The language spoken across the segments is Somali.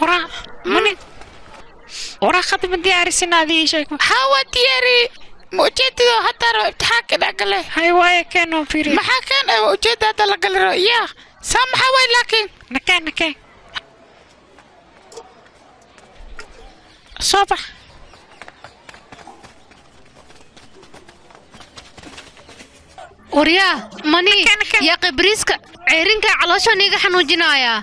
ورا مني ورا خطي من دياري سنة هذه شيء hawa diyaari ma ujeedado hadda rabo imtixaanka dhex gale هاي واي كانوا فيري maxaa keen ee ujeeda hadda la gali rabo yaa saa maxaa way laakiin نكان نكان صباح waryaa mani yaa qibriiska ceerinka calooshan iga xanuujinayaa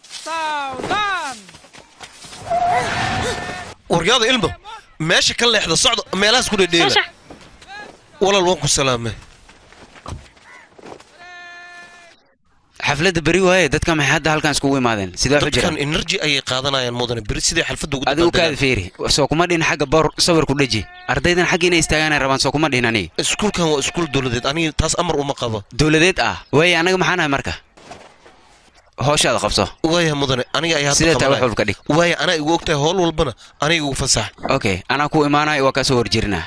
waryaada ilmo meesha ka leexda socda meelahaas ku dhedheela walaal waan ku salaamay xafladda beri waaye dadka maxay hadda halkan iskugu imaadeen sidee waxu dadkan jiraan energy ayay qaadanayaan mudane beri siday xalfadda ugu adigu kaada dabaaldegaan. fiiri soo kuma dhihin xagga boor sawir ku dheji ardaydan xagga inay istaagaan ay rabaan soo kuma dhihin aniga iskuulkan waa iskuul dowladeed aniga taas amar uma qabo dowladeed ah waaye anaga maxaa nahay marka hooshaada qabso waaya mudane aniga ayaa sidee taa wax walba ka dhig waaya anaa igu ogtahay howl walbana aniga igu fasax okay anaa ku imaanayo waa kaa soo horjerinaa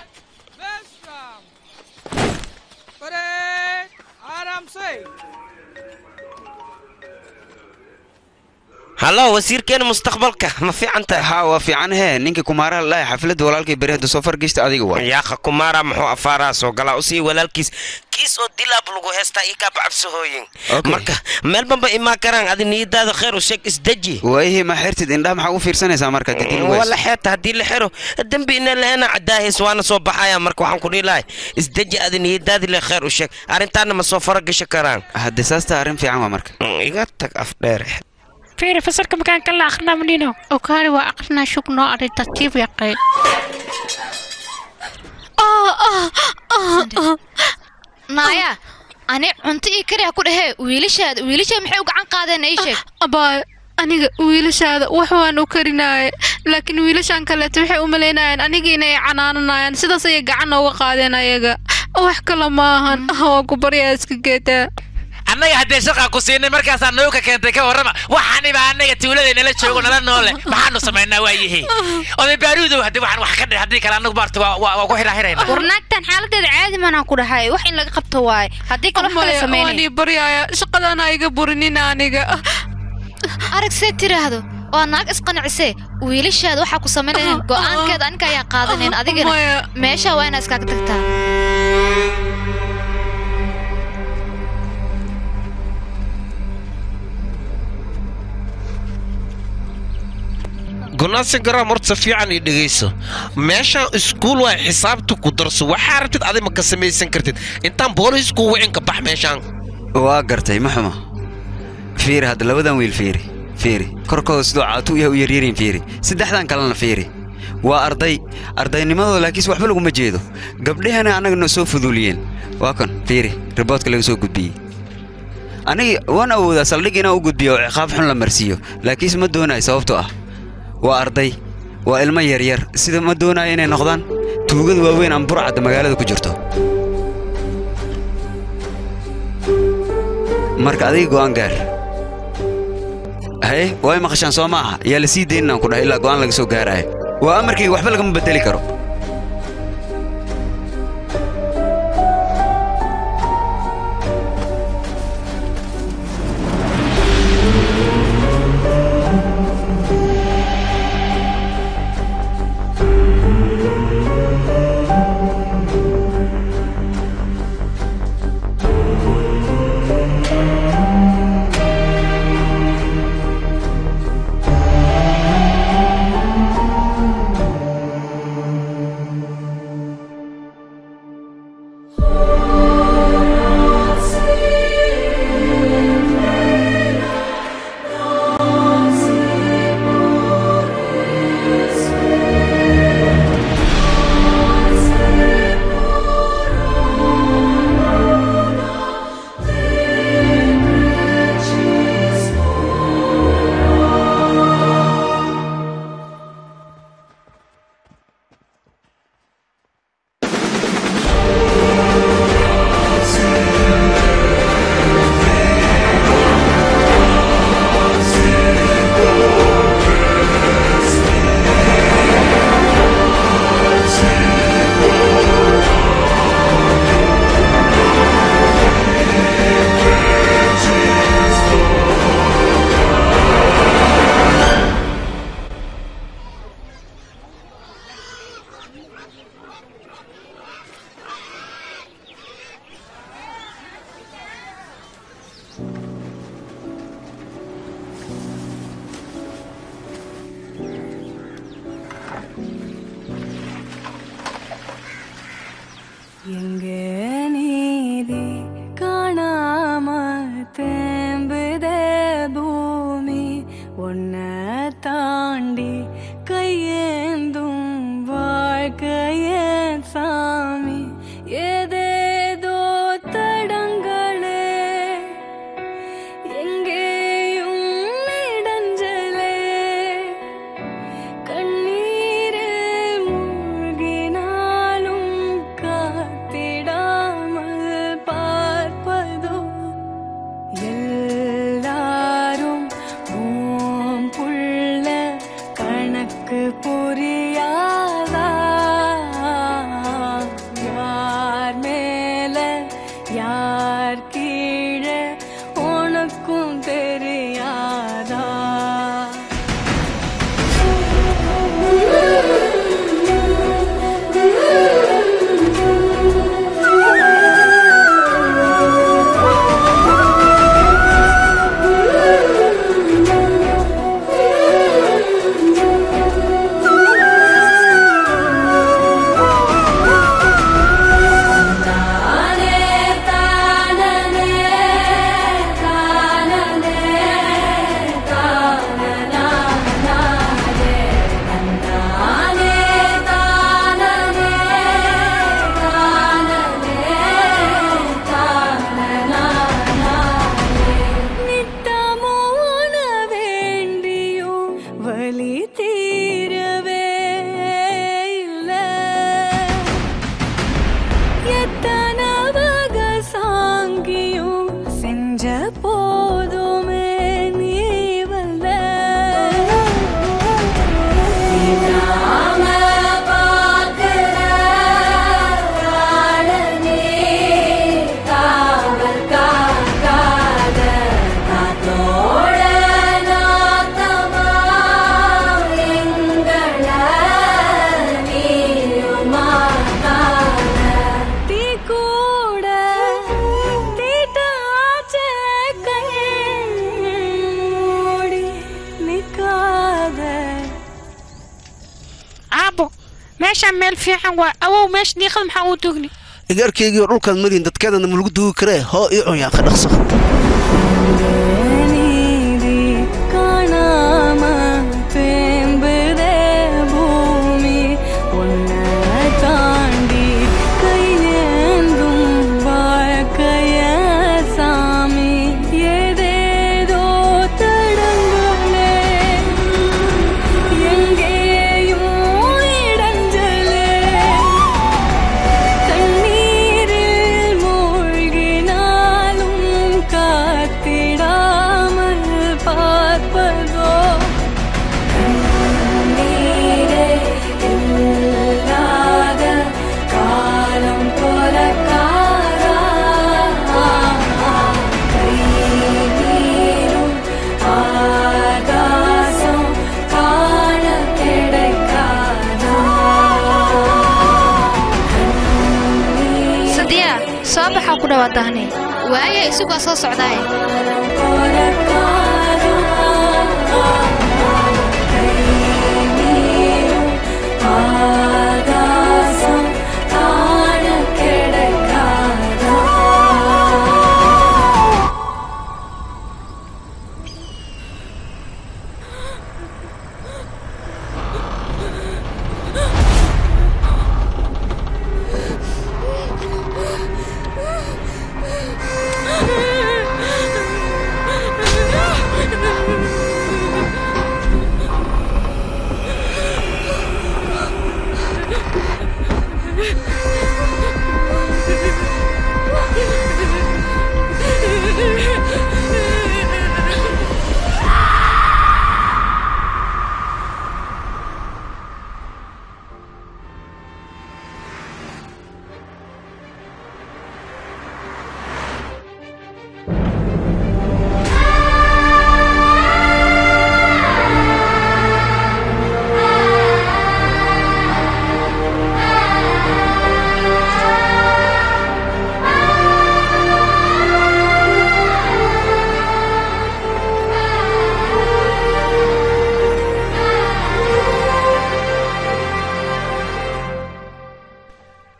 hallo wasiirkeena mustaqbalka ma fiican tahay ha waa fiican hee ninkii kumaaraha lalahay xafladda walaalkay beri hadda soo fargeysta adiga waa yaaqa kumaara muxuu afaaraa soo galaa usii walaalkiis kiis oo dilaab lagu heystaa ii kaa bacabsahooyin Okay. marka meel banba imaan karaan adi niyadaada khayr u sheeg isdeji waayihii ma xirtid indhaha maxaa u fiirsanaysaa marka didin wala xeerta haddii la xiro dembi ina lahena cadaahis waana soo baxaya marka waxaan ku dhihi lahay isdeji adi niyadaadi le khayr u sheeg arrintaana ma soo faragasha karaan hadde saasta arrin fiican waa marka iga tag afdheere فيري فسرك مكان كلا أخنا منينو okaari waa aqrinaa shug noo adhay tartiib yaqay naaya ani cunto ii kariha ku dhahee wiilashaada wiilashaa maxay u gacan qaadeen ii sheeg abaay aniga wiilashaada wax waan u karinaaye laakiin wiilashan kaleeto waxay u malaynayaan aniga inay canaananayaan sidaas ayay gacan nooga qaadeen ayaga wax kale maahan waa ku baryaa iska geetaa annaga haddee shaqaa ku siinay markaasaa nooka keentay ka warrama waxaaniba annaga tuulada nala joogo nala noole maxaanu samaynaa waa yihi oday baaruudow haddii waxaan wax ka dhih haddii kale annagu maarta waa waa waa ku xidhaahirayna war naagtan xaaladeeda caadi manaan ku dhahay wax in laga qabto waaye haddii kale wax kale waan sameynay ii baryaaya shaqadana iga burinin aniga arag see tiraahdo waa naag isqancisee wiilashaada waxaa ku samaynayn go'aankeeda aniga ayaa qaadanayn adigana Maya. meesha waa inaa iskaaga tagtaa gonaasi garaam horta si fiican ii dhegayso meeshaan iskuul waa xisaabta ku darso waxaa rabtid adi ma ka samaysan kartid intaan boolisku wicin ka bax meeshaan waa gartay ma xumo fiiri hadda labadan wiil fiiri fiiri korkooda sidoo caatu yahay u yaryariin fiiri saddexdan kalena fiiri waa arday ardaynimadooda laakiinse waxba laguma jeedo gabdhahana annagana soo fuduuliyeen waa kan fiiri riboodka laga soo gudbiyey aniga waan awoodaa saldhig inaan u gudbiyo oo ciqaab xun la marsiiyo laakiinse ma doonayo sababtoo ah waa arday waa ilmo yaryar sida ma doonayo inay noqdaan tuugada waaweyn ama burcadda magaalada ku jirto marka adiga go'aan gaar haye way maqashaan soo ma aha yaa la sii dayn inaan ku dhahay ilaa go'aan laga soo gaaraayo waa amarkayga waxba lagama bedeli karo எங்கே நீதி காணாம தேம்புதே பூமி உன்னை தாண்டி கையேந்தும் வாழ்க்கையே சாமி ஏதேதோ தடங்களே எங்கேயும் இடைஞ்சலே கண்ணீரில் மூழ்கினாலும் காத்திடாமல் பார்ப்பதோ எல்லாரும் ஓம் புள்ள கணக்கு புரியாதா யார் மேல யார் கீழே உனக்கும் தெரியாதா நித்தமோன வேண்டியும் வலி தீரவே இல்ல எத்தனை வகை சாங்கியும் செஞ்ச போதுமே நீ வல்ல தீ கூட தீட்டாச்சே கண்ணூடி நிக்காத aabo meeshaan meel fiican waa awow meesha diiqada maxaa uu tugni igaarkaygiio dhulkaan marin dadkeedana ma lagu duugi karee hoo ii cunyaa ka dhaqso நீதி காணாம தேம்புதே பூமி உன்னை தாண்டி கையேந்தும் வாழ்க்கைய சாமி ஏதேதோ தடங்களே எங்கேயும் இடைஞ்சலே தண்ணீரில் மூழ்கினாலும் காத்திடாமல் பார்ப்பதோ கண்ணீரே இல்லாத காலம் போல காரா கை நீரும் ஆகாசம் காண கிடைக்காதா sadiya soo baxaa ku dhawaatahani waaya isugaa soo socdaaye ஆகாசம் காண கிடைக்காதா Ah!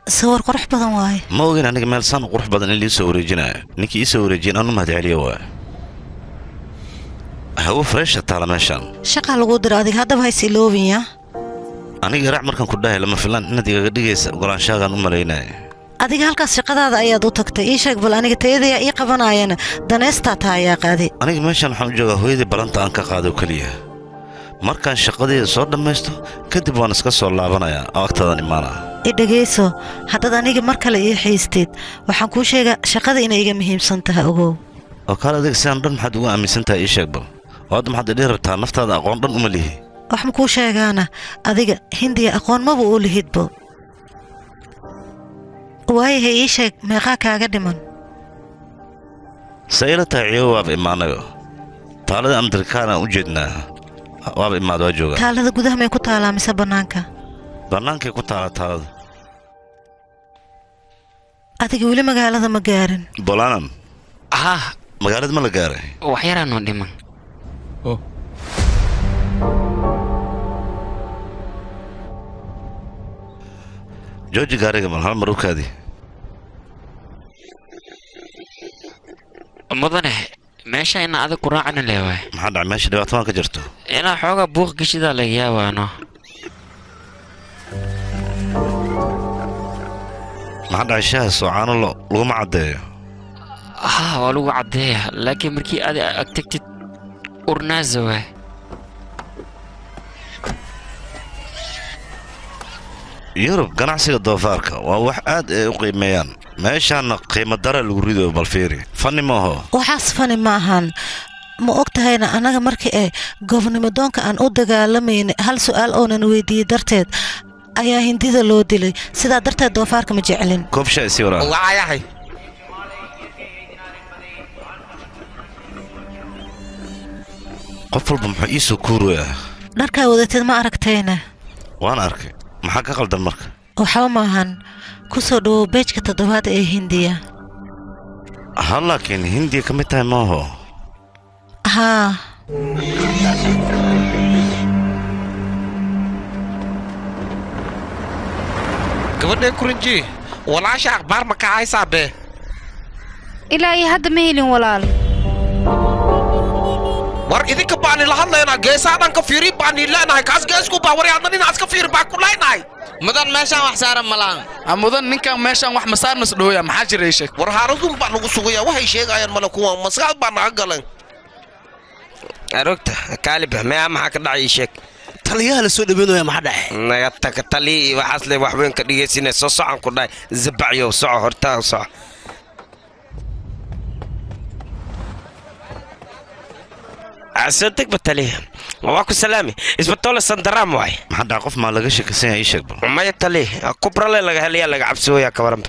sawir qurux badan waaye ma ogin aniga meel saan u qurux badan in liisoo wareejinayo ninkii iisoo wareejiyen anu mahad celiyo waa hawo freesha taala meeshaan shaqaa lagu dira adiga haddaba hays iloobin ya aniga raac markaan ku dhahay lama filaan inaad igaga dhigaysa ogolaanshahagaan u malaynaya adiga halkaas shaqadaada ayaad u tagtay ii sheeg bal aniga tayadayaa ii qabanaayana daneystaa taa ayaa qaadi aniga meeshaan waxaan u joogaa hooyadii balanta aan ka qaado keliya markaan shaqadeeda soo dhammaysto kadib waan iska soo laabanayaa oo agtaadan imaanaa i dhegayso haddaad aniga mar kale ii xiisteed waxaan kuu sheegaa shaqada inay iga muhiimsan tahay ogow oo kaale adiga sidaan dhan maxaad ugu aaminsan tahay ii sheeg bal oo hadda maxaad idhihi rabtaa naftaada aqoon dhan uma lihi wax ma kuu sheegaana adiga hindiya aqoon maba u lihidbo waayahay ii sheeg meeqaa kaaga dhiman se ila tahay ciyo waaba imaanayo taalada amerikaanaan u jeednaa waaba imaad waa joogaa taalada gudaha may ku taalaa mise bannaanka bannaankay ku taala taalada adiga weli magaalada ma gaarin bolanan haa magaalada ma la gaaray wax yaraanoo dhiman jooji gaariga mal hal mar u kaadi mudane meesha ina adag ku raacana leewaay maxaa dhacay meesha dhibaato waan ka jirto inaa xoogaa buuq geshidaa laga yaabaano maxaa dhacay shaaha soocaano lo laguma caddeeyo haa waa lagu caddeeya laakiin markii aad ag tagtid urnaaza waay yurub ganacsiga doofaarka waa wax aad ay u qiimeeyaan meeshaana qiimo dara lagu rido balfiiri fanni maaho waxaas fani ma ahan ma og tahayna annaga markii ee gobnimadoonka aan u dagaalamaynay hal su'aal oonan weydiiyey darteed ayaa hindida loo dilay sidaa darteed doofaarka ma jeclin koobsha isi waraa waayahay qof walba muxuu iisoo kuuraya dharkaa wadateed ma aragtayna waan arkay maxaa ka qaldan marka waxba maahan ku soo dhowow beejka toddobaad ee hindiya ha laakiin hindiya ka mid tahay maaho haa gabadhee kurinji walaasha akhbaar ma ka haysaa bee ilaa iyo hadda ma helin walaal war idinka baani la hadlaynaa geesaa dhan ka fiiri baani leenahay kaas geesku baa wari adna dhinaas ka fiiri baa ku leenahay mudan meeshaan wax saaran malaan mudan ninkan meeshaan wax masaarnas dhooya maxaa jira sheeg war haaradun baa nagu sugaya waxay sheegayaan male kuwa maskaxd baa naga galeen arogta kaalib mea maxaa ka dhacay ii sheeg taliyaha la soo dhaweynaya maxaa dhaxe naga taga taliya iyo waxaas le wax weyn ka dhigaysinay soo socan ku dhahay zabacyow soco hortaa soco soo degba taliya waa ku salaami isbatoole sandaraam waay maxaa dhaca qof maa laga sheekasan yahay ii sheeg bal maya taliya kubrale laga helayaa laga cabsooyaa ka waranba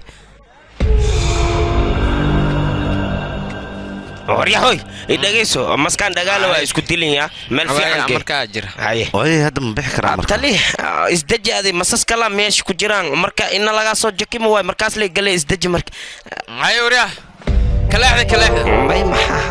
waryahoy idhegayso maskaan dhagaala waa isku dilin meel fiican markaa jira haye waayay hadda ma bixi karaa marka tali isdeji adi masas kala meesha ku jiraan marka ina lagaa soo jakima waay markaas lay gale isdeji marka haye waryaa kaleexda kaleexda may maxaa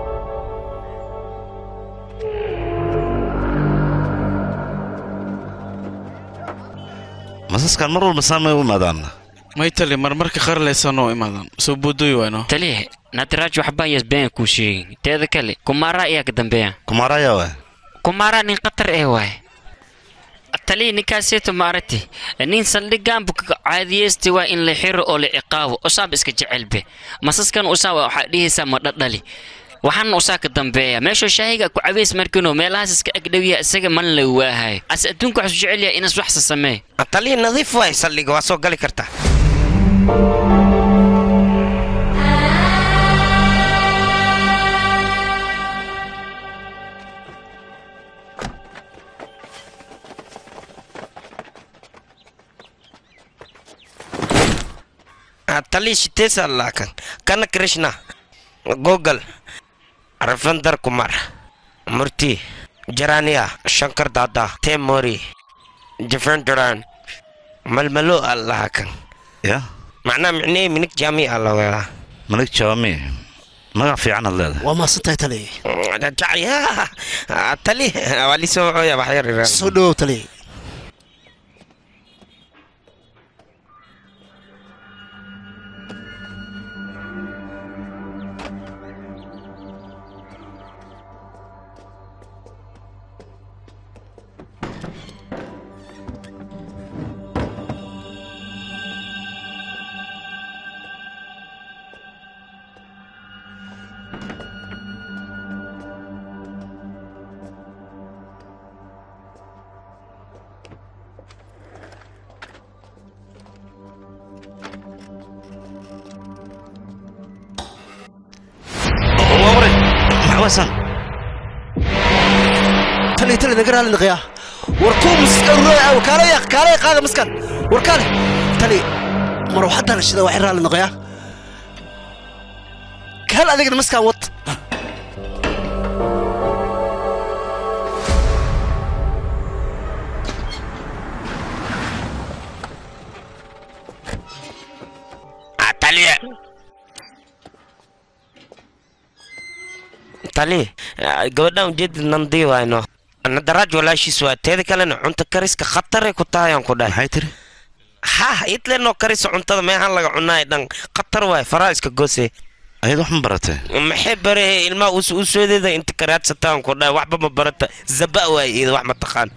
masaskan mar walba saamay u imaadaan may tali marmarka qarlaysan oo imaadaan soo boodooy wayno taliya natiraaj waxbaa yasbeen kuu sheegin teeda kale kumaara ayaa ka dambeeya kumaaraya waay kumaara nin khatar ee waay taliya ninkaaseeto maaragti nin saldhigaanbu caadiyeystay waa in la xiro oo la ciqaabo usaaba iska jecelbe masaskan usaa waxaa dhihaysaa ma dhadhali waxaana usaa ka dambeeya meeshuu shaahiga ku cabeys markiinoo meelahaas iska agdhowiya isaga man la waahayo ase adduunka waxsu jecel yahay inas waxsa samee taliya nadiif waay saldhiga waa soo gali kartaa tali shitesa laakan kana krishna google ravindar kumar murti jarania shankar dada temori jafendaran malmalo allahakan ya macnaa micnee minig jaami alla weelaa manig jaami magac fiican ad leedahay waa maasantahay tali jacya tali waa lisoo wacoya waxyar soo dhawow tali wasan tali tali naga raali naqyaa war kuu muskaruraa kaalaya kaalaya qaada maskan war kaale tali mar waxaa dalashada waxay raali naqyaa kaal adigna maskan wad taliye tali gabadhan ujeedid nandii wayno nadaraaj walaashiis waa teeda kalena cunto kariska khataray ku tahay aan ku dhahay maxay tiri ha itlenoo karisa cuntada meehaan laga cunaay dhan khatar waay faraa iska goose ayad wax ma baratay maxay barahe ilmaha u soodeeda inta karaadsataan ku dhahay waxba ma barata zaba waay iyada wax ma taqaan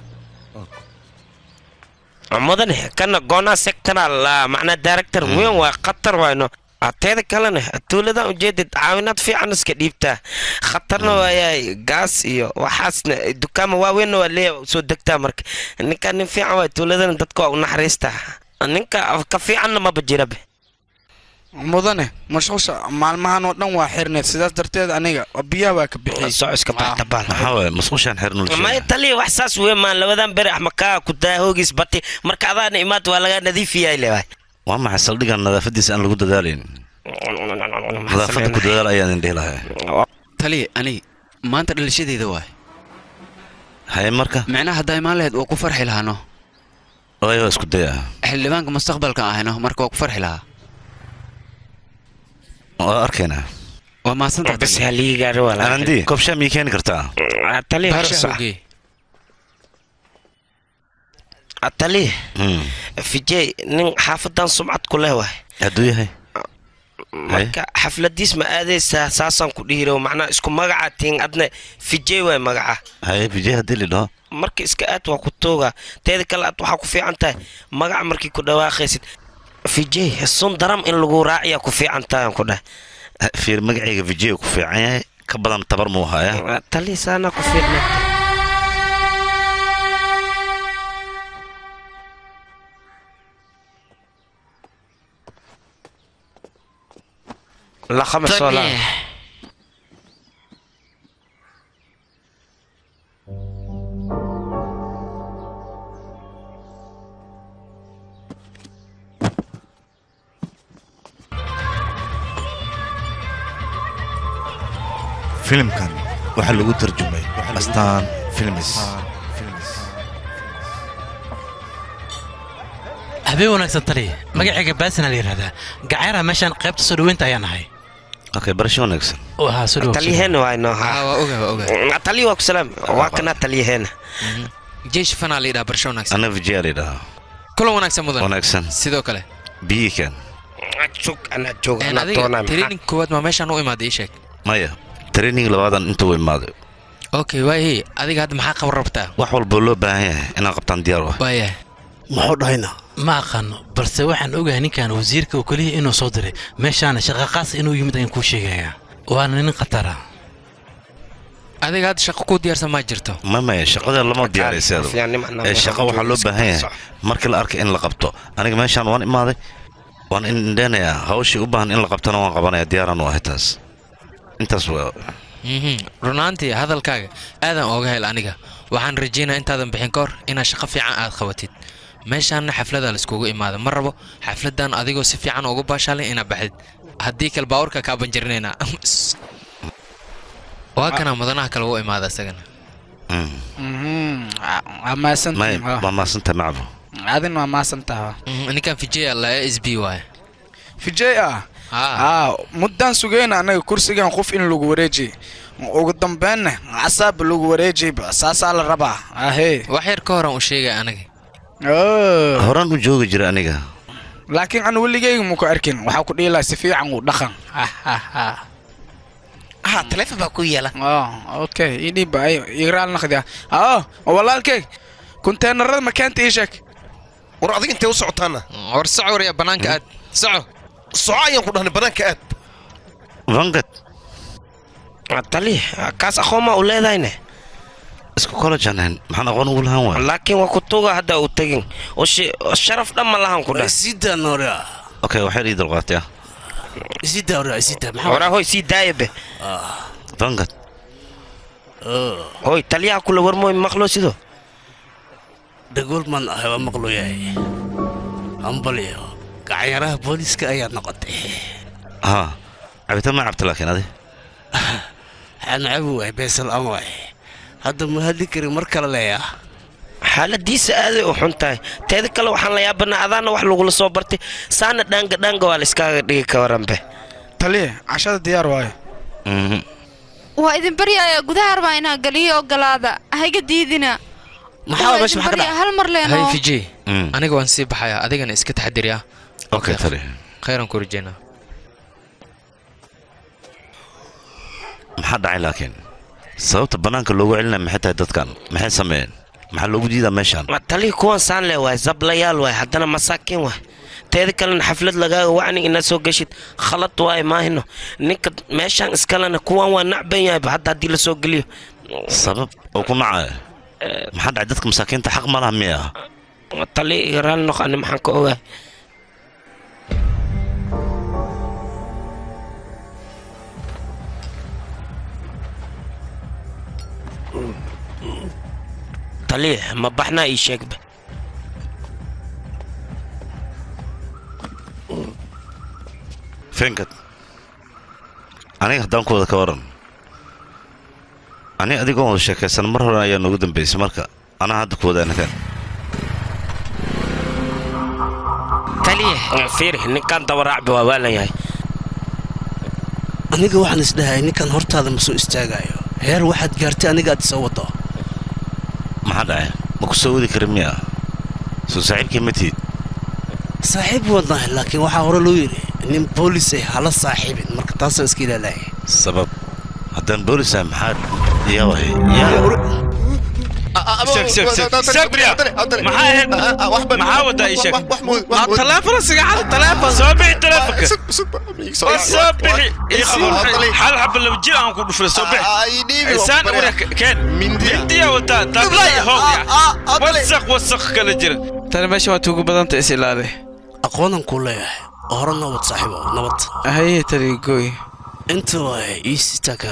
mudane kana goonaa sectoral macnaa director weyn waa khatar wayno teeda kalena tuuladan ujeedid caawinaad fiican iska dhiibtaa khatarna waayahay gaas iyo waxaasna dukaama waaweynna waa leeya soo degtaa marka ninka nin fiican waay tuuladana dadka waa u naxariistaa ninka ka fiicanna maba jirabe mudane mashquusha maalmahan oo dhan waa xirneed sidaas darteed aniga biyaha waa ka bixiyey socoska baxtabaal maxaa waaye masquushaan xirnul maya taliya wax saas wey maan labadan beri axmakaa ku daa hoogiis bati marka adaana imaad waa laga nadiifiyahay leewaay waa maxay saldhigan nadaafadiisa aan lagu dadaalayn nadaafadda ku dadaal ayaan idin dhihi lahay taliya ani maanta dhalashadeyda waay haye marka micnaha haddaa imaan lahayd waa ku farxi lahaano waayo waa isku day ah xildhibaanka mustaqbalka ahayno marka waa ku farxi lahaa waa arkaynaa waa mahadsanta bas haliigaari waa laga anandi koobshaa miyay keeni kartaa taliya horsa taliya vijay nin xaafadan sumcad ku leh waay hadduu yahay marka xafladiis ma aadaysaa saasaan ku dhihiro macnaa isku magaca tiin adna vijay waay magaca haye vijay haddii lidhaho marka iska aad waa ku tooga teeda kale aad waxaa ku fiican tahay magaca markii ku dhawaaqaysid vijay sun daram in lagu raaciya ku fiican tahay aan ku dhahay fiir magacayga vijay ku fiican yahay ka badan tabar muu haya taliya saanaa ku fiicna la khamis wala filimkan waxaa lagu tarjumay astaan filmis habeen wanaagsan taliya magacayga baasina la yidhahdaa gacaaraha meeshaan qaybta soo dhaweynta ayaan ahay okay barasho wanaagsan waa soo dhawow talyaheena waayno waa oga waa oga taliya waa ku salaam waa kana talyaheena jeesh fanaa la yidhaha barasho wanaagsan anna vijay la yidhahaa kulan wanaagsan mudan wanaagsan sidoo kale biyikan jog anaa joog Een, anaa adiga doonaa training koowaad maa meeshaan u imaaday ii sheeg maya training labaadan inta u imaaday okay waayey adiga hadda maxaa qaban rabtaa wax walboo loo baahan yahay inaan qabtaan diyaar ah waayahay muxuu dhahayna ma aqaano balse waxaan ogahay ninkan wasiirka oo keliya inuu soo diray meeshaana shaqa qaas inuu yimid ayaan kuu sheegayaa waana nin khatara adiga hadda shaqo kuu diyaarsan maa jirto ma maya shaqada lama diyaarayseedu ee shaqa waxaa loo baahan yahay markii la arkay in la qabto aniga meeshaan waan imaaday waan indheenayaa hawshii u baahan in la qabtana waan qabanaya diyaaraan u ahay taas intaas waa Mhm. runaantii hadalkaaga aadan ooga hel aniga waxaan rajaynaa intaadan bixin ka hor inaad shaqo fiican aad qabatid meeshaanna xafladaa laiskugu imaada ma rabo xafladan adigoo si fiican uga baashaalay inaad baxdid haddii kale baawarka kaa banjarinaynaa waa kana mudanaha kale u imaada isagana waa maasantahay waa maasanta macbo adin waa maasantaha ninkan vijay la s b waay vijay ah aa muddaan sugayna anaga kursigan qof in lagu wareejiy ugu dambeynna casaaba lagu wareejiyba saasaa la rabaa ahee wax yar ka horan u sheegay anaga horaan u joogi jira aniga laakiin anu weligeyga muku arkin waxaa ku dhihi lahaa si fiican uu dhaqan ha taleefon baa ku yeela okay idhiibba ay igraal naqdia aa walaalkey kunteenarada makaanta ii sheeg war adiga intee u socotaana war soco warya banaanka aad soco soco ayaan ku dhahnay banaanka aad vangad taliya kaas aqoon u leedahayne isku kolajaneen maxaan aqoon ugu lahaan waa laakiin waa kutuga hadda uu tegin oo shi- oo sharaf dhan ma lahan ku dhah okay waxay ii dulqaatay ah waraa hoy sii daaya be vangad hoy taliyaha kula warmooy maqlo sido dhagool maan ahay waa maqlo yahay hambalyo gacanyaraha booliiska ayaa noqotay haa cabitaan ma cabta laakiin adi waxaan cabi waay beesal aan waay hadda ma hadli karin mar kale leeyaa xaaladiisa aaday u xun tahay teeda kale waxaan la yaabanaa adaana wax lagula soo bartay saana dhaanga dhaanga waa la iskaaga dhigi ka waranbe taliye cashada diyaar waayo waa idin baryaaya gudaha arbaa inaa galiyo ogolaada hayga diidina maxaa meesha maxaa ka baryaa hal mar leeno hay fiji aniga waan sii baxayaa adigana iska taxadiriya okay tali khayran ku rajeynaa maxaa dhacay laakiin sababta bannaanka loogu celinaya maxay tahay dadkan maxay sameeyeen maxaa loogu diidaa meeshaan taliya kuwan saan le waay zablayaal waay haddana masaakiin waay teeda kalena xaflad lagaaga wacni inaad soo geshid khalad waay maahino ninka meeshaan iskalena kuwan waa nacban yahayba hadda haddii la soo geliyo sabab oo ku nacaya maxaa dhacay dadka masaakiinta xaq ma laha miya taliya iyo raalli noqoni maxaan ka ogaay taliya ma baxnaa ii sheegba finkad aniga haddaan ku wada ka waran ani adigoon wada sheekaysan mar hore ayaa noogu dambaysay marka anaa hadda ku wadaana kan taliya fiiri ninkan dabaraacbi waa waalan yahay aniga waxaan isdhahay ninkan hortaada ma soo istaagayo heer waxaad gaartay aniga aad soo wado maxaa dhacay ma ku soo wadi karin miya soo saaxiibkii ma tihid saaxiib wadnahay laakiin waxaa hore loo yidhi nin boolis ay hala saaxiibin marka taasoo iska ilaalaya sabab haddaan boolisahay maxaa yawahay maxaa wadaa ii sheeg taleefon sigacada taleefon soo bixi taleefonka soo bixi ii qabo hal xaba laba jir aan ku dhufray soo bixi saan wara keen mindiya wataa tablay hooya wasaq wasaq kala jira tani meesha waa tuugu badanta is ilaali aqoonan kuu leeyahay oo hore nabad saaxiibo nabad haye tani gooy inta waay iisitaka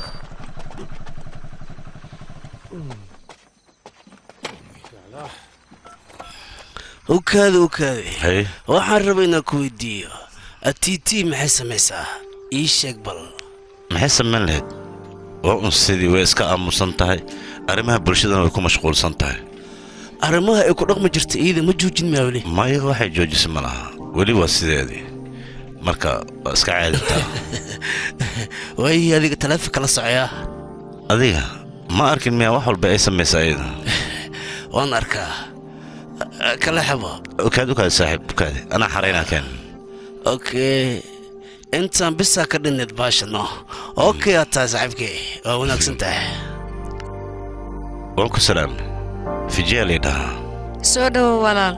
ukaada ukaade Haye. waxaan rabaa inaan ku weydiiyo atiiti maxay samaysaa ii sheeg bal maxay samayn lahayd waa un sidii way iska aamusan tahay arrimaha bulshadana way ku mashquulsan tahay arrimaha ay ku dhaqmi jirta iyada ma joojin maa weli maya waxay joojisa ma laha weli waa sideedii marka waa iska caaditaa waayii adiga taleefonka la socoyaa adiga ma arkin miyaa wax walba ay samaysa ayada waan arkaa kala xabo ukaad ukaadi saaxiib ukaadi anaa xaraynaa keen okay intaan bisaa ka dhinneed baashano okay aad tahay saaxiibkii waa wanaagsan tahay waan ku salaamnay fijiya laydhahaa soo dhowo walaal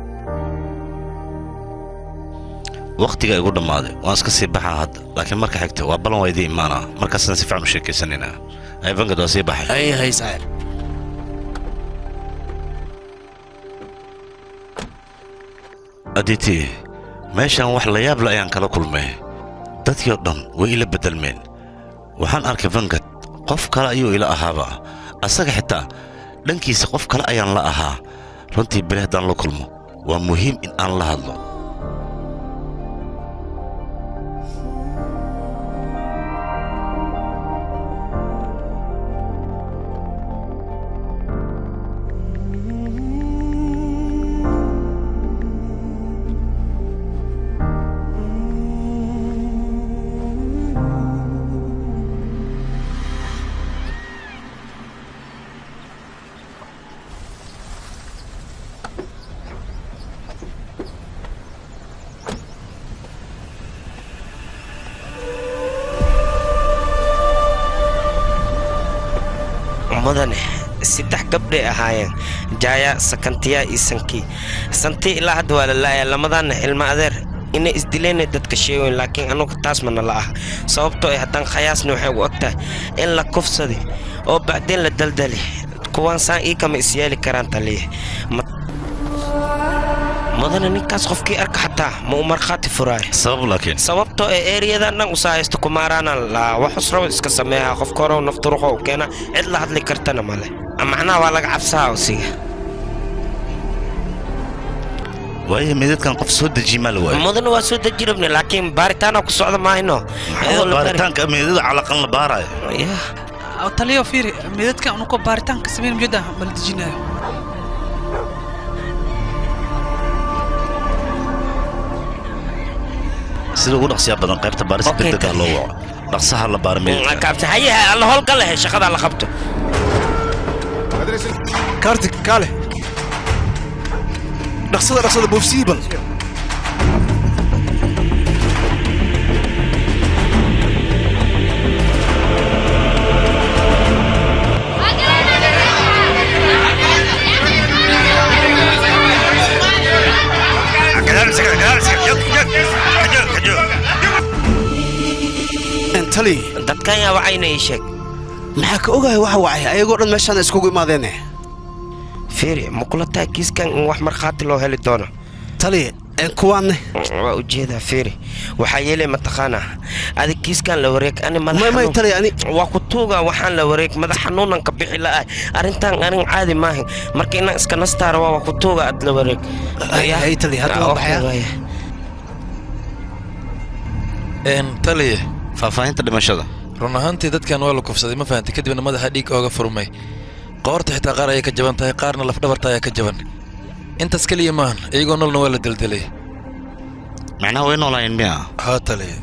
wakhtiga igu dhammaaday waan iska sii baxaa hadda laakiin marka xigta waa ballan waa idii imaanaa markaasna si fiican u sheekaysanaynaa aybankad waa sii baxay hay hay saaxiib aditi meeshaan wax la yaab le ayaan kala kulmay dadkii oo dhan way ila beddelmeen waxaan arkay vangad qof kale ayuu ila ahaaba asaga xitaa dhankiisa qof kale ayaan la ahaa runtii beri haddaan la kulmo waa muhiim in aan la hadlo mudane saddex gabdhay ahaayeen jaaya sakantiya iyo sankii santii ilaa hadda waa la laayaa lamadaana ilmo adeer inay isdileena dadka sheegoyn laakiin anugu taas mana la ah sababtoo ay haddaan khayaasna waxay u ogtahay in la kufsadi oo bacdeen la daldali kuwaan saan ii kama isyeeli karaan taliya mudane ninkaas qofkii arka xataa ma u markhaati furaayo sabab laakiin sababtoo ee ereyadan dhan usaa haysta kumaaraana laa wax usraba iska sameeyaa qofka hore nafturuqo u keena cid la hadli kartana male macnaha waa laga cabsaha usiga waayo meedadkan qof soo dejiye maa la waayo mudane waa soo deji rabne laakiin baaritaana ku socda maahino baaritaanka meedada calaqan la baarayo taliyo fiiri meedadka unuko baaritaanka sameyn mujada bala dejinayo sida ugu dhaqsiyaa badan qaybta baarista degdega loo waco dhaqsaha la baara meedadka kaabta haye alla howlgal lehe shaqada la qabto kaartig kaale dhaqsada dhaqsada boofsiibal tali dadkan yaa wacayna ii sheeg maxaa ka ogahay waxa wacay ayagoo dhan meeshaan iskugu imaadeene fiiri ma kula tahay kiiskan in wax markhaati loo heli doono tali kuwaanne waa ujeedaa fiiri waxaa yeelay mataqaanaa adig kiiskan la wareeg ani madax tali ani waa ku tuuga waxaan la wareeg madax xanuunan ka bixi la'ah arrintan arin caadi maahan marka inaan iska nastaara waa ku tuuga aad la wareeg tali hadda waa baxaya taliye faahfaahinta dhimashada run ahaantii dadkan waa la kufsaday ma fahantay kadibna madaxa dhiig ooga furmay qoorta xitaa qaar ayay ka jaban tahay qaarna lafdhabarta ayaa ka jaban intaas keliya maahan iyagoo noolna waa la deldelay macnaha way noolaayeen miya haa taliye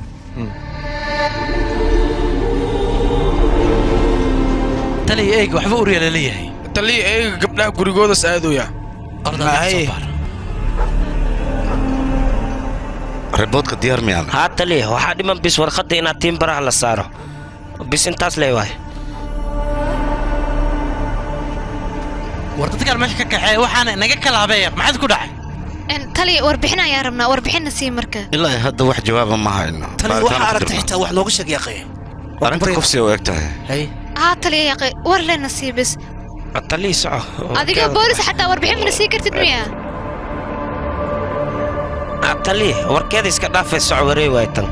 taliya eeg waxba urya laleeyahay taliya eega gabdhaha gurigoodas aadooya riboodka diyaar miyaan haa taliya waxaa dhiman bis warqadda inaad tiin baraha la saaro bis intaas lee waay war dadkaan meesha ka kaxeeya waxaana naga kalaabeeya maxaad ku dhacay taliya warbixin ayaan rabnaa warbixinna sii marka ilaa hadda wax jawaaba ma hayno tali waxaa aragtay xitaa wax nooga sheeg yaqee arrinta kufsiga u eg tahay haa taliya yaqe war lena sii bis taliya soco adiga boolis xataa warbixin mana sii kartid miya taliya warkeeda iska dhaafay soco waree waay tan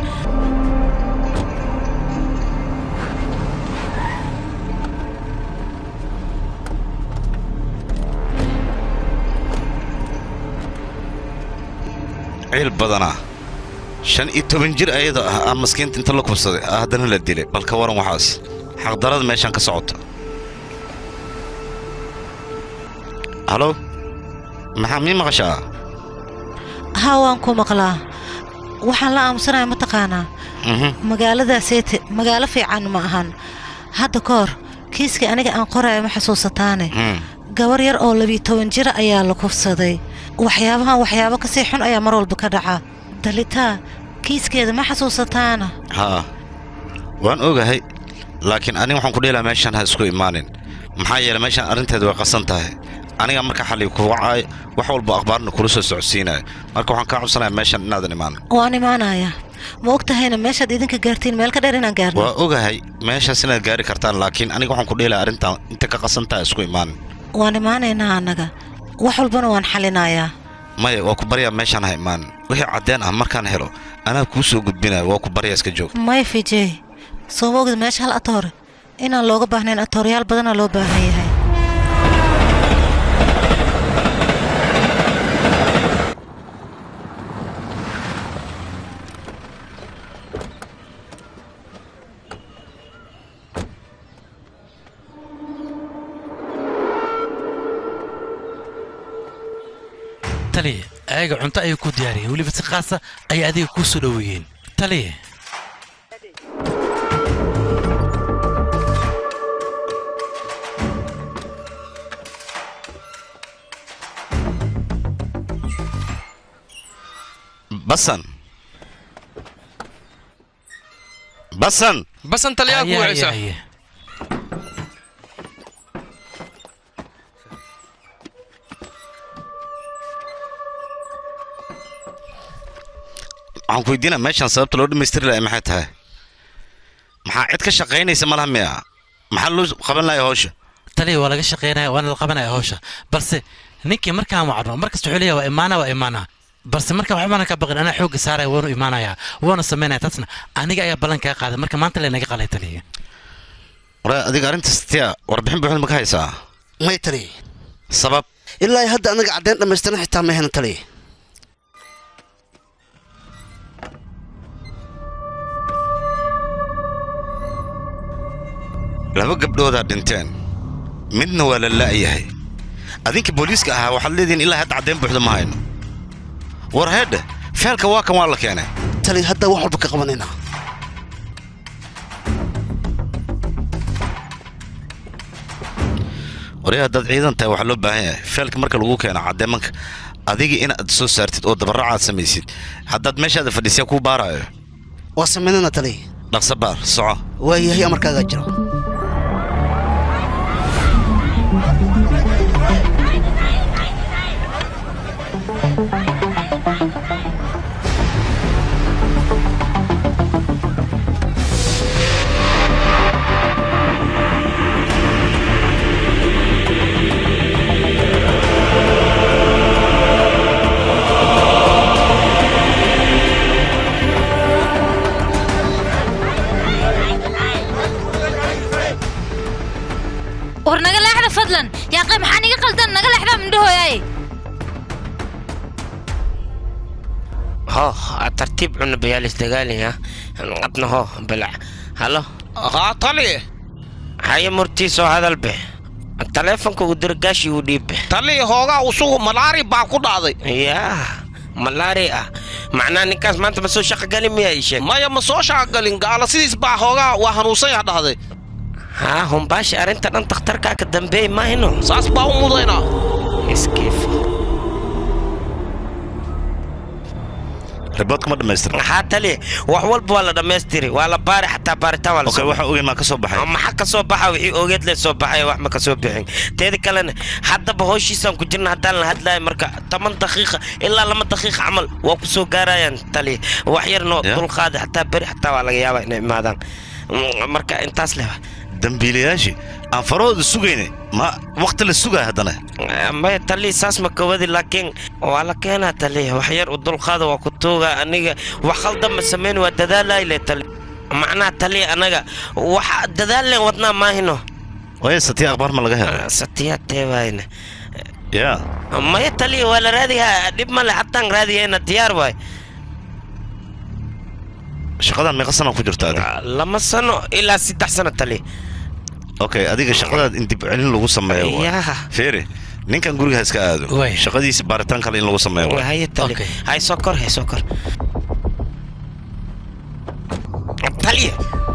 ciil badanaa shan iyo toban jir ayada ah aa maskiinta inta la kubsaday ah haddana la dilay bal ka waran waxaas xaqdarada meeshaan ka socota halo maxaa mii maqashaa haa waan ku maqlaa waxaan la aamusanaya mataqaanaa magaaladaasete magaalo fiican ma ahan hadda ka hor kiiskii aniga aan qoraya ma xusuusataane gabar yar oo labiyo toban jira ayaa la kufsaday waxyaabahan waxyaabo kasii xun ayaa mar walba ka dhaca dalitaa kiiskeeda ma xasuusataana haa waan ogahay laakiin aniga waxaan ku dheelaa meeshaan ha isku imaanin maxaa yeelay meeshaan arrinteeda way qasan tahay aniga marka xalli ku wacaayo wax walba akhbaarna kula soo socodsiinayo marka waxaan kaa codsanayaa meeshaan inaadan imaan waan imaanayaa ma og tahayna meeshaad idinka gaartiin meel ka dheer inaan gaarno waa ogahay meeshaas inaad gaari kartaan laakiin aniga waxaan ku dheelaa arrintan inta ka qasan tahay isku imaanin waan imaanaynaa annaga wax walbana waan xalinayaa maya waa ku baryaa meeshaan ha imaanin wixii caddeen ah markaan helo anaa kuu soo gudbinaya waa ku baryaa iska joog maya fijey soo ma ogid meesha hal atoore inaan looga baahnayn atooryaal badanaa loo baahan yahay taliya ayaga cunto ayay ku diyaariyeen weliba si khaasa ayay adiga kuu soo dhoweeyeen taliya basan basan basan taliyaa ku wacaysa waxaan ku weydiinaa meeshaan sababta loo dhammaystiri lahay maxay tahay maxaa cid ka shaqaynaysa malaha miya maxaa loo qaban lahay hawsha taliya waa laga shaqaynaya waana la qabanaya hawsha balse ninkii markaan wacno markasta wuxuu leeyahay waa imaana waa imaana balse marka waxbana ka baqin anaa xoogga saaraya waanu imaanayaa waanu samaynaya taasna aniga ayaa ballan kaga qaaday marka maanta laynaga qalay taliya wara adiga arrintaas tiya warbixin buuxda ma ka haysaa may tali sabab ilaa hadda anaga caddeyn dhammaystiran xitaa ma helan tali laba gabdhoodaa dhinteen midna waa la la'yahay adinka booliiska ahaa waxaad leedihiin ilaa hadda caddeyn buuxda ma hayno war heedhe feelka waa kan waa la keenay tali hadda wax walba ka qabanaynaa waryaa haddaad ciidan tahay waxaa loo baahan yahay feelka marka lagu keeno caddeemanka adiga inaad soo saartid oo dabaraacaad samaysid haddaad meeshaada fadhiisya kuu baaraayo waa samaynana tali dhaqso baar soco waayahay amarkaagaa jiro war naga leexda fadlan yaaqay maxaa niga qaldan naga leexda mindhahooyaay ho tartiib cuna bayaalis dagaaliya adna ho balac halo haa tali haye murtiisoo hadal be taleefonka uu dirgaashi uu dhiibbe tali hoogaa usugu malaari baa ku dhacday yaa malaari ah macnaa ninkaas maanta ma soo shaqo gali miyaa ii sheeg maya ma soo shaqagalin gaala sidiis baa hoogaa waa hanuunsan yaa dhahday haa humbaashi arrinta dhan takhtarkaa ka dambeey maahino saas baa u mudaynaa iskiif riboodka ma dhammaystiran maxaa tali wax walba waa la dhammaystiri waa la baari xataa baaritaan waa la okay waxa ogeyn maa ka soo baxay maxaa ka soo baxa wixii ogeed le soo baxay wax ma ka soo bixin teeda kalena haddaba howshiisaan ku jirna haddaan la hadlayo marka toban daqiiqa ilaa lama daqiiqa camal waa ku soo gaarayaan tali wax yarnoo dulqaada xataa beri xataa waa laga yaabaa inay imaadaan marka intaas leh dambiilayaashii aan farahooda sugayne ma waqti la sugaa haddana maya tali saas ma kawadi laakiin waa la keenaa tali wax yar u dulqaada waa ku tuuga aniga wax khaldan ma samayn waa dadaalayle tali macnaha tali anaga wax dadaaleen wadnaa maahino waya satiya akhbaar ma laga helo satiya teewaayne yaa maya tali waa la raadiyaa dhib male hataan raadiyayna diyaar waay shaqadan meeqa sana ku jirta adiga lama sano ilaa saddex sano tali okay adiga shaqadaad in dib celin lagu sameeyo waa. Yaa. feere ninkan guriga ha iska aado shaqadiisa baaritaan kale in lagu sameeyo waa. haye tali hay soo kor hay soo kor taliya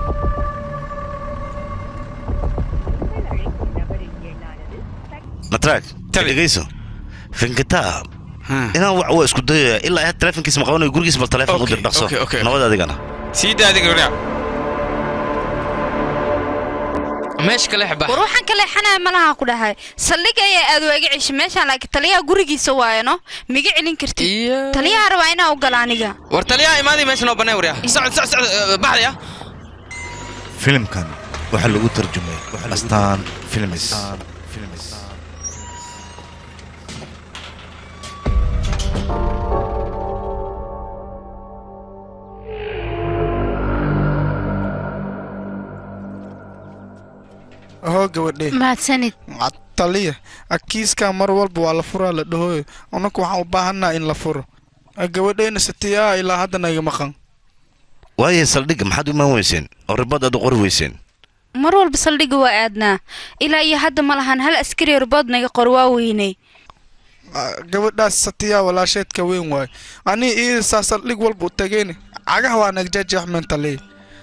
natraag dhegeyso finkitaa inaan wax waa isku dayaya ilaa ay had taleefonkiisa ma qabanayo gurigiisa bal taleefon u dir dhaqso okay, okay. nabad adigana sii daa adiga wariya meesha kale xba war waxaan ka leexanaya malaha ku dhahay saldhig ayaa aad waaga ceshi meeshaan laakiin taliyaha gurigiisa waayano miga celin kartid taliyaha rabaa inaa u gala aniga war taliyaha imaadii meesha noo bannaan wariya socod socod socod baxdaya filimkan waxaa lagu tarjumay astaan filmis hoo gabadhe mahadsanid taliya akiiskaa mar walba waa la furaa la dhahoyo annaku waxaan u baahannaha in la furo gabadhayna satiyaa ilaa haddana iga maqan waaye saldhigga maxaad u imaan weyseen oo ribad aad u qori weyseen mar walba saldhigga waa aadnaa ilaa iyo hadda ma lahan hal askari ribood naga qor waa weynay gabadhaas satiyaa walaasheedka weyn waayo anii iidasaa saldhig walba u tageen cagaha waa nagjajaxmen taliya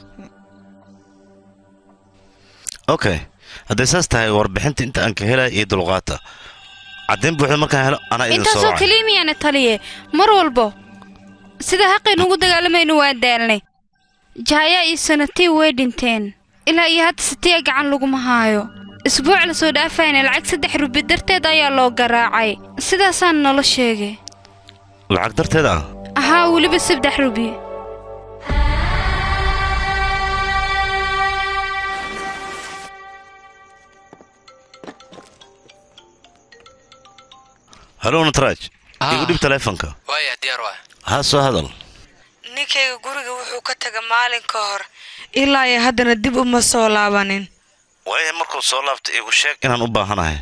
okay hadday saas tahay warbixinta inta aan ka helaya iyo dulqaata caddayn buuxda markaan helo anaa idin soo intaasoo wacay keliya miyaana taliye mar walbo sida xaqaynu ugu dagaalamaynu waa daalnay jaayaa iyo sanatii way dhinteen ilaa iyo hadda satiya gacan laguma haayo isbuuc la soo dhaafayna lacag saddex rubi darteed ayaa loo garaacay sidaasaan nolo sheegay lacag darteed ah ahaa weliba saddex rubi halo natraaj igu dhib taleefonka waaya diyaar waa ha soo hadal ninkayga guriga wuxuu ka taga maalin ka hor ilaa iyo haddana dib uma soo laabanin waaya markuu soo laabta igu sheeg inaan u baahanahay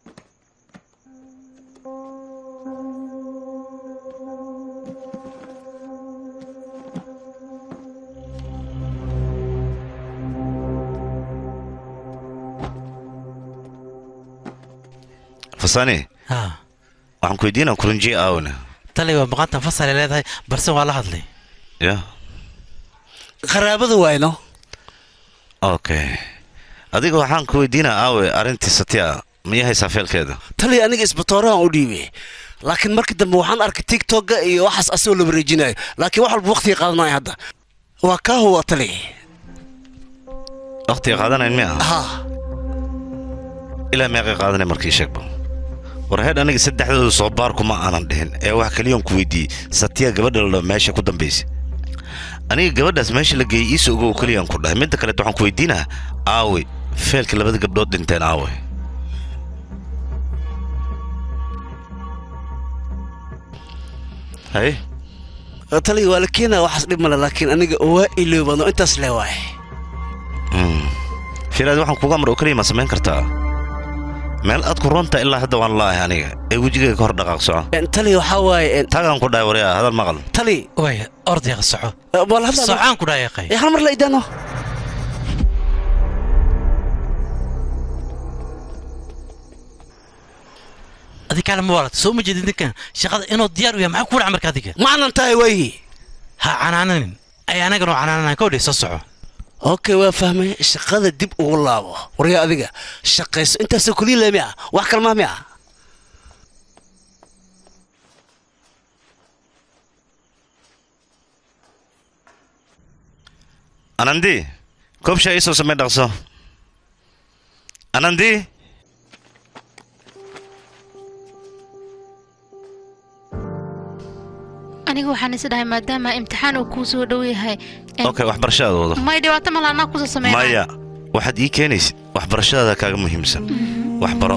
fasani ha waxaan ku weydiinaa kurinjiye aawna tali waa maqantan fasal ay leedahay balse waa la hadlay ya qaraabada waayno okay adiga waxaan ku weydiinaa aawe arrintii satya miya haysaa feelkeeda tali aniga isbatoorahan u dhiibay laakiin markii dambe waxaan arkay tiktoka iyo waxaas asagoo la wareejinayo laakiin wax walba waqtiga qaadanaya hadda waa kaa huwa tali waqtiga qaadanayn miya ha ilaa meeqay qaadanay markii sheegba war heedh aniga saddexdooda soo baarku ma aanan dhihin ee wax kaliyan ku weydiiyey satya gabadha la meesha ku dambaysay aniga gabadhaas meesha la geeyey iisa ogow keliyaan ku dhahay midda kaleet waxaan ku weydiinaa aawe feelka labada gabdhood dhinteen aawe haye tali waa la keenaa waxaas dhib male laakiin aniga waa iloobano intaas le waay fiiraad waxaan kuga amar oo keliya ma samayn kartaa meel aad ku roonta ilaa hadda waan la'ahay aniga ee wejigayga ka hor dhaqaaq soco tali waxaa waaye tagaan ku dhahay waryaa hadal maqal tali waaya ordayaqa soco wala hadla socaan ku dhaayaqay hal mar la idaano adi kaale ma waalata soo ma jeedin ninkan shaqada inuu diyaar u yahay maxaa ku dhaca marka adiga maanan tahay waayi ha canaananin ay anagana canaananaan ka odhay soo soco okay waa fahmay shaqada dib ugu laabo waryaa adiga shaqayso intaasoo keliya le miya wax kale maa miya anandi koobshaa iisoo samay dhaqso anandi aniga waxaan is dhahay maadaama imtixaan uu kuu soo dhow yahay okay waxbarashadaada wado may dhibaato mala anaa kusoo sameynaya maya waxaad ii keenaysid waxbarashadaada kaaga muhiimsan waxbaro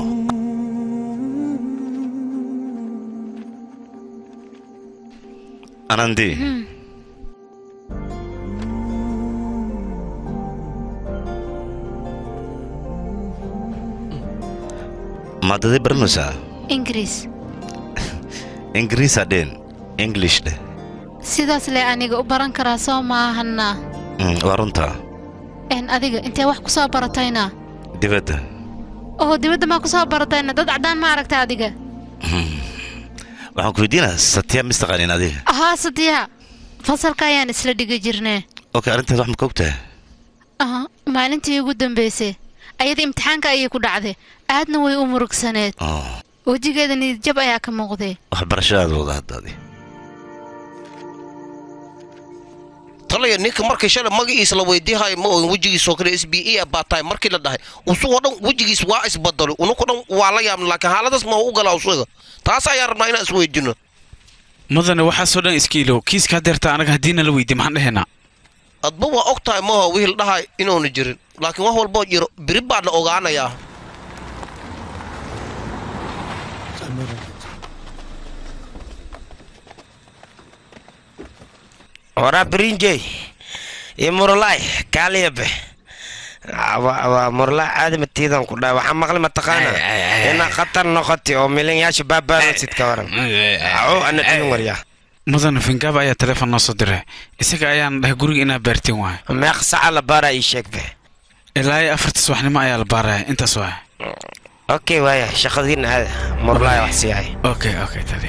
anandi maadaday baranaysaa ingiriis ingiriisaa dheen english dheh sidaas le aniga u baran karaa soo maahana Mm, waa runtaa n adiga intee wax ku soo baratayna dibadda oo dibadda maa ku soo baratayna dad caddaan ma aragta adiga waxaan ku weydiinaa satya mistaqaanin adiga ahaa sadiya fasalka ayaan isla dhigi jirnee okay arrintaas wax ma ka ogtahay aha maalintii ugu dambaysay ayada imtixaanka ayay ku dhacday aadna way u murugsaneed wejigeeda niyadjab ayaa ka muuqday waxbarashadaada wada haddaadi talaya ninka markii shalay magaciisa la weydiihayo ma ogan wejigiisoo kale s b e baa tahay markii la dhahay usugoo dhan wejigiis waa isbadalo unuku dhan waa la yaabna laakiin xaaladaas ma u galaa usuga taas ayaan rabnaa inaan isweydiino mudane waxaasoo dhan iska ilow kiiska hadeerta anaga haddiina la weydiye maxaan dhehaynaa adba waa og tahay maaha wihil dhahay inuuna jirin laakiin wax walboo jiro biri baa la ogaanayaa waraa brinjey iyo murulaay kaaliyabe waa murulaay caadi matiidan ku dhahay waxaa maqli mataqaana inaa khatar noqoti oo milinyaasha baabaanosid ka waran aco ana dhilin waryaa mudane fingaaba ayaa teleefon noo soo diray isaga ayaan dhahay guriga inaa baartiin waay meeq saca la baaraa ii sheegbe ilaa iyo afarta subaxnimo ayaa la baaraya intaas waay okay waaya shaqadiina aada murulaay wax siihay okay okay tali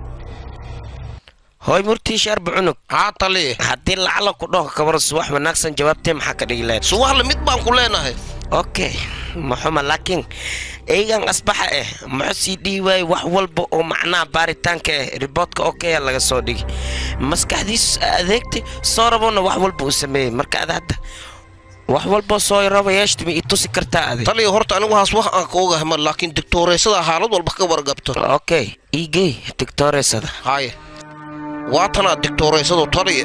hooy murtii shaarba cunug haa tali haddii lacala ku dhaho kabaro subax wanaagsan jawaabtee maxaa ka dhigi lahayd subax lamid baan ku leenahay okay maxuma laakiin eygan asbaxa eh muxuu sii dhihi waaye wax walba oo macnaha baaritaanka eh riboodka okeya laga soo dhigi maskaxdiis adeegtay soo rabona wax walba uu sameeyey marka ada hadda wax walba soo raba yeeshtimi i tusi kartaa adi taliya horta anigu haas wax aan ka ogahay ma laakiin digtooreysada xaalad walba ka wargabto okay igey digtooreysada haye waa tanaa digtooreysadu taliya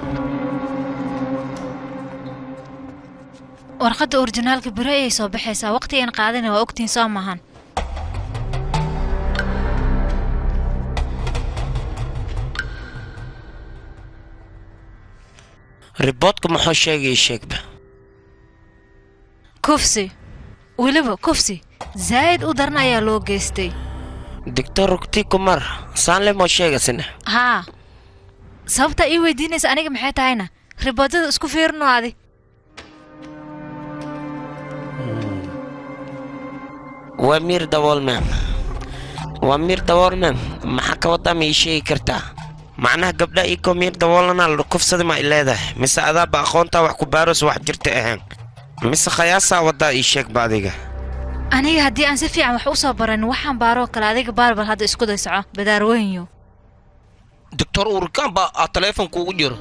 warqadda orijinaalka beri ayay soo baxaysaa waqti aan qaadana waa ogtiin soo maahan riboodka muxuu sheegay sheegba kufsi weliba kufsi zaa'id u daran ayaa loo geystay doctor rugti kumar saanle moo sheegasina haa sababta ii weydiinaysa aniga maxay tahayna riboodada isku fiirino adi waa miir dabool mem waa miir dabool mem maxaa ka wadaa ma ii sheegi kartaa macnaha gabdha ikoo miir daboolana la kufsada ma ay leedahay mise adaaba aqoontaa wax ku baaros wax jirta ahaan mise khayaasaa wadaa ii sheegba adiga aniga haddii aan si fiican wax u soo baran waxaan baaroo kale adiga baarbar hadda isku day soco badaarweynyo doctor urkaan baa aa taleefonka ugu jiro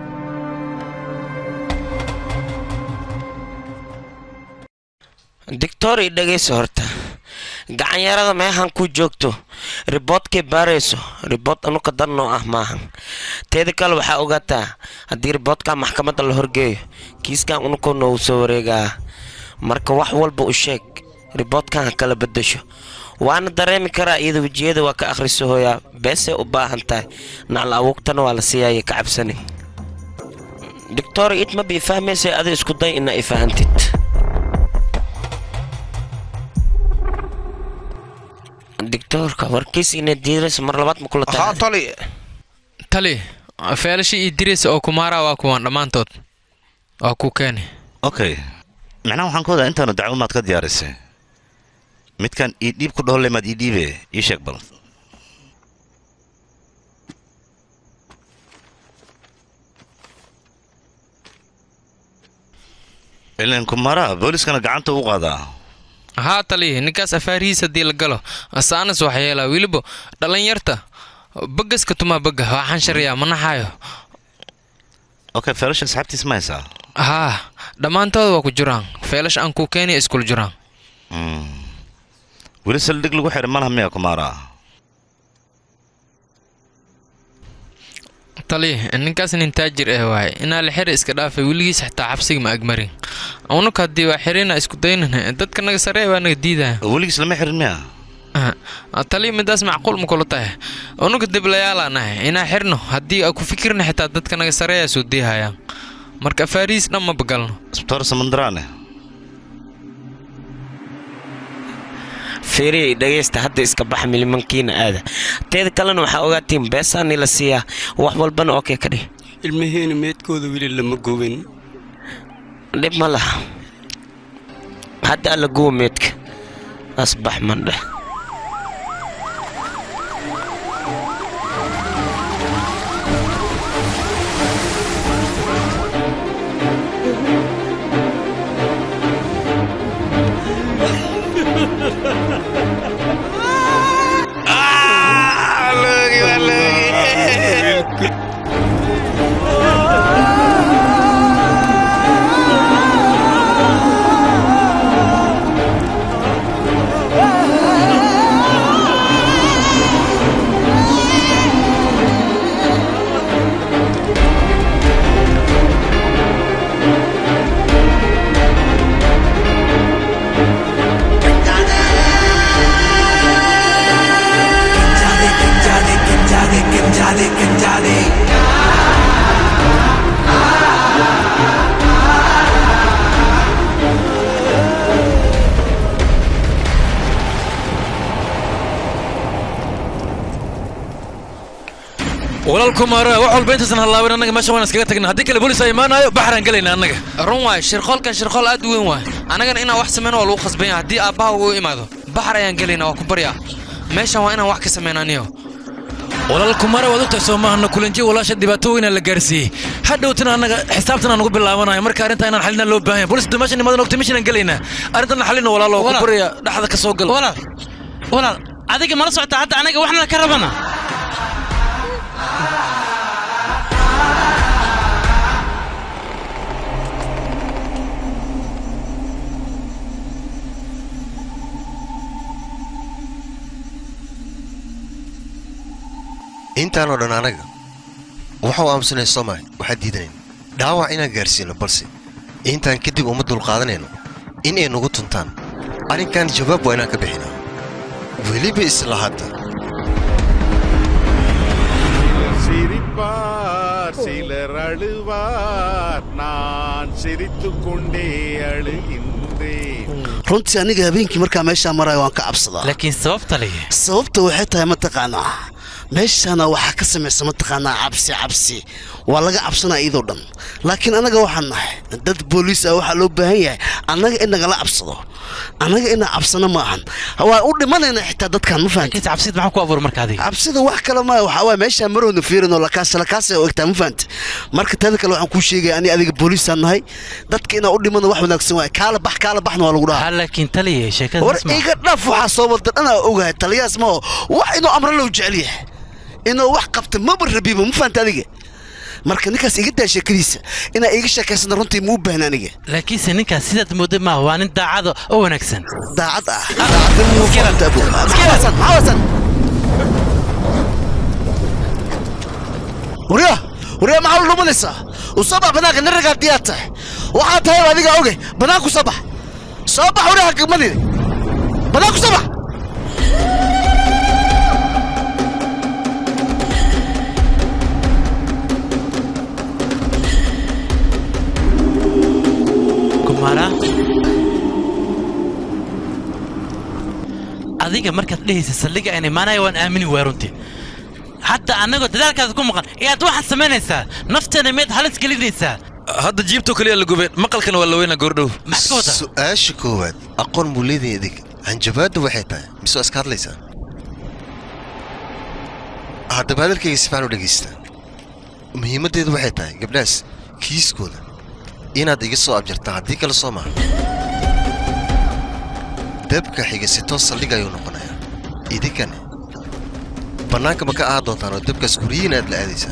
doctor i dhegayso horta gacanyarada meehan ku joogto riboodkay baarayso ribood anuka darnoo ah maahan teeda kale waxaa ogaataa haddii riboodka maxkamadda la horgeeyo kiiskan unuka noogu soo wareegaa marka wax walba u sheeg riboodkan ha kala bedasho waana dareemi karaa iyada wejiyada waa ka akhriso hooyaa beesay u baahan tahay nacla awoogtana waa la siiyaya ka cabsani doctor it ma bii fahmaysay adi isku day ina i fahantid doctorka warkiis ina diiraysa mar labaad ma kula tahay tali tali feelasha iyo diraysa oo kumaara waa kuwan dhammaantood waa ku keeni okay macnaha waxaan ka wadaa intaanu dacwo maad ka diyaarisay midkan ii dhiib ku dhaholle maad ii dhiibe ii sheeg bal ilan kumara booliskana gacanta u qaadaa haa tali ninkaas afaarihiis haddii la galo saanas wax yeelaa weliba dhallinyarta bagaska tumaa baga waxaan shariyaa ma naxaayo okay feelasha asxaabtiis ma haysaa haa dhammaantooda waa ku jiraan feelash aan ku keeniya iskula jiraan weli saldhig lagu xiray malaha miya kumaara tali ninkaas nin taajir ah waaye inaa la xiri iska dhaafay weligiis xitaa xabsiga ma agmarin unuka haddii waa xirina isku daynan dadka naga saree waa naga diidaya weligiis lama xirin miya tali midaas macquul ma kula tahay unuka diblayaalaa nahay inaa xirno haddii aa ku fikirna xitaa dadka naga sareeyaa soo diihayaan marka afaarihiis dhan ma bagalno isbitaar samandaraane fiiriyay dhegaysta hadda iska baxa milimankiina aada teeda kalena waxaa ogaatiin beesaani la siiyaa wax walbana okey ka dhih ilmaheena meedkooda weli lama gubin dhib ma laha hadda alla guwa meedka asbax mandheh walaal kumaara wax walba intaysan hallaaban annaga meesha waan iskaga tagna haddii kale bolis ay imaanayo baxraan gelayna annaga run waay shirqoolkan shirqool aad u weyn waay annagana inaan wax samayno waa lagu khasbanya haddii aabbaha uu imaado baxar ayaan gelaynaa waa ku baryaa meeshan waa inaan wax ka samaynaniyo walaal kumaara waad ogtahay soo maahana kulanji walaasha dhibaato weynaa la gaarsiiyey hadhowtana annaga xisaabtan aan ugu bilaabanayo marka arrintaa inaan xalinaa loo baahan yahay bolis meesha nimadan ogtay meeshaan gelaynaa arrintan xalino walaalo ku baraya dhexda ka soo gal walaal walaal adiga mala socota hadda anaga waxna ka rabana intaanoo dhan anaga waxau aamusanay soomaali waxaa diidanayn dhaawac inaan gaarsiino balse intaan kadib uma dulqaadanayno in ay nagu tuntaan arrinkan jawaab waa inaan ka bixinaa weliba isla hadda சிலர் அழுவார் நான் சிரித்துக் கொண்டே அழுகின்றேன் runtii aniga habeenkii markaa meeshaa marayo waan ka cabsadaa laakiin sababta leh sababta waxay tahay mataqaanaa meeshaana waxaa ka samaysa mataqaanaa cabsi cabsi waa laga cabsanaa iyadoo dhan laakiin annaga waxaan nahay dad booliis ah waxaa loo baahan yahay annaga in nagala cabsado annaga inaa cabsano ma ahan waa u dhimanaynaa xitaa dadkan ma fahanti cabsid maxaa ku abuur marka adiga cabsida wax kale ma waxaa waay meeshaa marowna fiirin oo lakaas lakaas oo egtaa ma fahanti marka taada kale waxaan kuu sheegaya ani adiga booliisaan nahay dadka inaa u dhimana wax wanaagsan waay kaala bax kaala baxna waa lagu dhahaa laakiin taliya war sheekadaas ma iga dhaaf waxaa soo wada dhanaa ogahay taliyaas ma oo wax inuu amro loo jecel yahay inuu wax qabta maba rabiba ma fahanta adiga marka ninkaas iga daa sheekadiisa inaa iga sheekaysana runtii ma u baahna aniga laakiinse ninkaas sidaad mooday maaha waa nin daacado oo wanaagsan daacad ah daacadnimo ma fahanta abu maxawasan maxawasan warya warya maxaa la dhumanaysaa u soo bax banaanka nin ragaa diyaad tahay waxaa tahay adiga oge banaanku soo bax soo bax waryaha gagmadine banaanku soo bax kumara adiga markaad dhehaysa saldhiga aan imaanaya waan aamini waa runtii xataa annagoo dadaalkaada ku maqan ayaad waxaad samaynaysaa nafteena miyaad halis gelinaysaa hadda jiibtoo kaliya la gubeen maqalkana waa la weynaa goordhow su-aasha koowaad aqoon buu leedahay adig hanjabaaddu waxay tahay mise waa iska hadlaysaa haddaba hadalkayga si fiican u dhegaysta muhiimaddeedu waxay tahay gabdhahaas kiiskooda inaad iga soo abjartaa haddii kale soo maha dabka xiga si toos saldhig ayuu noqonayaa idinkani bannaanka ma ka ahaa doontaan oo dabkaas guryihiin aad la aadaysaan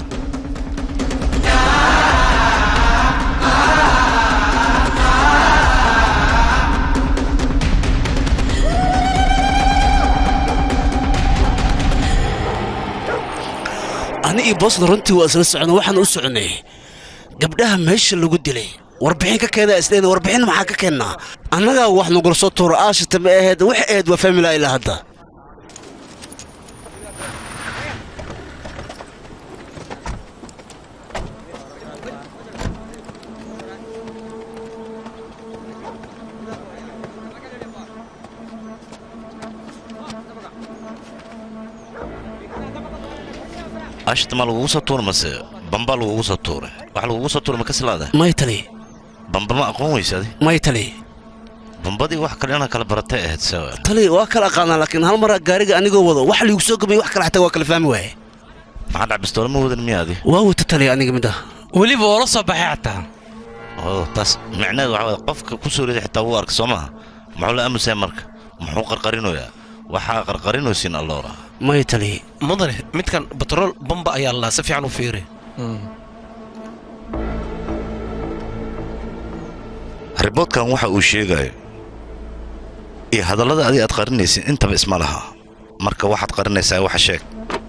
ani iyo boosna runtii waa isla socono waxaan u soconay gabdhaha meesha lagu dilay warbixin ka keenaa isleeda warbixin maxaa ka keennaa annagaa wax nagula soo tuuro aashita ma ahayd wax ahayd waa famila ilaa hadda ashta ma lagugu soo tuura mase bamba lagugu soo tuuray wax lagugu soo tuuray ma ka silaada may tali bamba ma aqoon weysa adi may tali bambadii wax kale inaa kala baratay ahayd sawa tali waa kala aqaanaa laakiin hal maraa gaariga anigoo wado wax liigu soo gamay wax kale xataa waa kala fahmi waaye maxaa dhac bistoole ma wadan miya adi waa wata tali aniga mid ah weliba oo la soo baxay xataa oo taas micnaheedu waxa waye qofka ku soo riday xitaa wuu arka soo maaha muxuu la aamusaya marka muxuu qarqarinoyaa waxaa qarqarinaysiin alloora may tali mudane midkan batrool bamba ayaa lalaa si fiican u fiiri riboodkan waxa uu sheegayo iyo hadallada adi aad qarinaysid intaba isma laha marka waxaad qarinaysaa waxa sheeg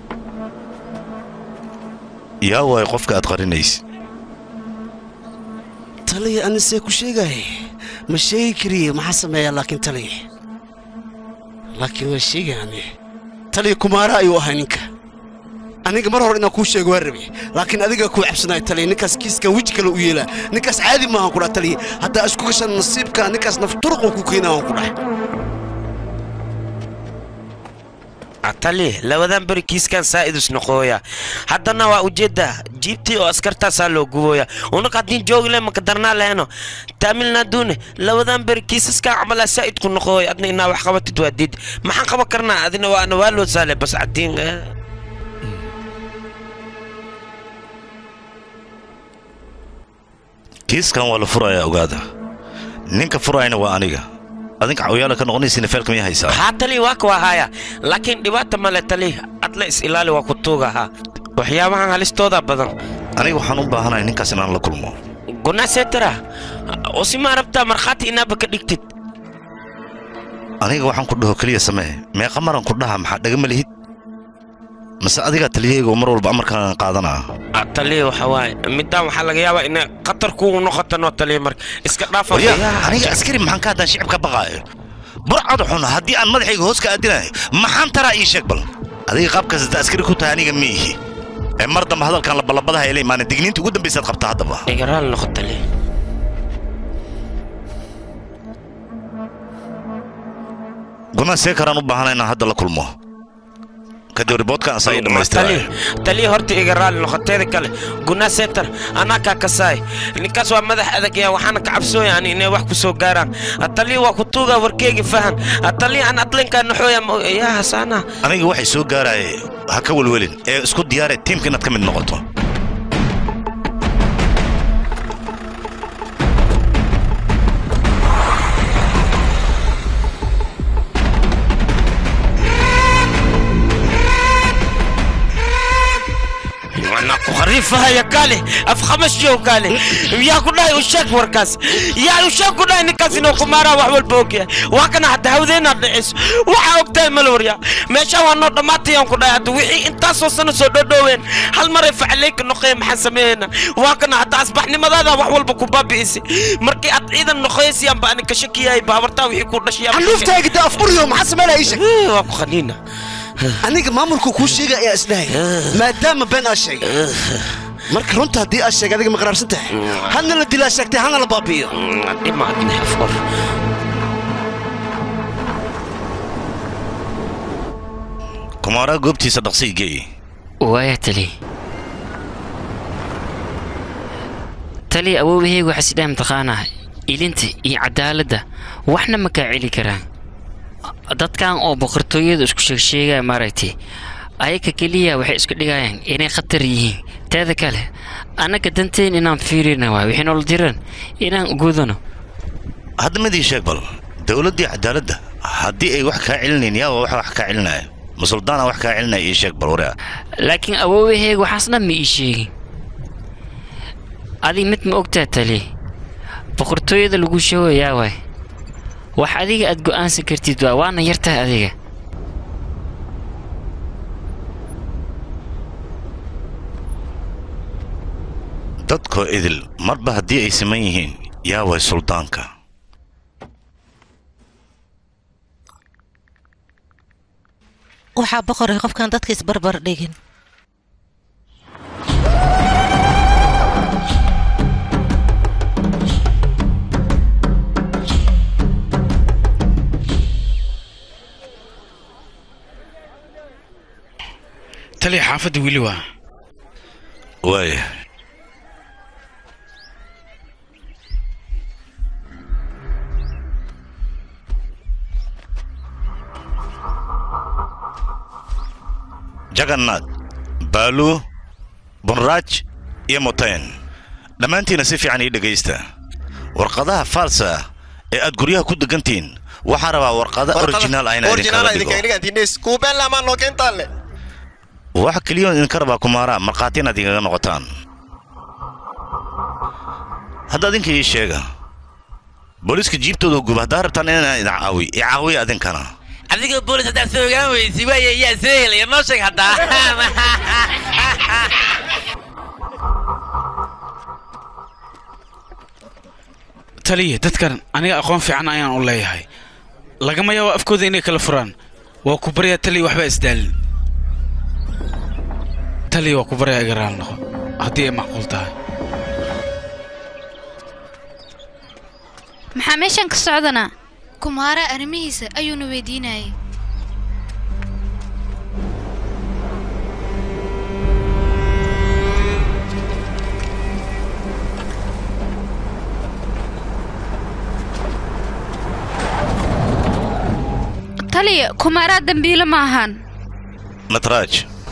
yaa waayo qofka aad qarinaysid tali anisee ku sheegay ma sheegi kariye maxaa sameeyaa laakiin tali laakiin waa sheegaani tali kumaara ayuu ahay ninka aniga mar hore inaan kuu sheego waa rabe laakiin adigaa kuu cabsanaya tali ninkaas kiiskan weji kale u yeelaa ninkaas caadi maahan kudhaa tali haddaa isku gashan nasiibka ninkaas nafturuquu ku keenaa waan ku dhahay atali labadan beri kiiskan saa'idus noqooya haddana waa ujeedda jiibtii oo askartaasaa loo gubooya unaka haddii joogile maka darnaa leheno taamilnaadune labadan beri kiisaskan camalaa saa'idku noqooya adna inaa wax qabatid waa diid maxaan qaban karnaa adina waana waa loo saale bas cadiin kiiskan waa la furayaa ogaada ninka furayana waa aniga adinka cawyaala ka noqonaysiina feelka miyaa haysaa haa tali waa kuwa haya laakiin dhibaata male tali adla is ilaali waa ku tuugahaa waxyaabahan halistooda badan aniga waxaan u baahanahay ninkaas inaan la kulmo gunaaseetara oo si maa rabtaa markhaati inaaba ka dhigtid aniga waxaan ku dhaho keliya samee meeqa maran ku dhaha maxaa dhagama lihid mase adigaa taliyahayga oo mar walba amarkaan qaadanaa taliya waxa waaye midaan waxaa laga yaabaa inay khatar kugu noqoto noo taliya marka iska dhaafa aniga askari maxaan ka haddaan shicibka baqaayo burcad xun haddii aan madaxayga hoos ka aadinayo maxaan taraa ii sheeg bal adiga qaabkaas hadda askari ku tahay aniga ma ihi ee mar dambe hadalkan labalabadaha ay la imaaneen digniinta ugu dambaysaad qabtaa haddaba igaraal noqo taliya gunaa see karaan u baahana inaan hadda la kulmo kadib riboodkan asaa ii dhammaystira taliya horta iga raali noqoteeda kale guna setar anaa kaa kasaay ninkaas waa madax adagya waxaana ka cabsooya ani inay wax ku soo gaaraan taliya waa ku tuuga warkeegi fahan taliya aan adlinkaa naxooya yaa hasaana aniga waxay soo gaaraaye ha ka welwelin ee isku diyaare tiimka inaad ka mid noqoto khariifahaya kaale af khamashow kaale yaa ku dhahay u sheeg warkaas yaa u sheeg ku dhahay ninkaas inuu kumaaraa wax walba ogyahay waa kana hadda hawdeenaad dhiciso waxaa ogtahay malwarya meesha waa noo dhammaatayaan ku dhahay hadda wixii intaasoo sano soo dhodhooween hal maray facaleyka noqoya maxaan sameeyeyna waa kana hadda asbaxnimadaada wax walba ku baabi'isay markii aad ciidan noqoyaysiyaanba ani ka shakiyahay baabartaa wixii ku dhashay xanuuftaaga da afburyo maxaa sameynaya isheg waa ku qaniina aniga maamulku kuu sheega ayaa isdhahay maadaama been aa sheegay marka runta haddii aa sheegay adiga ma qaraarsan tahay hadna la dilaa sheegtay hana la baabi'iyo kumaaraa goobtiisa dhaqsii geey waaya tali tali awoobahaygu waxaa sidhaha mataqaanaa ilinta iyo cadaaladda waxna ma kaa celi karaan dadkan oo boqortooyada isku sheegsheegaya maaragtay ayaga keliya waxay isku dhigayaan inay khatar yihiin teeda kale annaga danteen inaan fiirina waay waxay noola diraan inaan gudano hadda midii sheeg bal dowladdii cadaaladda haddii ay wax kaa celinayn yaa waa wax wax kaa celinaya ma suldaana wax kaa celinaya ii sheeg bal waria laakiin awoobahayga waxaas dhan ma ii sheegin adig mid ma ogtaa tali boqortooyada lagu sheegayaa waay wax adiga aad go'aansan kartid waa waana yartahay adiga dadkoo idil marba haddii ay siman yihiin yaa way suldaanka waxaa boqoray qofkan dadka isbarbar dhigin taliya xaafadda weli waa waaya jagannad baalu bunraaj iyo motayn dhammaantiina si fiican ii dhegaysta warqadaha faalsa ee aad guryaha ku degantihiin waxaan rabaa warqada originaal ah inaa idinkaga dhigo waxa keliyoon idinka rabaa kumaara markhaati inaad igaga noqotaan hadda adinka ii sheega booliiska jiibtooda guba haddaa rabtaan inaan idin caawi i caawiya adinkana adiga boolis haddaad soo ogaan weysi waaya yaa soo helaya noo sheeg haddaa taliya dadkan aniga aqoon fiican ayaan u leeyahay lagama yaabo afkooda inay kala furaan waa ku baryaa taliya waxbaa isdaalin taliya waa ku baryaa iga raal noqo haddii ay macquul tahay maxaa meeshan ka socdana kumaara arrimihiisa ayuuna weydiinayay taliya kumaaraa dambiile ma ahan natraaj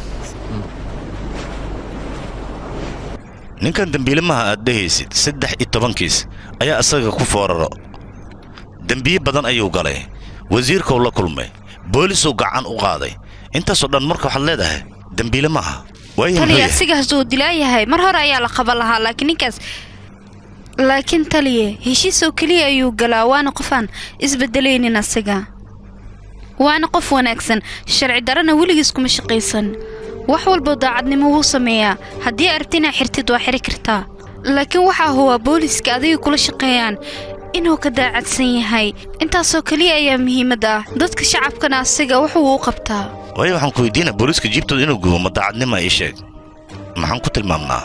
ninkan dembiilamaha aad dhehaysid saddex iyo tobankiis ayaa isaga ku fooraro dembiye badan ayuu galay wasiirkuu la kulmay boolisuu gacan u qaaday intaasoo dhan marka waxaad leedahay dembiile maaha waayo muxuu taliya yahay asigaas uu dilaayahay mar hore ayaa la qaban lahaa laakiin ninkaas laakiin taliya heshiis oo keliya ayuu galaa waana qof aan isbedelaynin asiga waana qof wanaagsan sharci darana weligiis kuma shaqaysan wax walba daacadnimo wuu sameeyaa haddii aragti inaa xirtid waa xiri kartaa laakiin waxaa huwa booliiska adiga kula shaqeeyaan inuu ka daacadsan yahay intaasoo keliya ayaa muhiimad ah dadka shacabkana asiga wuxuu u qabtaa waayo waxaan ku weydiina booliiska jiibtooda inuu gubo ma daacadnima ii sheeg maxaan ku tilmaamnaa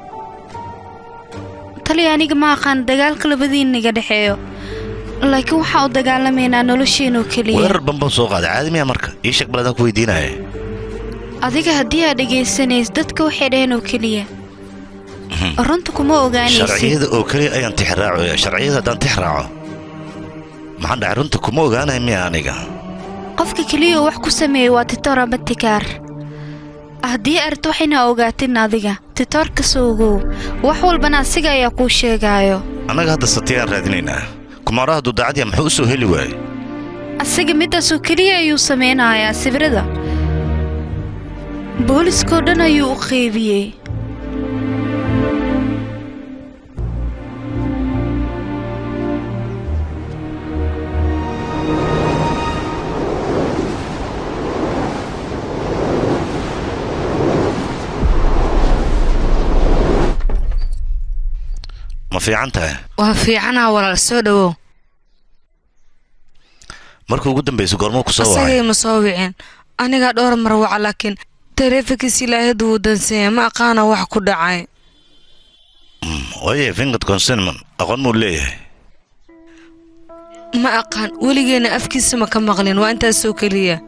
taliya aniga ma aqaan dagaalka labadiinniga dhexeeyo laakiin waxaa u dagaalamaynaa nolosheenoo keliya weerar bambam soo qaaday caadi miya marka ii sheeg baladaan ku weydiinaya adiga haddii aad dhegaysanays dadka waxay dhaheen oo keliya runta kuma ogaanaysid sharciyada oo keliya ayaan tixraacaya sharciyada haddaan tix raaco maxaan dhacay runta kuma ogaanaya miya aniga qofka keliya oo wax ku sameeyey waa titoor ama tikaar haddii arrinta waxayna ogaatin adiga titoorka soogow wax walbana asiga ayaa kuu sheegaayo annaga hadda satiyaan raadinaynaa kumaara hadduu daacadya muxuu u soo heli waayey asiga midaasoo keliya ayuu samaynayaa sawirada booliskoo dhan ayuu u qeybiyey ma fiican tahay waa fiicanaa walaal soo dhowow markii ugu dambaysa goormuu ku soo asagay wacay ma soo wicin anigaa dhowr mar waca laakiin taleefankiis ilaahadu wuu danseeya ma aqaana wax ku dhacay waaye fingad consignment aqoon muu leeyahay ma aqaan weligeena afkiisa ma ka maqlin waa intaasoo keliya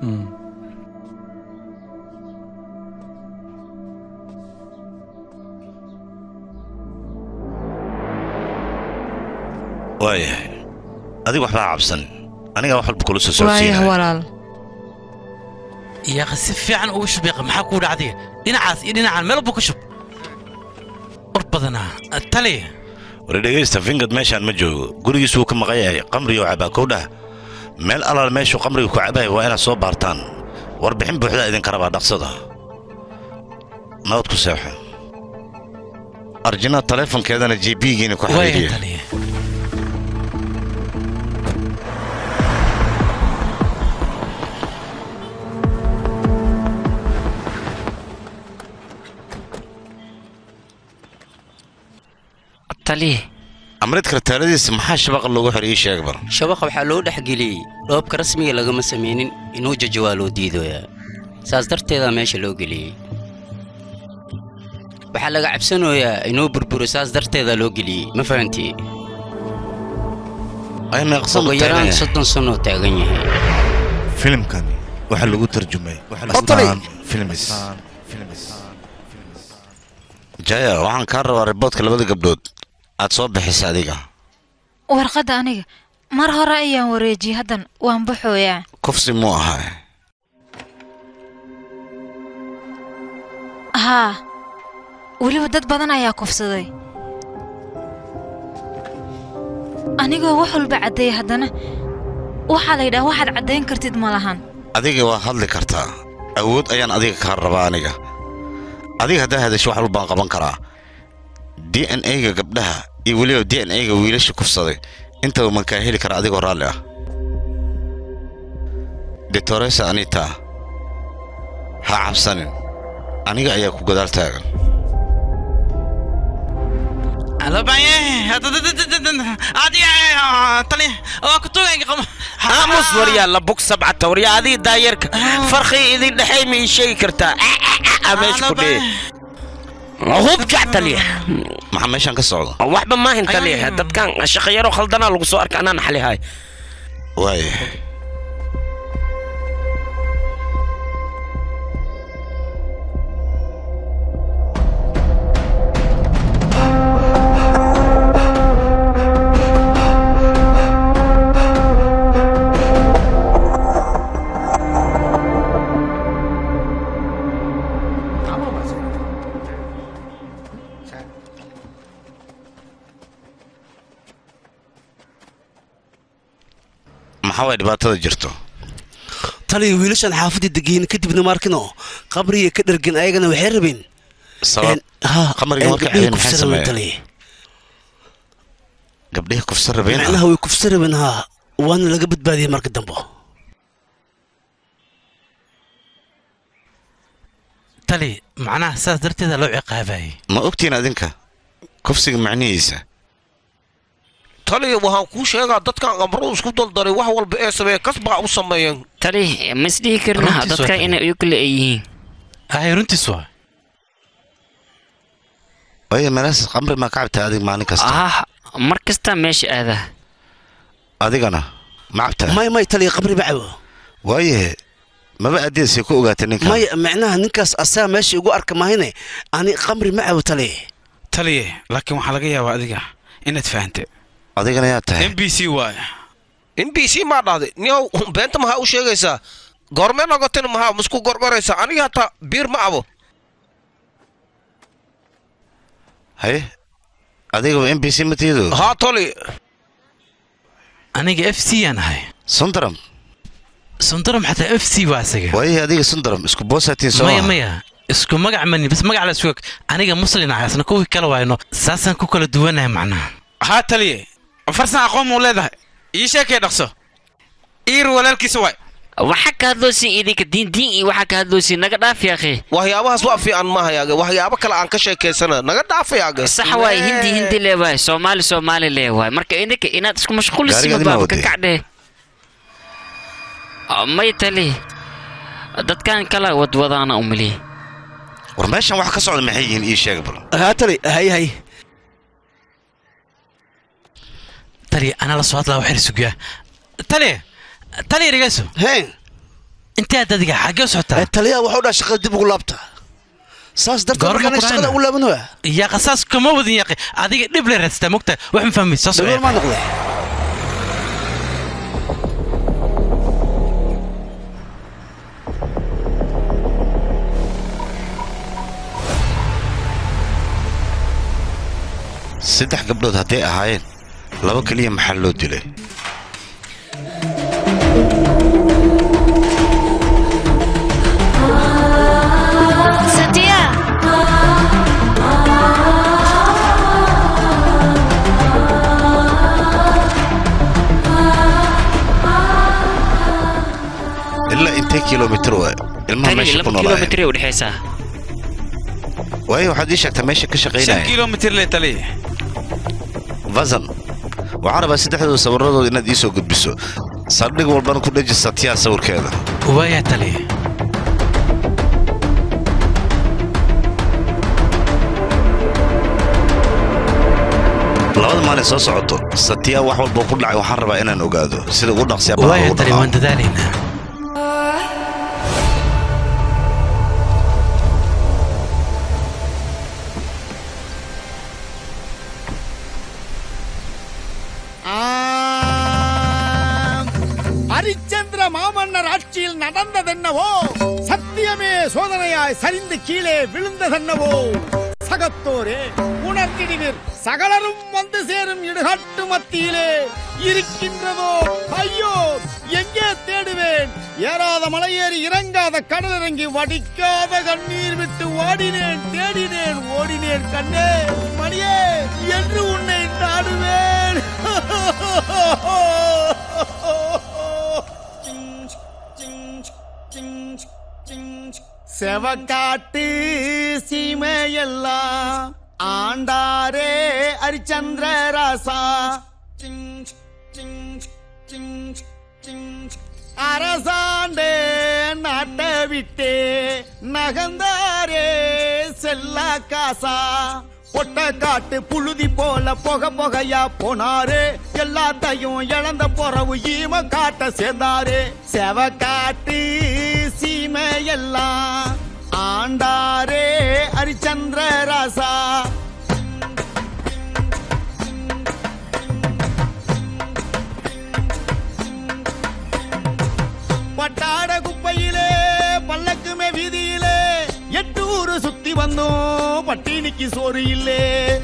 waayahay adiga waxbaa cabsan anigaa wax walba kula soo waayah socodsiinaya walaal yaaqi si fiican ugu shubiiqa maxaa kuu dhacday dhinacaas iyo dhinacaan meel walba ku shub war badanaa tali wari dhegaysta fingad meeshaan ma joogo gurigiis wuu ka maqan yahay qamriyo cabaa kowdhah meel alaal meeshuu qamriga ku cabaya waa inaad soo baartaan warbixin buuxdaa idinka rabaa dhaqsada nabad ku seexo arjina taleefonkeedana jbigiina ku xiriiriya taliye amridka rataaladiisa maxaa shabaqa loogu xidhay ii sheeg bar shabaqa waxaa loo dhexgeliyey dhoobka rasmiga lagama samaynin inuu jajo waa loo diidoyaa saas darteedaa meesha loo geliyey waxaa laga cabsanayaa inuu burburo saas darteedaa loo geliyey ma fahantii ugu yaraan soddon sannoo taagan yahay filimkani waxaa lagu tarjumay astaan filmis jaya waxaan kaa rabaa riboodka labada gabdhood aad soo bixisa adiga warqadda aniga mar hore ayaan wareejiyey haddan waan baxooyaa kufsi muu ahaa haa weliba dad badan ayaa kufsaday anigoo wax walba caddeeya haddana waxaa la yidhaha waxaad caddayn kartid ma lahan adiga waa hadli kartaa awood ayaan adiga kaa rabaa aniga adiga haddaa hadasho wax walbaan qaban karaa d n a-ga gabdhaha iyo weliba d n a-ga wiilasha kufsaday intaba man kaa heli karaa adigoo raalli ah detoresa anita ha cabsanin aniga ayaa ku gadaal taagan aamus waryaa la bug sabcata waryaa adii daayarka farqii idin dhexay ma ii sheegi kartaa meesha ku dhee hubjac taliya maxaa meeshaan ka socda waxba maahin taliya dadkan shaqayaro khaldanaa lagu soo arka anaa naxalihay waaya maxaa waay dhibaatada jirto taliya wiilashaan xaafadda degeyn kadibna maarkino qabriga ka dhargan ayagana waxay rabeen sabab qamariga marka xidhan maxay sameeyeen taliya gabdhihi kufsa rabeen macnaha way kufsa rabeen haa waana laga badbaadiyey marka dambe tali macnaha saas darteeda loo ciqaabayay ma ogtiin adinka kufsiga macnihiisa taliya waxaan kuu sheegaa dadkan amro isku daldaray wax walba ee sameeya kasbaa u sameeyeen tali ma isdhihi karna Runtiis waa dadka tali. inay iyu kale ay yihiin ahay runtiis waa waayo meelahaas qamri maa ka cabtaa adig maalin kasta ah mar kasta meesha aadaa adigana ma cabtaa may may taliya qabri ma cabo waaye maba adeesay ku ogaatay ninkan may micnaha ninkaas asaga meesha igu arka mahayne ani qamri ma cabo taliya taliye laakiin waxaa laga yaabaa adiga inaad fahante adigana yaa tahay m b c waay m b c maa dhahday niyow beenta maxaa u sheegaysaa goormee nogotin maxaa masku gorgoraysaa aniga hataa biir ma abo haye adigaba m b c matiido haa toli aniga f c aan ahay sundaram sundaram xataa f c waa isaga waaye adiga sundaram isku boosatiin soo maya aha. maya isku magac mani bas magac la isku aniga muslin ahay asna kuwii kale waayno saasaan ku kala duwanahay macnaha haa taliye farsan aqoon muu leedahay ii sheekay dhaqso iir walaalkiisa waay waxaa ka hadloosin idinka diin diin iyo waxaa ka hadloosin naga dhaaf yaaqe waxyaabahaas waa fiican maahayaage waxyaabo kale aan ka sheekaysana naga dhaafayaage sax waay hindi hindi leewaay soomaali soomaali leewaay marka idinka inaad isku mashquulisiin Gaarigaadi ma baaba ka waday? kacdhe may tali dadkan kala wadwadaana umaliye war meeshan wax ka socda maxay yihiin ii sheega bal haa tali hay hay tali anaa la soo hadlaa waxir sugaa tali tali dhegeyso hee intaad adiga xaggee u socotaa taliyaha waxu dhaa shaqada dib ugu laabta saas darteed Goorma markaan ku shaqada dhahayna? ugu laabanaya yaa qasaas kama wadin yaaqi adiga dhib le radstaa mogta wax ma fahmaysa soo dhagool maa noqday saddex gabdhood hadday ahaayeen laba keliya maxaa loo dilay Satya! ilaa intee kilomitir waa ilmaha tali meesha ku laba noolaayeen kilomitr u dhexaysaa waayo waxaad ii sheegtaa meesha ka shan shaqaynaya kilomitir le taliye vazan waxaan rabaa saddexdooda sawirradooda inaad ii soo gudbiso saldhig walbana ku dheji satyaa sawirkeeda waayaa tali labada maalin soo socoto satyaa wax walboo ku dhacay waxaan rabaa inaan ogaado sida ugu dhaqsiya waayaa tali waan dadaalaynaa Harishchandra மாமன்னர் ஆட்சியில் நடந்ததென்னவோ சத்தியமே சோதனையாய் சரிந்து கீழே விழுந்ததென்னவோ சகத்தோரே உணர்ந்திடுவீர் சகலரும் வந்து சேரும் இடுகாட்டு மத்தியிலே இருக்கின்றதோ ஐயோ எங்கே தேடுவேன் ஏறாத மலையேறி இறங்காத கடல் இறங்கி வடிக்காத கண்ணீர் விட்டு ஓடினேன் தேடினேன் ஓடினேன் கண்ணே மணியே என்று உன்னை நாடுவேன் செவக்காட்டு சீமையெல்லாம் ஆண்டாரே ஹரிச்சந்திர ராசா அரசாண்டே நாட்டை விட்டே நகந்தாரே செல்லா காசா பொட்ட காட்டு புழுதி போல புக புகையா போனாரு எல்லாத்தையும் இழந்த பொறவு ஈம காட்ட சேர்ந்தாரு செவ காட்டு சீமையெல்லாம் ஆண்டாரே ஹரிச்சந்திர ராசா பட்டாட குப்பையிலே பல்லக்குமே வீதியிலே எட்டு ஊரு சுத்தி வந்தோம் பட்டினிக்கு சோறு இல்லே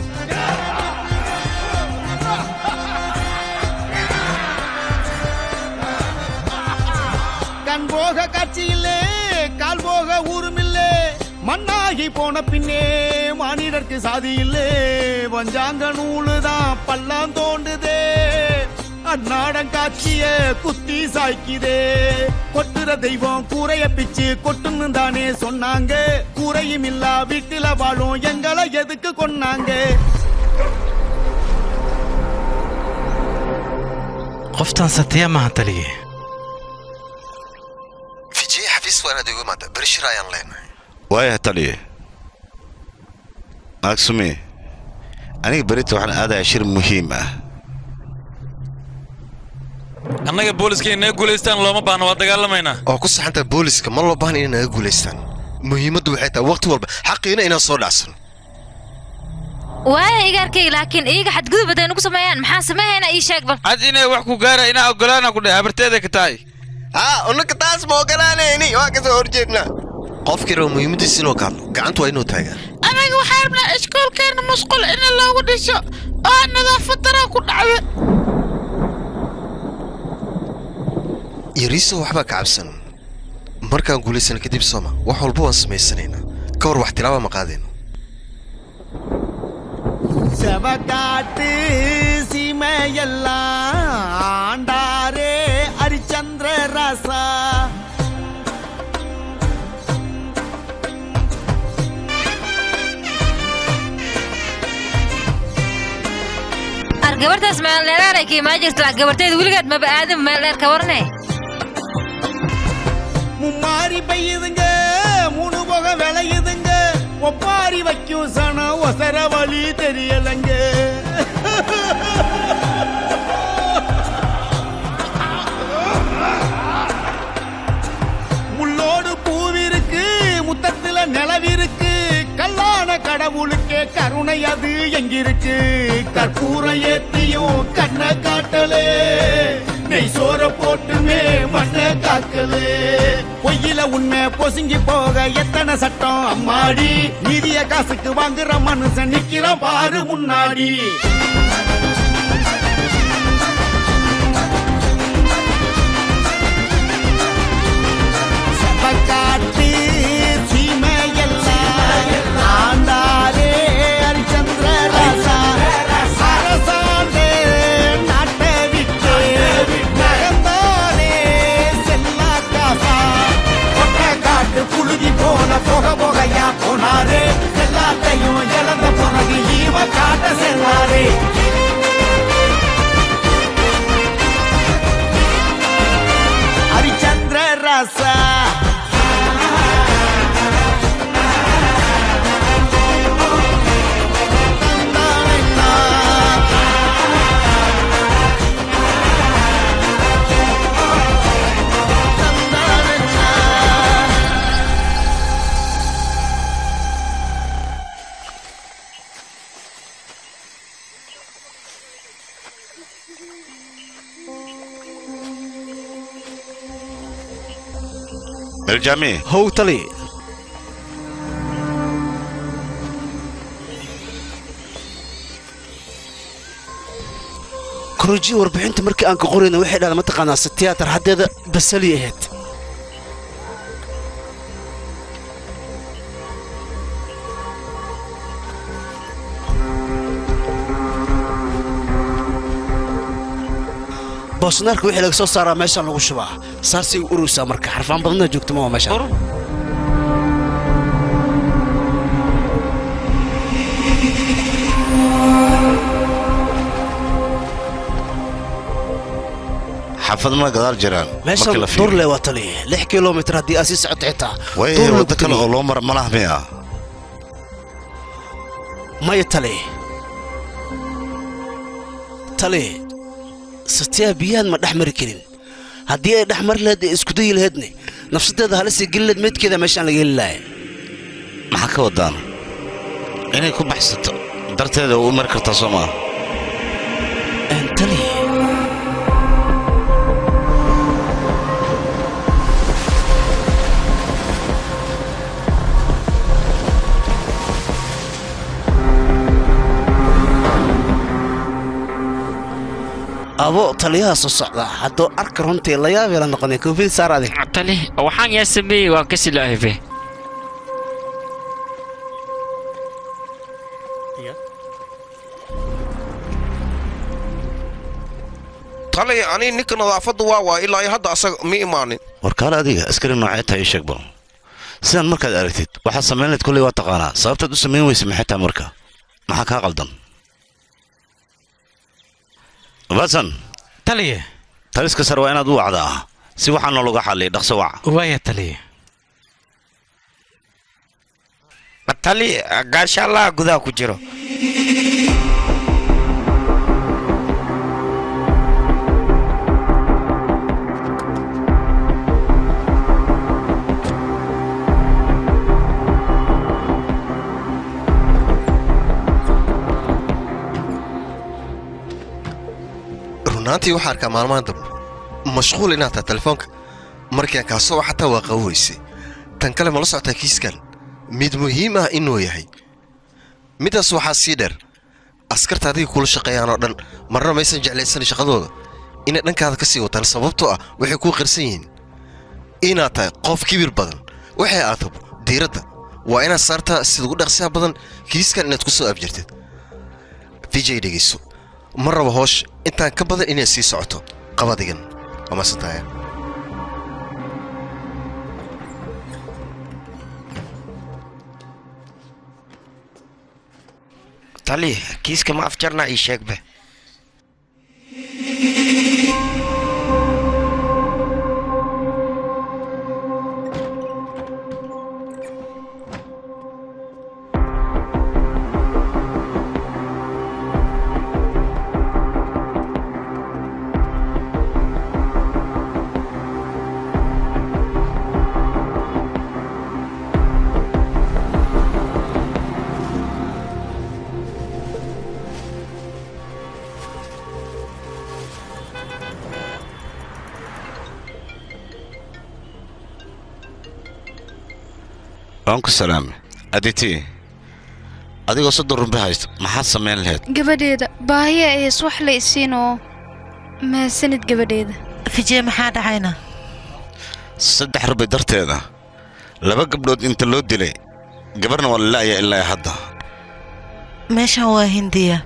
கண் போக காட்சி இல்லே கால் போக ஊரும் இல்லே மண்ணாகி போன பின்னே மானிடர்க்கு சாதி இல்லே வஞ்சாங்க நூலுதான் பள்ளம் தோண்டுதே அந்நாடம் காட்சிய குத்தி சாய்க்குதே கொட்டுற தெய்வம் கூரைய பிச்சு கொட்டுன்னு தானே சொன்னாங்க கூரையும் இல்லா வீட்டுல வாழும் எங்களை எதுக்கு கொன்னாங்க qoftan satya maaha taliye fijiye xafiis waa inaad igu imaada berishir ayaan leenahay waaya taliye naag sumi aniga berita waxaan aadayaa shir muhiim ah annaga booliska inay guulaystaan looma baahna waa dagaalamaynaa oo ku saxantaa booliska ma loo baahna inay naga guulaystaan muhiimaddu waxay tahay waqti walba xaqiina inaan soo dhacsan waaya igaarkayga laakiin iyaga xadgudub hadday nagu sameeyaan maxaan sameehaynaa ii sheeg bal cad inay wax ku gaara inaa ogolaana ku dheh habarteeda ka tahay haa unaka taas ma ogolaanayni waa kasoo horjeednaa qofkii raba muhiimaddiisa inuu ka hadlo gacantu waa inuu taagaa anaga waxaa rabnaa iskoolkeena musqul in loogu dhiso oo nadaafad daraa ku dhacda yariiso waxbaa ka cabsan markaan guulaysana kadib sooma wax walba waan samaysanaynaa ka hor wax tilaaba ma qaadayno செவகாட்டு சீமையெல்லாம் ஆண்டாரே ஹரிச்சந்திர ராசா ar gabartaas meel dheeraaray ka imaan jirta gabarteeda weligeed maba aadin meel dheer ka warane மும்மாரி பெய்யுதுங்க மூணு போக விளையுதுங்க ஒப்பாரி வைக்கும் சனம் ஒசர வழி தெரியலங்க முள்ளோடு பூவிருக்கு முத்தத்துல நிலவிருக்கு கல்லான கடவுளுக்கே கருணை அது எங்கிருக்கு கற்பூரம் ஏத்தியும் கண்ணை காட்டலே நெய் சோற போட்டுமே மண்ணை காக்கலே பொய்யில உண்மை பொசுங்கி போக எத்தனை சட்டம் அம்மாடி மீதிய காசுக்கு வாங்குற மனுஷன் நிக்கிறான் பாரு முன்னாடி செவக்காட்டு சீமையெல்லாம் ஆண்டாரே ஹரிச்சந்திர ராசா அரசாண்டே நாட்டை விட்டு நகர்ந்தானே செல்லா காசா கொட்டை காட்டு புழுதி போன போக போகையா போனாரே எல்லாத்தையும் இழந்த பிறகு ஈவ காட்ட செல்லாரே ஹரிச்சந்திர ராசா eljaami how tali korojii warbixinta markii aan ka qorayna waxay dhahdaa mataqaanaa se tiyaatar haddeeda basali ahayd boosnaarka wixii laga soo saaraa meeshaan lagu shubaa saasay u uraysaa marka xarfaan badanna joogto ma waa meeshaan xaafadna gadaal jiraan meeshaan durle waa tali lix kilomitir haddii aad sii socoto xitaa way Dur la waddo kale gudbiye. oo loo mara malaha miya maya tali tali satiyaa biyahan ma dhex mari karin haddii ay dhex mari lahayd ee isku dayi lahaydne nafsadeeda halisii geli lahayd meydkeeda meeshaan laga heli lahay maxaa ka wadaan inay ku baxsato darteeda u mari kartaa soo maa tali abo taliyaha soo socda hadduu arka runtii la yaabay la noqonay koofid saar adig tali waxaan yaa sameeyey waa ka silaahife talay ani ninka nadaafadda waa waa ilaa iyo hadda asaga ma imaanin warkaale adiga askari noocee tahay ii sheeg bal sidaan markaad aragtid waxaad samayn lahayd kolley waa taqaanaa sababtaad u samayn weysa maxay tahay marka maxaa kaa qaldan basan taliye taliska sare waa inaad u wacdaa si waxaa noolaga xalliya dhaqso wac waaya taliye matali gaashaalaha gudaha ku jiro runaantii waxaa arkaa maalmahan dambe mashquul inaad tahay telefoonka markaan kaa soo xataa waa qaban weysay tan kale ma la socotaa kiiskan mid muhiim ah inuu yahay midaas waxaa sii dheer askarta adiga kula shaqeeyaan oo dhan marna maysan jeclaysanin shaqadooda inay dhankaada ka sii wataan sababtoo ah waxay kuu qirsan yihiin inaad tahay qof kibir badan waxay aadab diiradda waa inaad saartaa sida ugu dhaqsiyaha badan kiiskan inaad ku soo afjirtid vijay dhegayso ma rabo hoosh intaan ka badan inay sii socoto qabadigan waa masantaaya tali kiiska ma afjarna ii sheegbe waan ku salaame aditi adigoo soddon rumbe haysta maxaad samayn lahayd gabadheeda baahiya ahays wax la isiin oo mahadsanid gabadheeda fijee maxaa dhacayna saddex rubay darteeda laba gabdhood inta loo dilay gabarna waa lala'aya ilaa hadda meeshan waa hindiya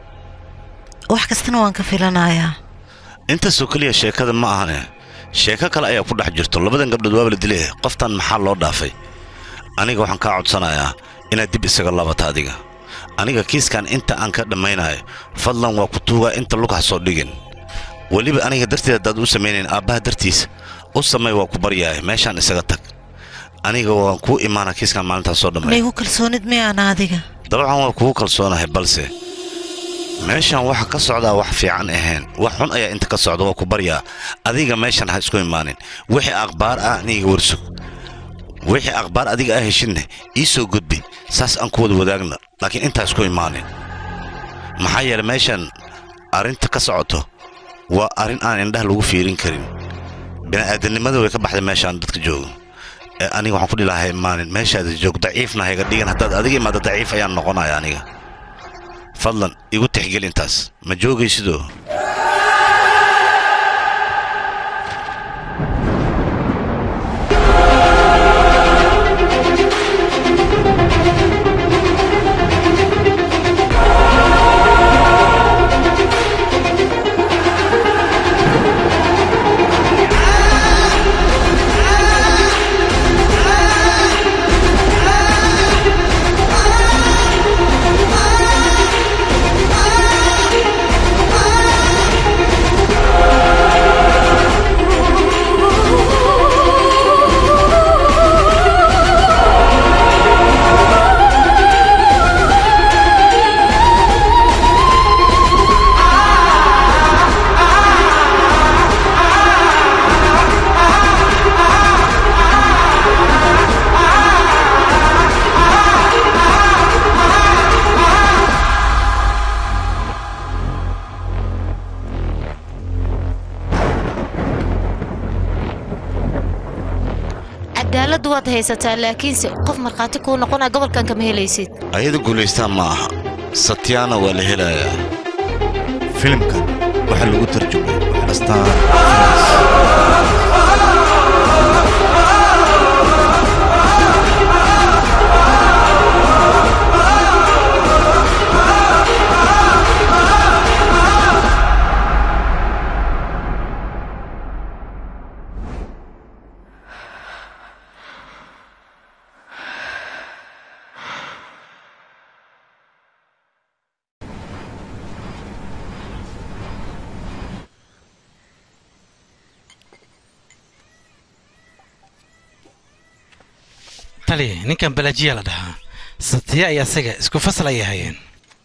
wax kastana waan ka filanayaa intaasoo keliya sheekada ma ahane sheeko kale ayaa ku dhex jirto labadan gabdhood waaba la dilay qoftan maxaa loo dhaafay aniga waxaan kaa codsanayaa inaad dib isaga laabata adiga aniga kiiskan inta aan ka dhammaynayo fadlan waa ku tuugaa inta lug ha soo dhigin weliba aniga darteed haddaad u samaynayn aabbaha dartiisa u samay waa ku baryahay meeshaan isaga tag aniga waan kuu imaana kiiskan maalintaas soo dhammay maygu kalsoonid miyaana adiga dabcan waa kugu kalsoonahay balse meeshan waxa ka socdaa wax fiican ahayn wax xun ayaa inta ka socda waa ku baryaa adiga meeshan ha isku imaanin wixii akhbaar ah aniga warsug wixii akhbaar adiga ah heshidne ii soo gudbi saas aan ku wada wadaagna laakiin intaa isku imaanin maxaa yeele meeshan arrinta ka socoto waa arrin aan indhaha lagu fiirin karin bini'aadanimada way ka baxday meeshaan dadka jooga ee aniga waxaan ku dhilahay imaanin meeshaada joog daciifna hayga dhigan haddaad adiga imaada daciif ayaan noqonaya aniga fadlan igu tixgel intaas ma joogaysidoo cadaaladdu waad haysataa laakiinse qof markhaati kuu noqonaa gobolkan kama helaysid ayada guulaystaan ma aha satyaana waa la helayaa filimkan waxaa lagu tarjumay astaan tali ninkan balajiya la dhahaa satya iyo asaga isku fasal ayay hayeen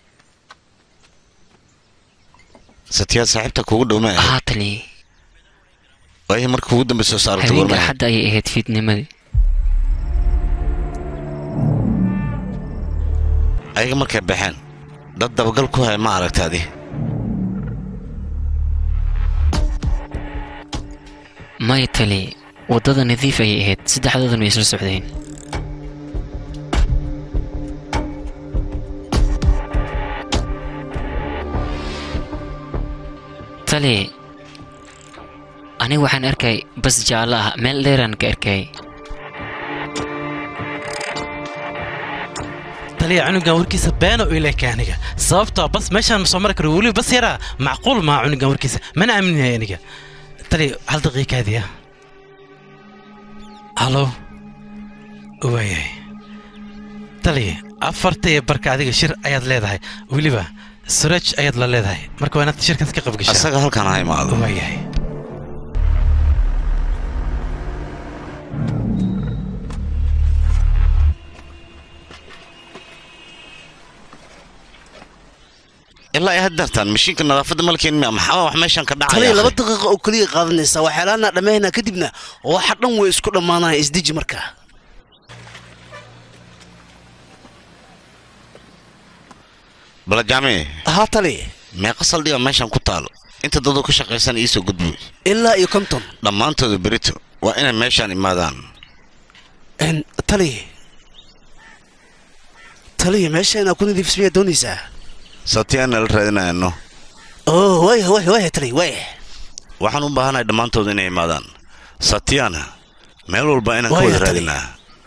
satyaad saaxiibta kugu dhow ma haa tali waayahay marka ugu dambe soo saarta habeenka warma axadda ayay ahayd fiidnimadii ayaga markay baxeen dad dabagal ku haya ma aragta adi maya tali waddada nadiif ayay ahayd saddexdoodan way isla socdeen tali aniga waxaan arkay bas jaallo ah meel dheeraan ka arkay taliya cunugan warkiisa beeno ileka aniga sababtoo bas meeshaan ma soo mari karo weliba bas yaraa macquul maa cunugan warkiisa mana aaminaya aniga taliya hal daqiiqaadiya halo waayahay taliya afarta iyo barka adiga shir ayaad leedahay weliba suraj ayaad la leedahay marka waa inaad shirkaas ka qabgashaa asaga halkaan ha imaado waayahay ilaa ay haddartaan mashiinka nadaafadda malkeen miya maxaa wax meeshan ka taliya dhacaya laba daqiiqa oo keliya qaadanaysa waxyaalaana dhammaynaa kadibna waxa dhan way isku dhammaanaya isdeji markaa balajaami haa taliya meeqa saldhiga meeshan ku taalo inta dadoo ka shaqaysan iisoo gudbuy ilaa iyo konton dhammaantooda berito waa inay meeshaan imaadaan Een, taliya taliya meesha inaa ku nadiifis miyaa doonaysaa sabtiyaan nala raadinayano oo waaya waaya waaya taliya waaya waxaan u baahanahay dhammaantood inay imaadaan satiyana meel walba inaan ka Waaya, wada taliya. raadinaa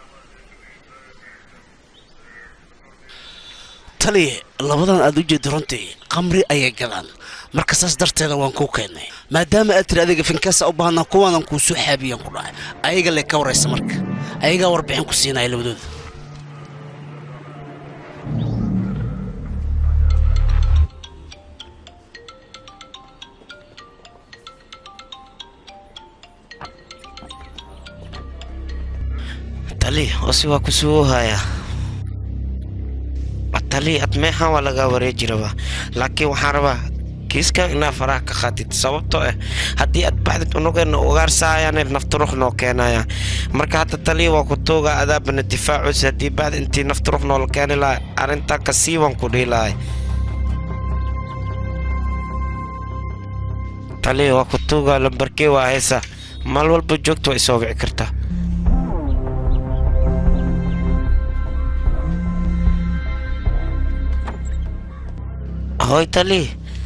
taliya labadan aad u jeeddo runtii qamri ayay gadaan marka saas darteeda waan kuu keennay maadaama aad tiri adiga finkaasa u baahnaa kuwaanan kuu soo xaabiyaan ku dhahay ayaga le ka waraysa marka ayagaa warbixin ku siinaya labadooda tali osi waa ku suu haya tali ad meexan waa lagaa wareeji rabaa laakiin waxaan rabaa kiiskan inaa faraha ka qaatid sababtoo ah haddii aad baxdid unugeena ugaarsaayaan nafturux noo keenaya marka hadda taliya waa ku tuuga adaabana difaacuus haddii baxd intii nafturux noola keeni lahay arrintaa kasii waan ku dhihi lahay taliya waa ku tuuga lambarkee waa haysa mal walba joogta waa isoo wici kartaa Hoy, Tali.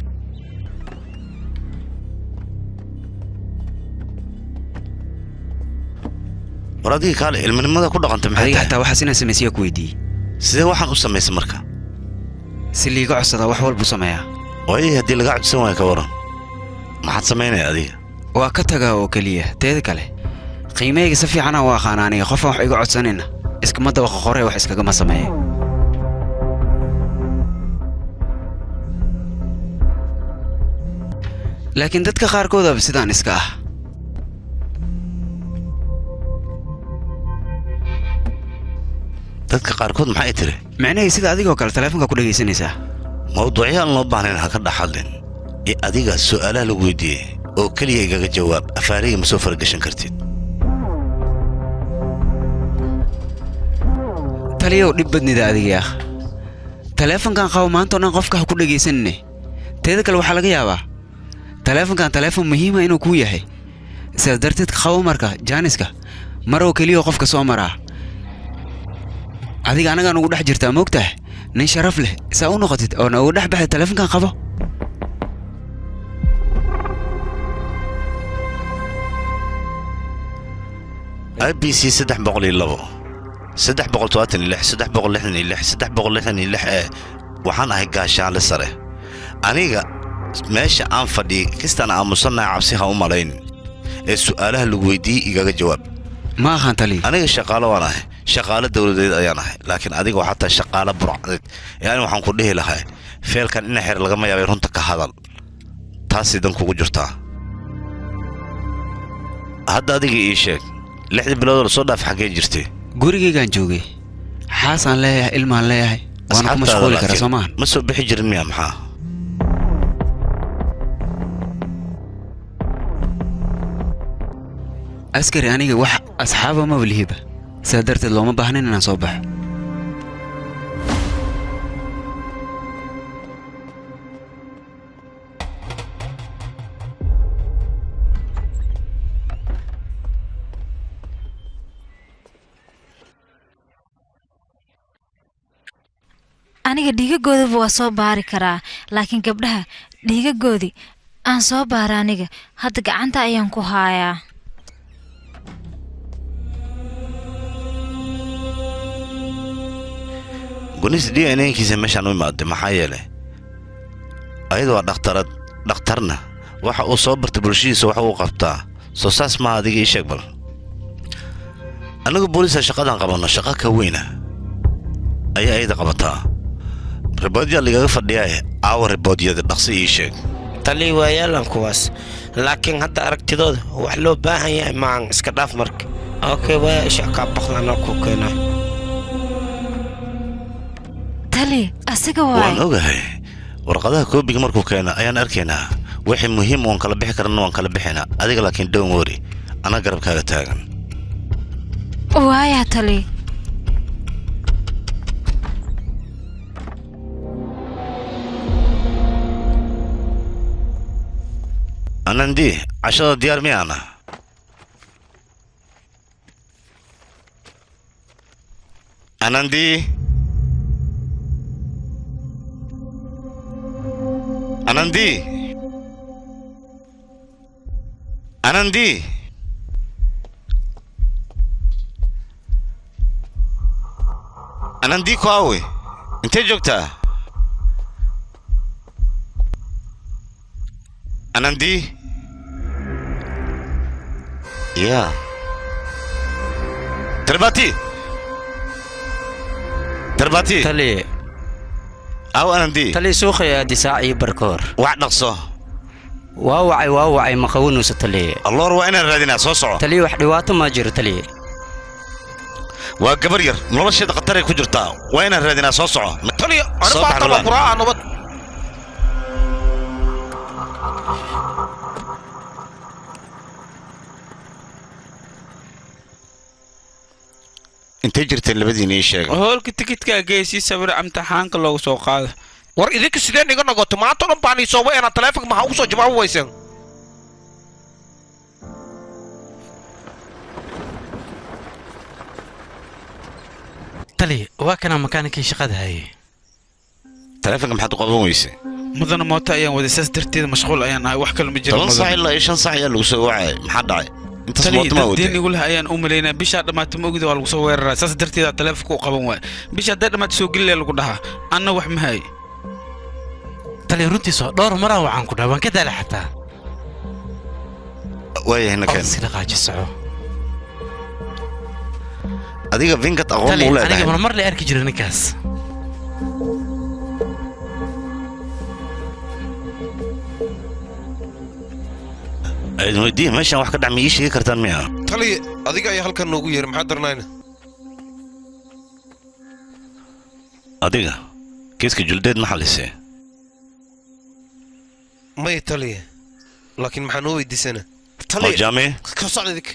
war adiga kaale ilminimada ku dhaqanta maxay adiga tahay xataa waxaas inaan samaysiya ku weydiiyey sidee waxaan u samaysa marka si liiga codsadaa wax walbuu sameeyaa waayo haddii lagaa codsan waayo ka waran maxaad samaynaya adiga waa ka tagaa oo keliya teeda kale qiimahayga si fiicanaa u aqaana aniga qofaan wax iga codsanayna iskama dabaqa qore wax iskagama sameeya laakiin dadka qaarkoodaba sidaan iska ah dadka qaarkood maxay tiri micnahii sida adigoo kale taleefonka ku dhegaysanaysaa mawduucyaan loo baahnayn ha ka dhex hadlin ee adiga su'aalaha lagu weydiiyey oo keliya igaga jawaab afaariga ma soo faragashan kartid taliyow dhib badnida adiga ah taleefonkan qabo maantao dhan qofka ha ku dhegaysanine teeda kale waxaa laga yaabaa taleefonkan taleefon muhiima inuu kuu yahay sidaas darteed qabo marka jaaniska mar oo keliya oo qofka soo maraa adiga anagaa nugu dhex jirtaa moogtaha nin sharaf leh saa u noqotid oo noogu dhex baxay taleefonkan qabo i b c saddex boqol iyo labo saddex boqol todobaatan iyo lix saddex boqol lixdan iyo lix saddex boqol lixdan iyo lix ee waxaan ahay gaashaanle sare aniga meesha aan fadhiyay kistaan aamusannahay cabsi ha u malaynin ee su'aalaha lagu weydiiyey igaga jawaab ma aqaan taliya aniga shaqaalo waan ahay shaqaalo dowladeed ayaan ahay laakiin adiga waa xataa shaqaalo burcadeed yani waxaan ku dhihi lahaa feelkan ina xer lagama yaabay runta ka hadal taasay dan kugu jirtaa hadda adiga ii sheeg lixdii biloodoo lasoo dhaaf xaggee jirtay gurigaygaan joogay xaasaan leeyahay ilmaan leeyahay waana ku Asxaabtaada mashquuli karaa laakiin soo maahan ma soo bixi jirin miya maxaa askari aniga wax asxaaba maba lihiba sidaa darteed looma baahnayn inaan soo baxo aniga dhiigagoodaba waa soo baari karaa laakiin gabdhaha dhiigagoodii aan soo baara aniga hadda gacanta ayaan ku haayaa gunis d n nkiisa meeshaan u imaaday maxaa yeelay ayada waa dhakhtarad dhakhtarna waxa uu soo bartay bulshadiisa wax uu qabtaa soo saas maaha adiga ii sheeg bal annagu booliisa shaqadan qabanno shaqa ka weyna ayaa ayada qabataa riboodyaa ligaga fadhiyaa aawa riboodyada dhaqsi ii sheeg talii waa yaalan kuwaas laakiin hadda aragtidooda wax loo baahan yahay maahan iska dhaaf marka okay waa isha kaa baqlanoo ku keena tali asiga waan waay ogahay warqadaha koobiga markuu keena ayaan arkaynaa wixii muhiim oon kala bixi karana waan kala bixinaa adiga laakiin down wori anaa garabkaaga taagan waaya tali anandi cashada diyaar miyaana anandi anandi anandi anandi ku awe intee joogtaa anandi ya tarbati tarbati tali aw anandi tali suuqaya difaac iyo barkoor wax dhaqso waa wacay waa wacay ma qawanayso tali alloor waa inaan raadinaa soo soco tali wax dhibaato ma jiro tali waa gabar yar nolosheeda khataray ku jirtaa waa inaan raadinaa soo soco taliya Soo ani bax baataba Rubaan. kuraaca nabad intay jirteen labadiina ii sheega hoolka tikidkaa geesii sawir imtixaanka loogu soo qaado war idinka sideen iga nogoto maanta dhan baan ii sooba eenaa taleefonka maxaa ugu soo jawaabi weyseen tali waa kana makaanikii shaqada hayay taleefonka maxaad u qaban weyse mudana mooto ayaan waday saas darteeda mashquul ayaan ahay wax kale ma jiro toban saac ilaa iyo shan saac ayaa lagu soo wacay maxaa dhacay intaas tali mooto maa dad watay deen igu leh ayaan u malaynaa bishaa dhammaata ma ogida waa lagu soo weeraraa saas darteeda taleefonka u qaban waay bisha hadday dhammaata soo gelilaya lagu dhahaa anna wax ma hay tali runtiisoo dhowr maraan waxaan ku dhaha waan ka daala xataa waayahay nakeen iska dhaqaaji soco adiga vinkat aqoon tali muu aniga leedahay mar mar la arki jira ninkaas aydin weydiin meeshaan wax ka dhac ma ii sheegi kartaan miya taliya adiga ayaa halkan noogu yeeray maxaa daranayna adiga kiiska juldeed ma xalisee may taliya laakiin maxaa noo weydiisana oo jaame ka socda idinka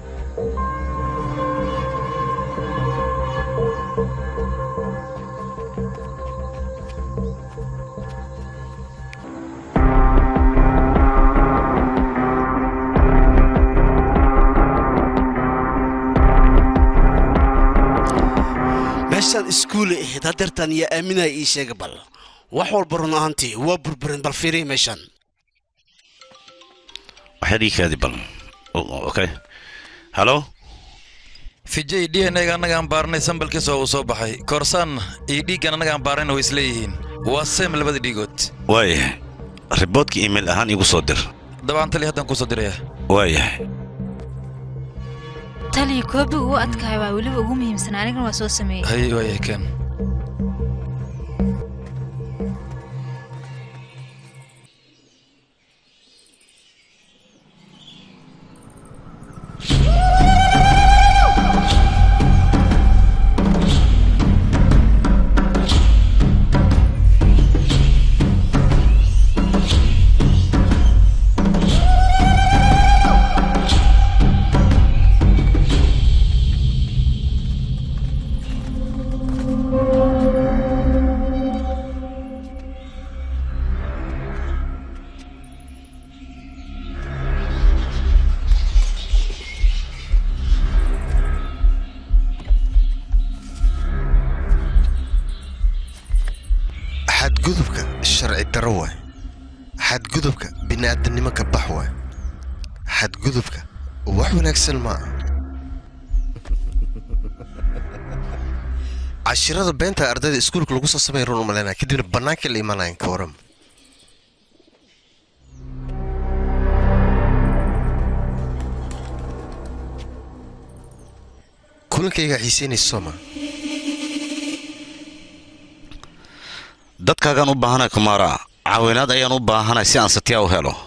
meeshaan iskuule ahayd hadeertaan iyo aaminaya ii sheega bal wax walba run ahaantii waa burburin bal fiiriya meeshaan waxyaad ii kaadi bal O- okay halo fijay d n a-ga annagaan baarnay sambalkiisa oo uu soo baxay koorsaanna iyo dhiiggan annagaan baarnayna way isleeyihiin waa seem labada dhiigood waayahay riboodka iimayl ahaan igu soo dir dabcan tali haddaan kuu soo dirayaa waayahay tali koobiga u adkaay waa weliba ugu muhiimsan anigana waa soo sameeyey hay waayay ken Thank xadgudubka sharci darro waay xadgudubka bini'aadanimo ka bax waay xadgudubka wax wanaagsan ma aha cashirada beenta ardayda iskuulka lagu soo samay run umalaynaya kadibna bannaankii la imaanayan ka waran kulankayga xiiseynaysa sooma dadkaagaan u baahanay kumaara caawinaad ayaan u baahanay si aan satyaa u helo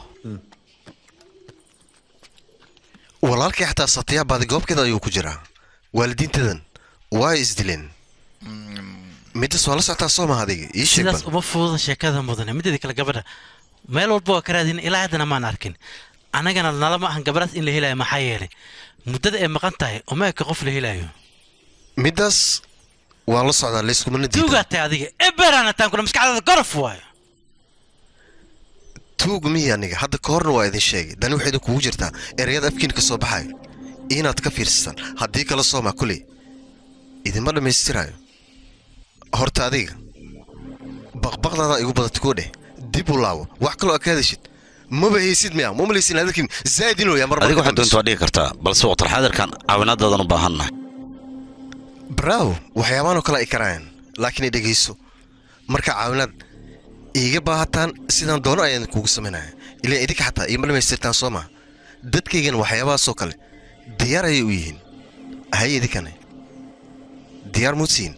walaalkay xataa satyaa baadi goobkeeda ayuu ku jiraa waalidiintadan waa isdileen midas waa la socotaa sooma adiga ii sheeg sidaas bal uma fududa sheekada mudane mideeda kale gabadha meel walba waa ka raadin ilaa haddana maan arkin annagana nalama ahan gabadhaas in la helayo maxaa yeelay muddada ay maqan tahay uma eka qof la helayo midaas waan la socdaa layskumana diidan tuugaatay adiga eberana taankuna maskaxdaada gorof waayo tuug mihi aniga hadda ka horna waa idin sheegay dani waxay idin kugu jirtaa ereyada afkiin ka soo baxayo inaad ka fiirsataan haddii kala sooma kuley idinma dhammaystirayo horta adiga baqbaqdaada igu badata koo dheh dib u laabo wax kaloo aad ka hadashid maba haysid miya ma malaysin adalkin zaa'id inuu yahay mar adiga waxaad doonta waa dhigi kartaa balse waqtalxaadirkan caawinaadaadan u baahannahay braawo waxyaabaanoo kale ay karayaan laakiin i dhegayso marka caawinaad iiga baahataan sidaan doono ayaan kugu samaynaya ilaa idinka xataa iima dhammaystirtaan soo maa dadkaygan waxyaabahaasoo kale diyaar ayay u yihiin hay idinkane diyaar muudsiin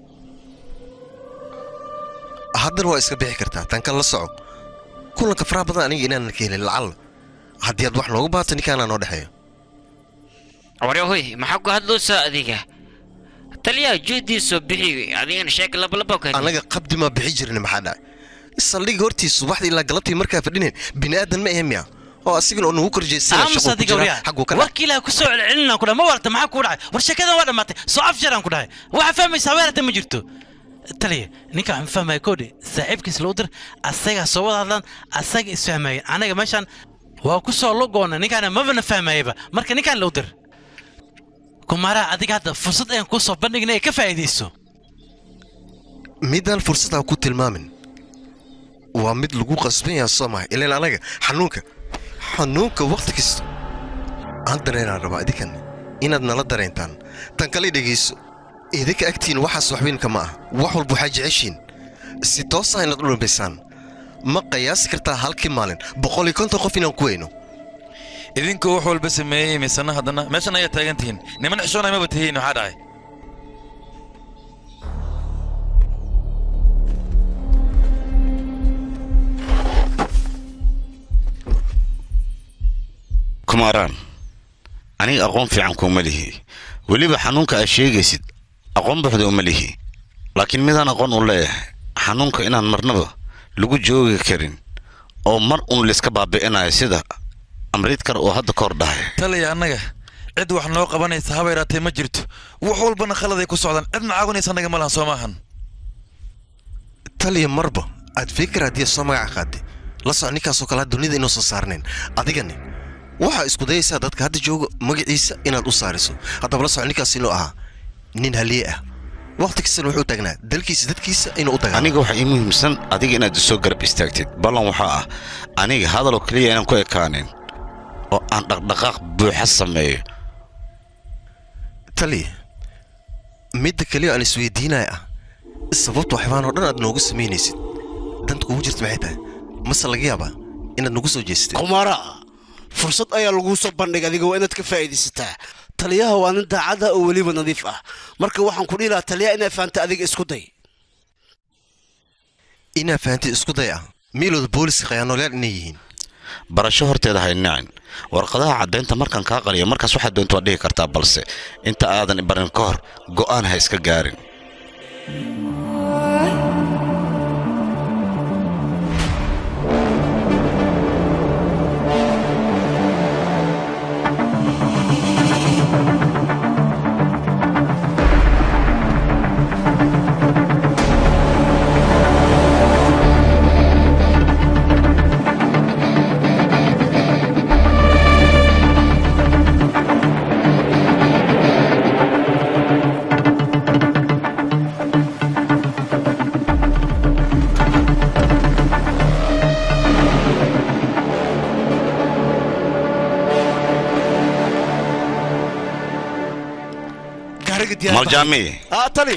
haddana waa iska bixi kartaa tan kale la soco kulanka faraha badan aniga inaanan ka helin lacalla haddii aad wax noogu baahato ninkaanaa noo dhexeeyo waryahoy maxaa ku hadloosaa adiga taliyaa juhdiisoo bixi adigana sheeg labalaba ka annaga qabdi maa bixi jirin maxaa dhacay saldhiga hortiis subaxdii ilaa galabtii markaa fadhineen bini'aadan ma ahe miya oo asigana oo nagu korjeysana aamus adiga waryaa warkii ilaaha ku soo celcelinaan ku dhahay ma warta maxaa kuu dhacay war sheekadan waa dhammaatay soo afjaraan ku dhahay waxaa fahmaysaa weerarta ma jirto taliya ninka waxaan fahmaya koodhi saaxiibkiis loo dir asagaa soo wada hadlaan asaga isfahmayeen anaga meeshaan waa ku soo lugoona ninkaana mabana fahmayaba marka ninkaan loo dir kumaaraha adiga hadda fursad ayaan kuu soo bandhignay ee ka faa'iidayso midaan fursad ha ku tilmaamin waa mid lagu qasban yaha soo maha ilaan anaga xanuunka xanuunka wakhti kasta aan dareenaan rabaa idinkan inaad nala dareentaan tan kale dhegayso idinka agtiin waxaas waxweynka ma ah wax walba waxaa jeceshiin si toosa inaad u dhambaysaan ma qiyaasi kartaa halkii maalin boqol iyo konton qof inaan ku weyno idinkoo wax walba sameeyey misana haddana meeshan ayaa taagan tihiin niman xishoonay maba tihiin maxaa dhacay kumaaraan aniga aqoon fiican kuuma lihi weliba xanuunka aad sheegaysid aqoon buuxda uma lihi laakiin midaan aqoon u leeyahay xanuunka inaan marnaba lagu joogi karin oo mar uun layska baabi'inayo sida amriidkar oo hadda ka hor dhahay talaya annaga cid wax noo qabanaysa haba yaraatee ma jirto wax walbana khaladay ku socdaan cidna caawinaysa annaga ma lahan soo maahan taliya marba aad fikir haddii soo magaca qaatay la soco ninkaasoo kale dunida inuu soo saarnayn adigani waxaa isku dayaysaa dadka hadda jooga magaciisa inaad u saariso haddaba la soco ninkaas inuu ahaa nin haliye ah wakhti kastana wuxuu taagnaa dalkiisa dadkiisa inuu u dagaalo aniga waxaa ii muhiimsan adiga inaad isoo garab istaagtid ballan waxaa ah aniga hadaloo keliya inaan ku ekaanin oo aan dhaqdhaqaaq buuxa sameeyo taliya midda keliya aan isweydiinaya ah sababta waxbaan oo dhan aad noogu samaynaysid danta kugu jirta maxay tahay mase laga yaabaa inaad nagu soo jeestid kumaara fursad ayaa laguu soo bandhig adiga waa inaad ka faa'iidaysataa taliyaha waa nin daacada oo weliba nadiif ah marka waxaan ku dhihi lahaa taliyaha inaad fahamta adiga isku day inaa fahantay isku day ah miilooda booliska khayaanoolyaal inay yihiin barasho horteeda haynacin warqadaha caddaynta markaan kaa qaliyo markaas waxaad doonto waad dhihi kartaa balse inta aadan barin ka hor go'aan ha iska gaarin diyaar maljaami ah tali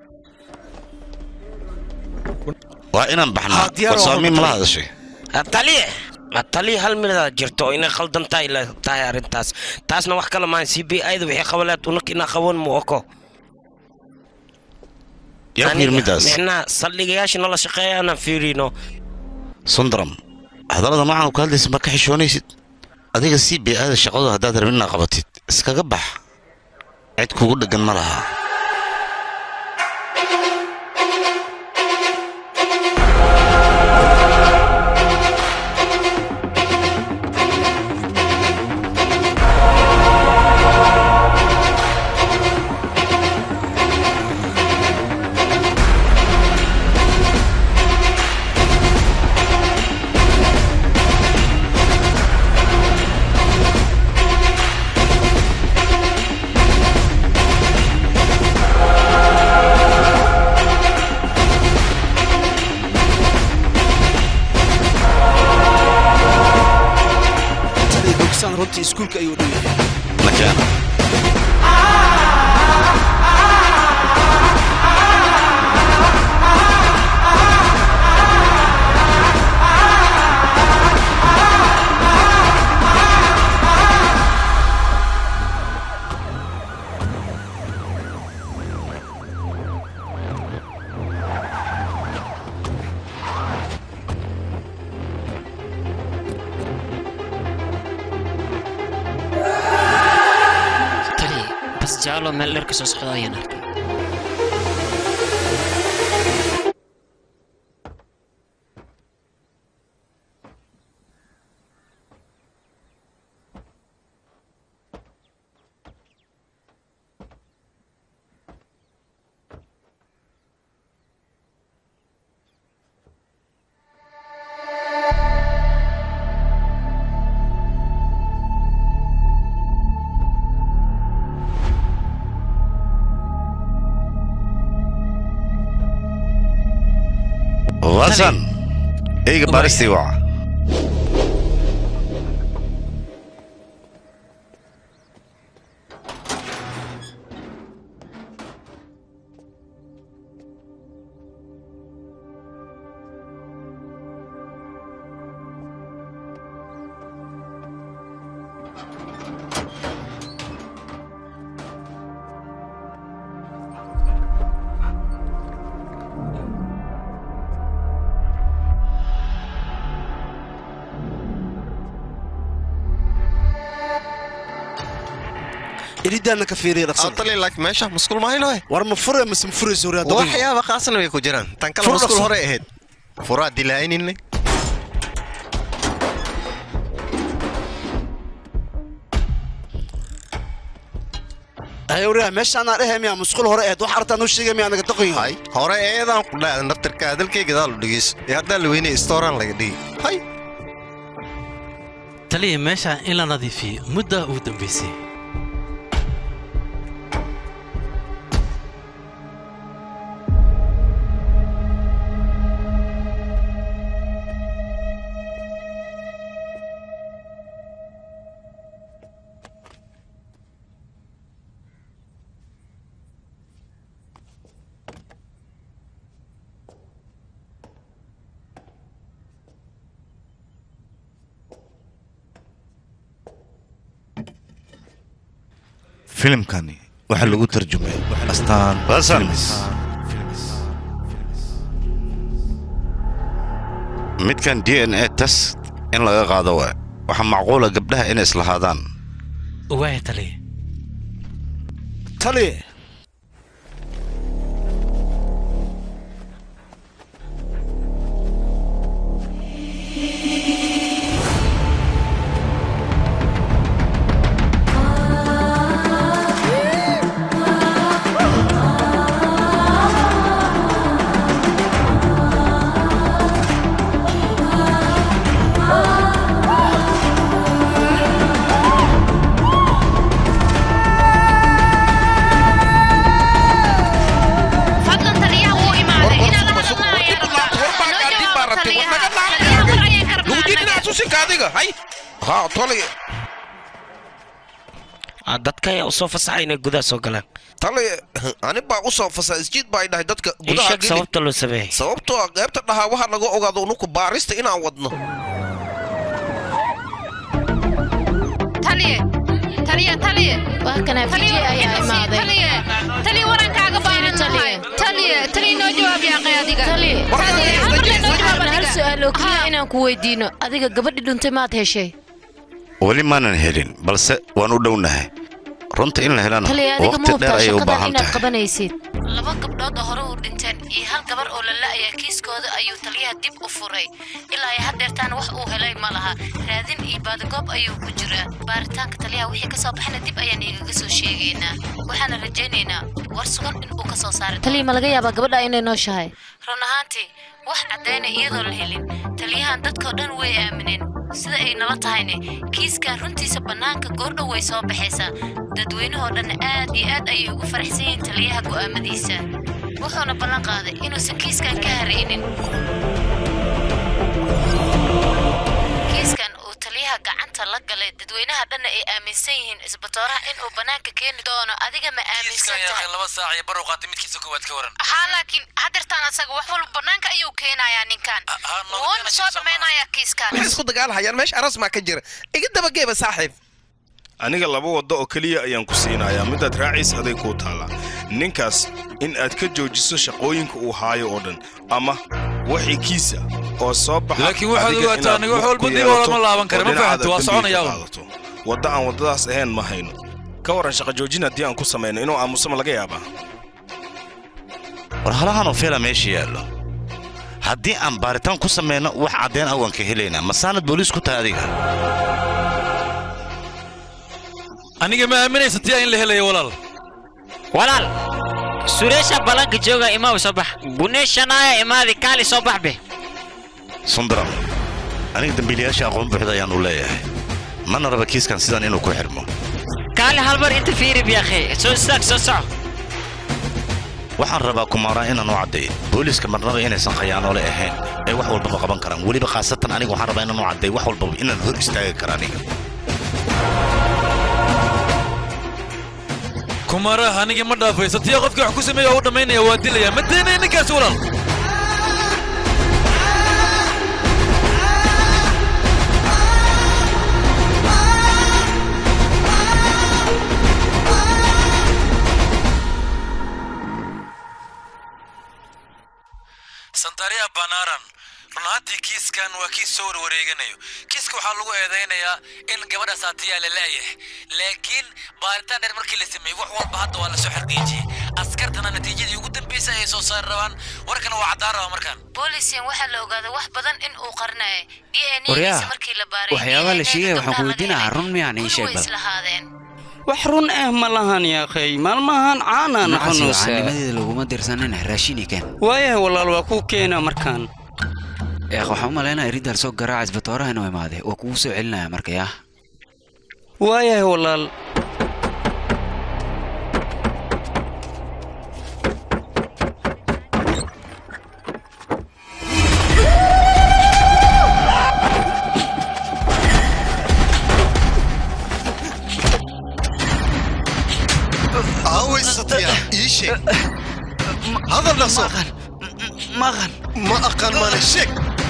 waa inaan baxnaa diyaar oo warsaami horta mala tali. hadashay taliye taliye hal midaad jirto oo inay khaldan tahay la tahay arrintaas taasna wax kale maahan c b i-da wixii qabaleed unak inaa qaban mu oko yaa ku yidhi middaas micnaha saldhigayaasha nala shaqeeyaanaan fiirino sundaram hadallada noocan ku hadlaysa ma ka xishoonaysid adiga si bee-aada shaqadu haddaad rabin inaad qabatid iskaga bax cid kugu dheggan ma laha tali bogsaan runtii iskuulka ayuu dhow yahay makeena tali bas jaalo meel dheer ka soo socda ayaan arkay hasan eyga baaristii waca iridaana ka fiiriya dhaqsan tali laakiin meesha musqul mahayno war ma fure mise ma furayso hore hadda waxyaaba qaasna way ku jiraan tan kale Fur musqul dhaqso. hore ahayd furaa dilaa'ininne ayawriya meeshaanaa dhehe miyaa musqul hore ahayd wax artaa noo sheegay miyaa naga daqan yahay hore eedaan ku dhaada naftarka hadalkay gadaal u dhegeyso ee haddaa la weynay istooraan laga dhigi hay taliya meesha in la nadiifiyo mudda ugu dambaysay filimkani waxaa lagu tarjumay astaan Hasan. films midkan d n a test in laga qaado waa waxaa macquula gabdhaha inay islahaadaan waaya taliya tali fadlan taliyaha wuu imaaday inaad la hadalna ayaa rabaa taliyaha war ayay ka rabnaa adiga hay ha tolay Ah, dadka ayaa usoo fasaxay inay gudaha soo galaan taliya ani baa usoo fasa isjiid baa dhahay dadka gudaha sheeg geli sababta loo sameeyey sababtoo ah qaybta dhahaa waxaa laga ogaado unuku baarista inaan wadno taliye taliye taliye waa kana fijiye ayaa imaaday taliye taliye warankaaga baahan tahay taliye taliye noo jawaab yaaqay adiga taliye taliye amarle noo jawaab hal adiga su'aal oo keliya inaan ku weydiino adiga gabadhi dhuntay maad heshay weli maanan helin balse waan u dhownahay runta in la helana taliya adiga ma waqti dheer hubtaa ayay u shaqadan baahan inaad tahay qabanaysid laba gabdhood oo hore u dhinteen iyo hal gabar oo la la'ayaa kiiskooda ayuu taliyaha dib u furay ilaa ay haddeertaan wax uu helay ma laha raadin iyo baadagoob ayuu ku jiraa baaritaanka taliyaha wixii ka soo baxana dib ayaan igaga soo sheegaynaa waxaana rajaynaynaa war sugan in uu ka soo saaray taliya ma laga yaabaa gabadha inay nooshahay run ahaantii wax caddayna iyadoo la helin taliyahan dadkoo dhan way aamineen sida ay nala tahayne kiiskan runtiisa bannaanka goordhow way soo baxaysaa dadweynahoo dhan aad iyo aad ayay ugu faraxsan yihiin taliyaha go'aamadiisa wuxuuna ballan qaaday inuusan kiiskan ka haraynin kiiskan uu taliyaha gacanta la galay dadweynaha dhanna ay aaminsan yihiin isbatooraha inuu bannaanka keeni doono adiga ma aaminsan tahay laba saac iyo barow qaatay midkiisa koowaad ka waran haa laakiin haddeertaan asaga wax walba bannaanka ayuu keenayaa ninkan wuuna soo dhammaynayaa kiiskan waxay isku dagaalhayaan meesha aras maa ka jira iga dabageeba saaxiib aniga laba waddo oo keliya ayaan ku siinayaa midaad raaciis aday kuu taallaa ninkaas in aad ka joojiso shaqooyinka uu haayo oo dhan ama wixii kiisa oo soo baxa Laakiin waxaad adiga ogaataa inaad aniga wax lug walba ku dib yeelato lama laaban karo, oo ma dhinacaada fahamtay, waa dambiga soconayaa ka un. qaadato. wadda aan waddadaas ahayn ma hayno ka waran shaqa joojin haddii aan ku samayno inuu aamusama laga yaabaa war halahanoo feela meesha yaallo haddii aan baaritaan ku samayno wax caddayn ah waan ka helaynaa masaanad booliis ku tahay adiga aniga ma aaminaysa tiyaa in la helayo walaal walaal sureesha balanka jooga imaw soo bax buneeshanaaya imaadi kaali soo bax be sundaram aniga dembiilayaasha aqoon buuxda ayaanu leeyahay mana raba kiiskan sidan inuu ku xidhmo kaali halmar inta fiiri biyaakhe soo istaag soo soco waxaan rabaa kumaaraan inaan u caddeeyo booliiska marnaba inaysan khayaanoole ahayn ee wax walbaba qaban karaan weliba khaasatan aniga waxaan rabaa inaan u caddeeyo wax walbaba inaan hor istaagi kara aniga kumaraha anigii ma dhaafayso tiyaa qofkii wax ku sameeya oo u dhammaynaya waa dilaya ma daynaya ninkaas walaal santaria banaran run ahaantii kiiskan waa kiis soo warwareeganayo kiiska waxaa lagu eedaynayaa in gabadha saatiyaa la la'yahay laakiin baaritaan dheer markii la sameeyey wax walba hadda waa lasoo xarqiijiyey askartana natiijadii ugu dambaysay ayay soo saari rabaan warkana waa caddaan rabaa markaan boolisian waxaa la ogaaday wax badan in uu qarinayo d n waryaa giisa markii la baaray waxyaabaha la sheegaya waxaan ku weydiinahaa run miyaan ii sheeg way bal islahaadeen wax run ah ma lahan yaakhay maalmahan caanaa nacasi noqonaysaa caanimadeeda laguma dirsanin raashini keen waayahay walaal waa kuu keena markaan eekh waxaan u malaynaya riddaal soo garaaca isbatooraha inuu imaade oo kugu soo celinaya marka yaa waayahay walaal aaway satya ii sheeg hadal dhaqso maqan ma aqaan maana sheeg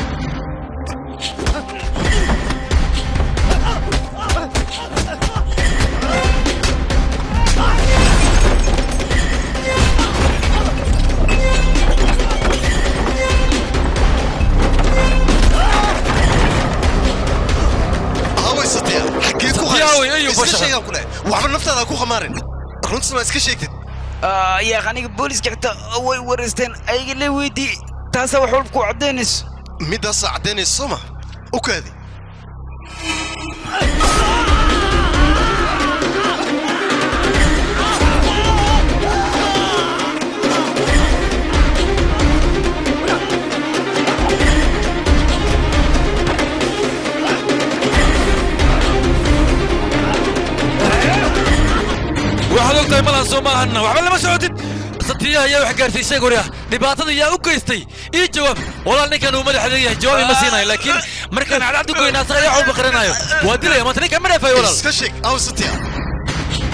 aaway satya xageed ku Satyaway, ayuu iska bashaqa. sheegaan ku leh waxba naftaada ha ku khamaarin runtii ma iska sheegtid yaaq aniga booliska xitaa way wareysteen ayaga le weydii taasaa wax walba ku caddaynayso midaasaa caddaynaysa soo ma u kaadi waxaad ogtahay malahan soo maahanna waxba lama socotid satiyaha ayaa wax gaarsiisay guryaha dhibaatada yaa u geystay ii jawaab walaal ninkan uu madaxa leeyahay jawaab ima siinayo laakiin markaan cadcad u goyna asaga ayaa waxba qaranayo waa dilaya maanta ninkan ma dhaafayo walaal iska sheeg aw satya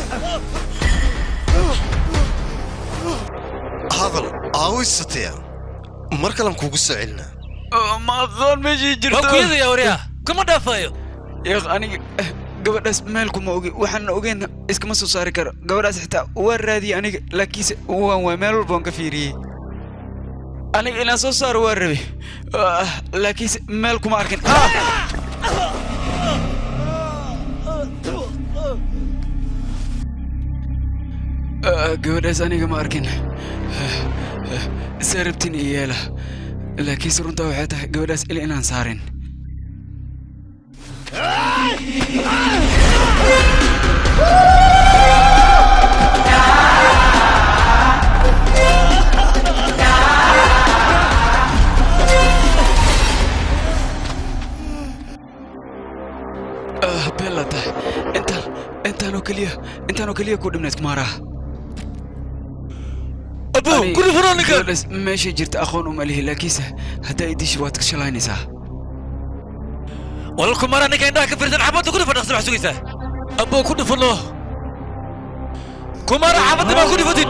hadal aawisataya mar kalan kuugu soo celinaa ma aqoon meeshii jirto Waa kuyadaya waryaa kuma dhaafayo yaaq aniga eh, gabadhaas meel kuma ogi waxaan ogeyn iskama soo saari karo gabadhaas xitaa waa raadiyey aniga laakiinse waan waa meel walba waan ka fiiriyey aniga inaan soo saaro waa rabe Ah, laakiinse meel kuma arkin Ah! Ah, gabadhaas aniga ma arkin saa rabtin iyo yeela laakiinse runtaa waxay tahay gabadhaas il inaan saarin Ah, bella tahay intaan intaanoo keliya intaanoo keliya ku dhibnayd kumaaraha Abu, ku dhufano ninkan. gabadhaas meeshay jirta aqoon uma lihi laakiinse haddaa idishi waad ka shalaynaysaa walal kumara ninka indhaha ka firsan xabadda ku dhufan dhaqsi wax sugaysaa abbo ku dhufano kumara xabadda baa ku dhufatid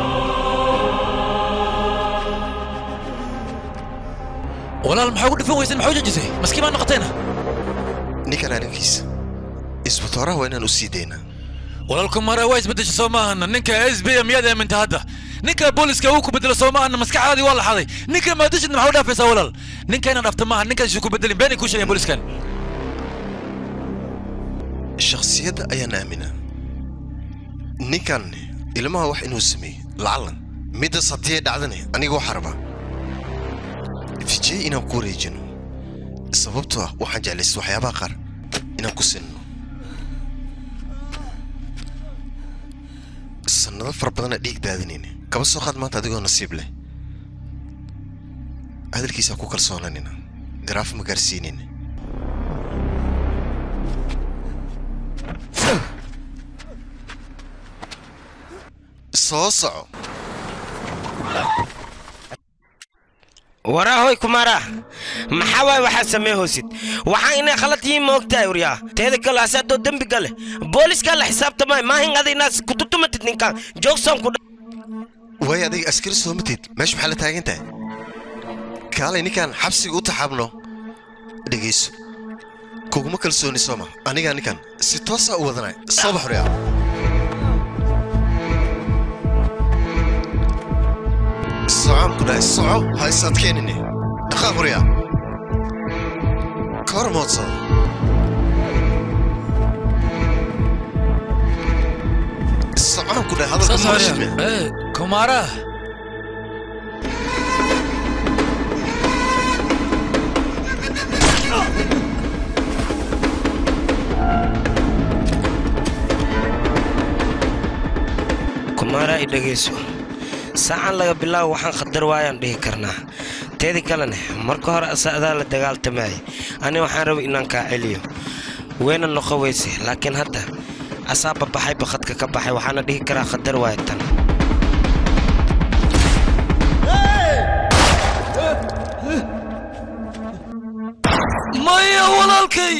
walaal maxaa ku dhufan weysan maxaa u jajisay maskiin baa noqoteena ninkan arrinkiisa isbitooraha waa inaan u sii daynaa walaal kumara waa isbedesha soo maahana ninka s b miyaad aaminta hadda ninka booliska uu ku bedelo soo maahana maskaxdaadii waa la xaday ninka maadashid maxaa u dhaafaysaa walaal ninka inaan dhafta maaha ninkaas ku bedelin beenay kuu sheegeen booliskan shakhsiyadda ayaan aaminaa ninkan ilmaha wax inuu sameeyey lacalan middaas haddii ay dhacdane aniga waxaa rabaa vijay inaan ku wareejino sababtoo ah waxaan jeclaystay waxyaabaha qaar inaan ku sinno sannado fara badana dhiig daadinayna kaba soo qaad maanta adigoo nasiib leh hadalkiisaan ku kalsoonanina garaaf ma gaarsiinayna soo soco waraahoy kumara maxaa waay waxaad samee hoosid waxaa inay khalad yihiin ma ogtahay waryaa teeda kale asaadoo dembi gale booliiskaa la xisaabtamay maahin ada inaad kututumatid ninkan joogsan ku waay adiga askari soo matid meesha maxaa la taagan tahay kaalay ninkan xabsiga u taxaabno dhegayso kuguma kalsooni sooma anigaa ninkan si toosaa u wadanay soo bax horyaa socon ku dhahay soco ha is adkeenine dhaqaaq horyaa ka hor moodsada socon ku dhahay hadalka Soo maqashime saaraya. Eh, kumara kumara i dhegayso saacan laga bilaabo waxaan khatar waayaan dhihi karnaa teedi kalene marka hore asaadaa la dagaaltamaya ani waxaan rabay inaan kaa celiyo weyna noqo weyse laakiin hadda asaa babaxay bakadka ka baxay waxaana dhihi karaa khatar waaya tan maya walaalkay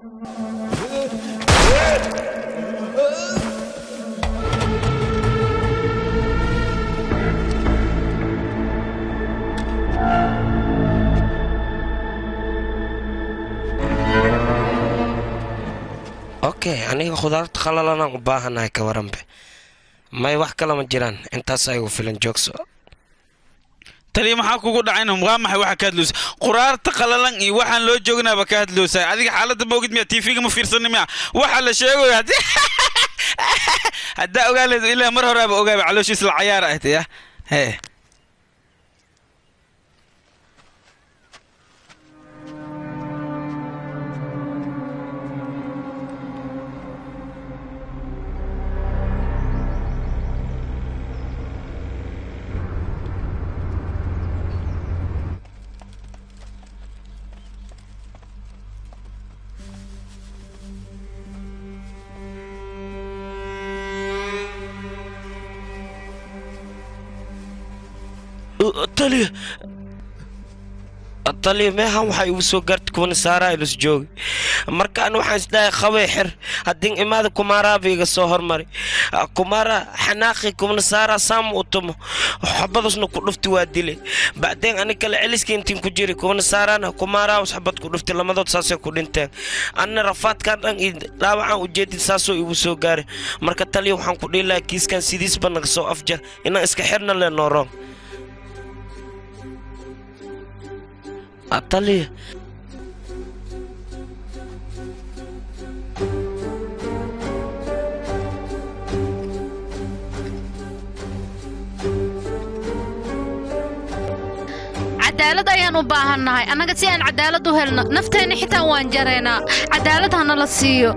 okay aniga khudaarta khalalanaan u baahanahay ka waranbe may wax kale ma jiraan intaas aygu filan joogso taliya maxaa kugu dhacayna waa maxay waxa ka hadloosa quraarta qalalan iyo waxaan loo joognaaba ka hadloosaa adiga xaaladda ma ogid miya tv-ga ma fiirsani miya waxa la sheegayo haddii haddaa ogaa leed ilaa mar horaaba ogaaba calooshiis la cayaar ah ya hee taliya taliya meehan waxaa igu soo gaartay kuwana saaraa ilus joogi markaan waxaan isdhahay qabay xir haddii imaada kumaaraaba iga soo hormari kumaara xanaaqi kuwana saaraa saam u tumo xabadasna ku dhufti waa dilay bacdeen ani kale celiska intiin ku jiri kuwana saaraana kumaaraa xabad ku dhufti lamadood saasay ku dhinteen anna rafaadkan dhan iyo dhaawacaan ujeedid saasoo igu soo gaaray marka taliya waxaan ku dhihi lahaa kiiskan sidiisba naga soo afjar inaan iska xirna le nooroon taliya cadaalad ayaan u baahannahay annaga si aan cadaalad u helno nafteenna xitaa waan jaraynaa cadaalad hana la siiyo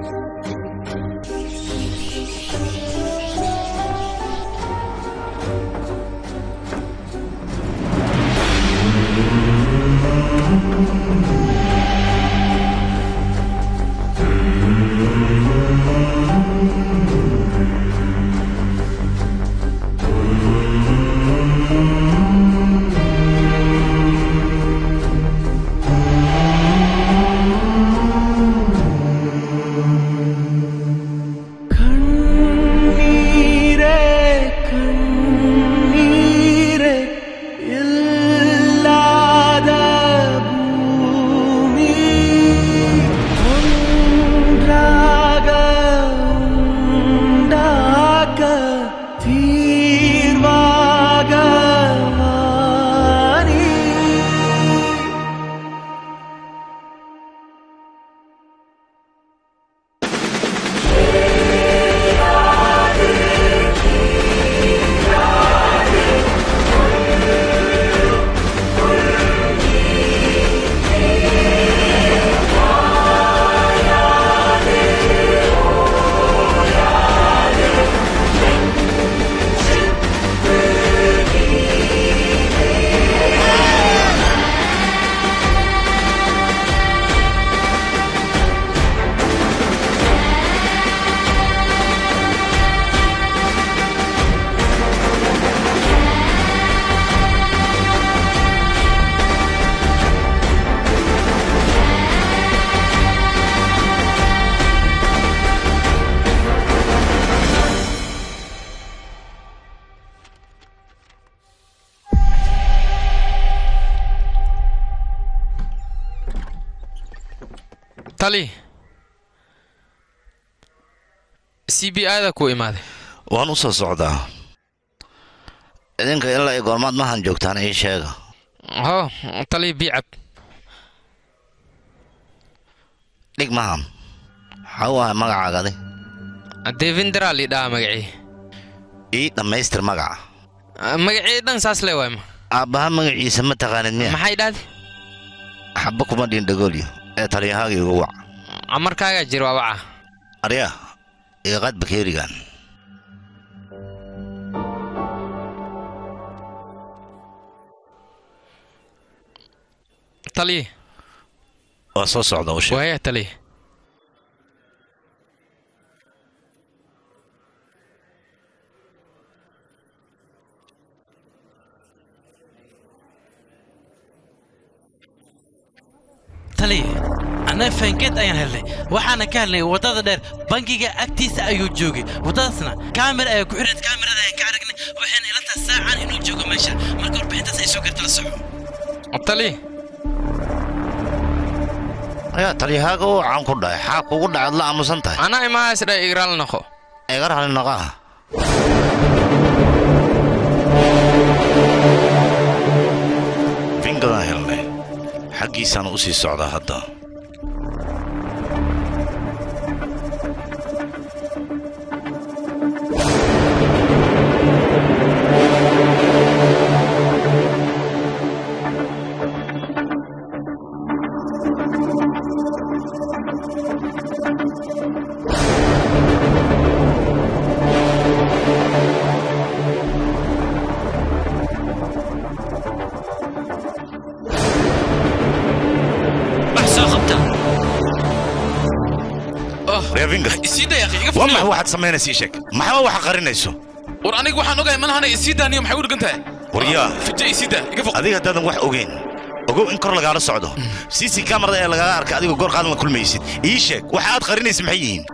கண்ணீரே கண்ணீரே இல்லாத பூமி ஒன்றாக உண்டாக்க தீர்வாக வாரி tali c b i da ku imaaday waan u soo socdaa idinka ilaa iyo goormaad mahan joogtaan ii sheega ho tali bicab dhig mahan waxaa u ahay magacaagadi devindra lidhaa magacii ii dhammaystir magaca magacii dhan saas le waay ma aabbaha magaciisa ma taqaanid miya maxay dhahdi xabba kuma dhiin dhagoolyo ee taliyahaaga igu wac amarkaagaa jir waa waca arya iyo qaad bakeerigan tali waa soo socda u sheeg waaya tali tali annaga faankeed ayaan helnay waxaana ka helnay waddada dheer bangiga agtiisa ayuu joogay waddadaasna kaamira ayaa ku xidhan kaamirada ayaan ka aragnay waxayna ila tahay saacan inuu joogo meesha marka warbixintaas ay soo garta la soco tali ayaa taliyahaaga u caan ku dhahay xaa kugu dhacad la aamusan tahay anaa imahays dha igraal noqo iga raalli noqaha fingadaan helnay xaggiisaan u sii socdaa hadda wax soo qabta reefinga isiida yaa iga waa maxay waxaad samaynaysa ii sheeg maxaa waxa qarinayso war aniga waxaan ogahay malahana isiida niyo maxay u dhigan tahay waryaa fija isiida iga foq adiga haddaadan wax ogeyn ogow in kor lagaala socdo cc kamarada ee lagaga arkay adigoo goor qaadan la kulmaysid ii sheeg waxa aad qarinaysa maxay yihiin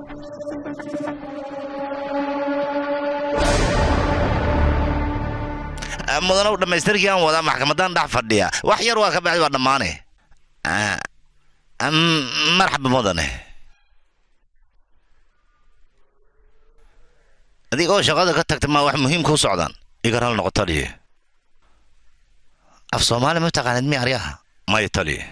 Ah, mudanow dhammaystirkii aan wadaa maxkamadan dhex fadhiya wax yar waa ka baxday waa dhammaane Ah, am- marxaba mudane adigoo shaqada ka tagta maa wax muhiim kuu socdaan igar hal noqo taliye af soomaali ma taqaanid mi aryaha maya taliye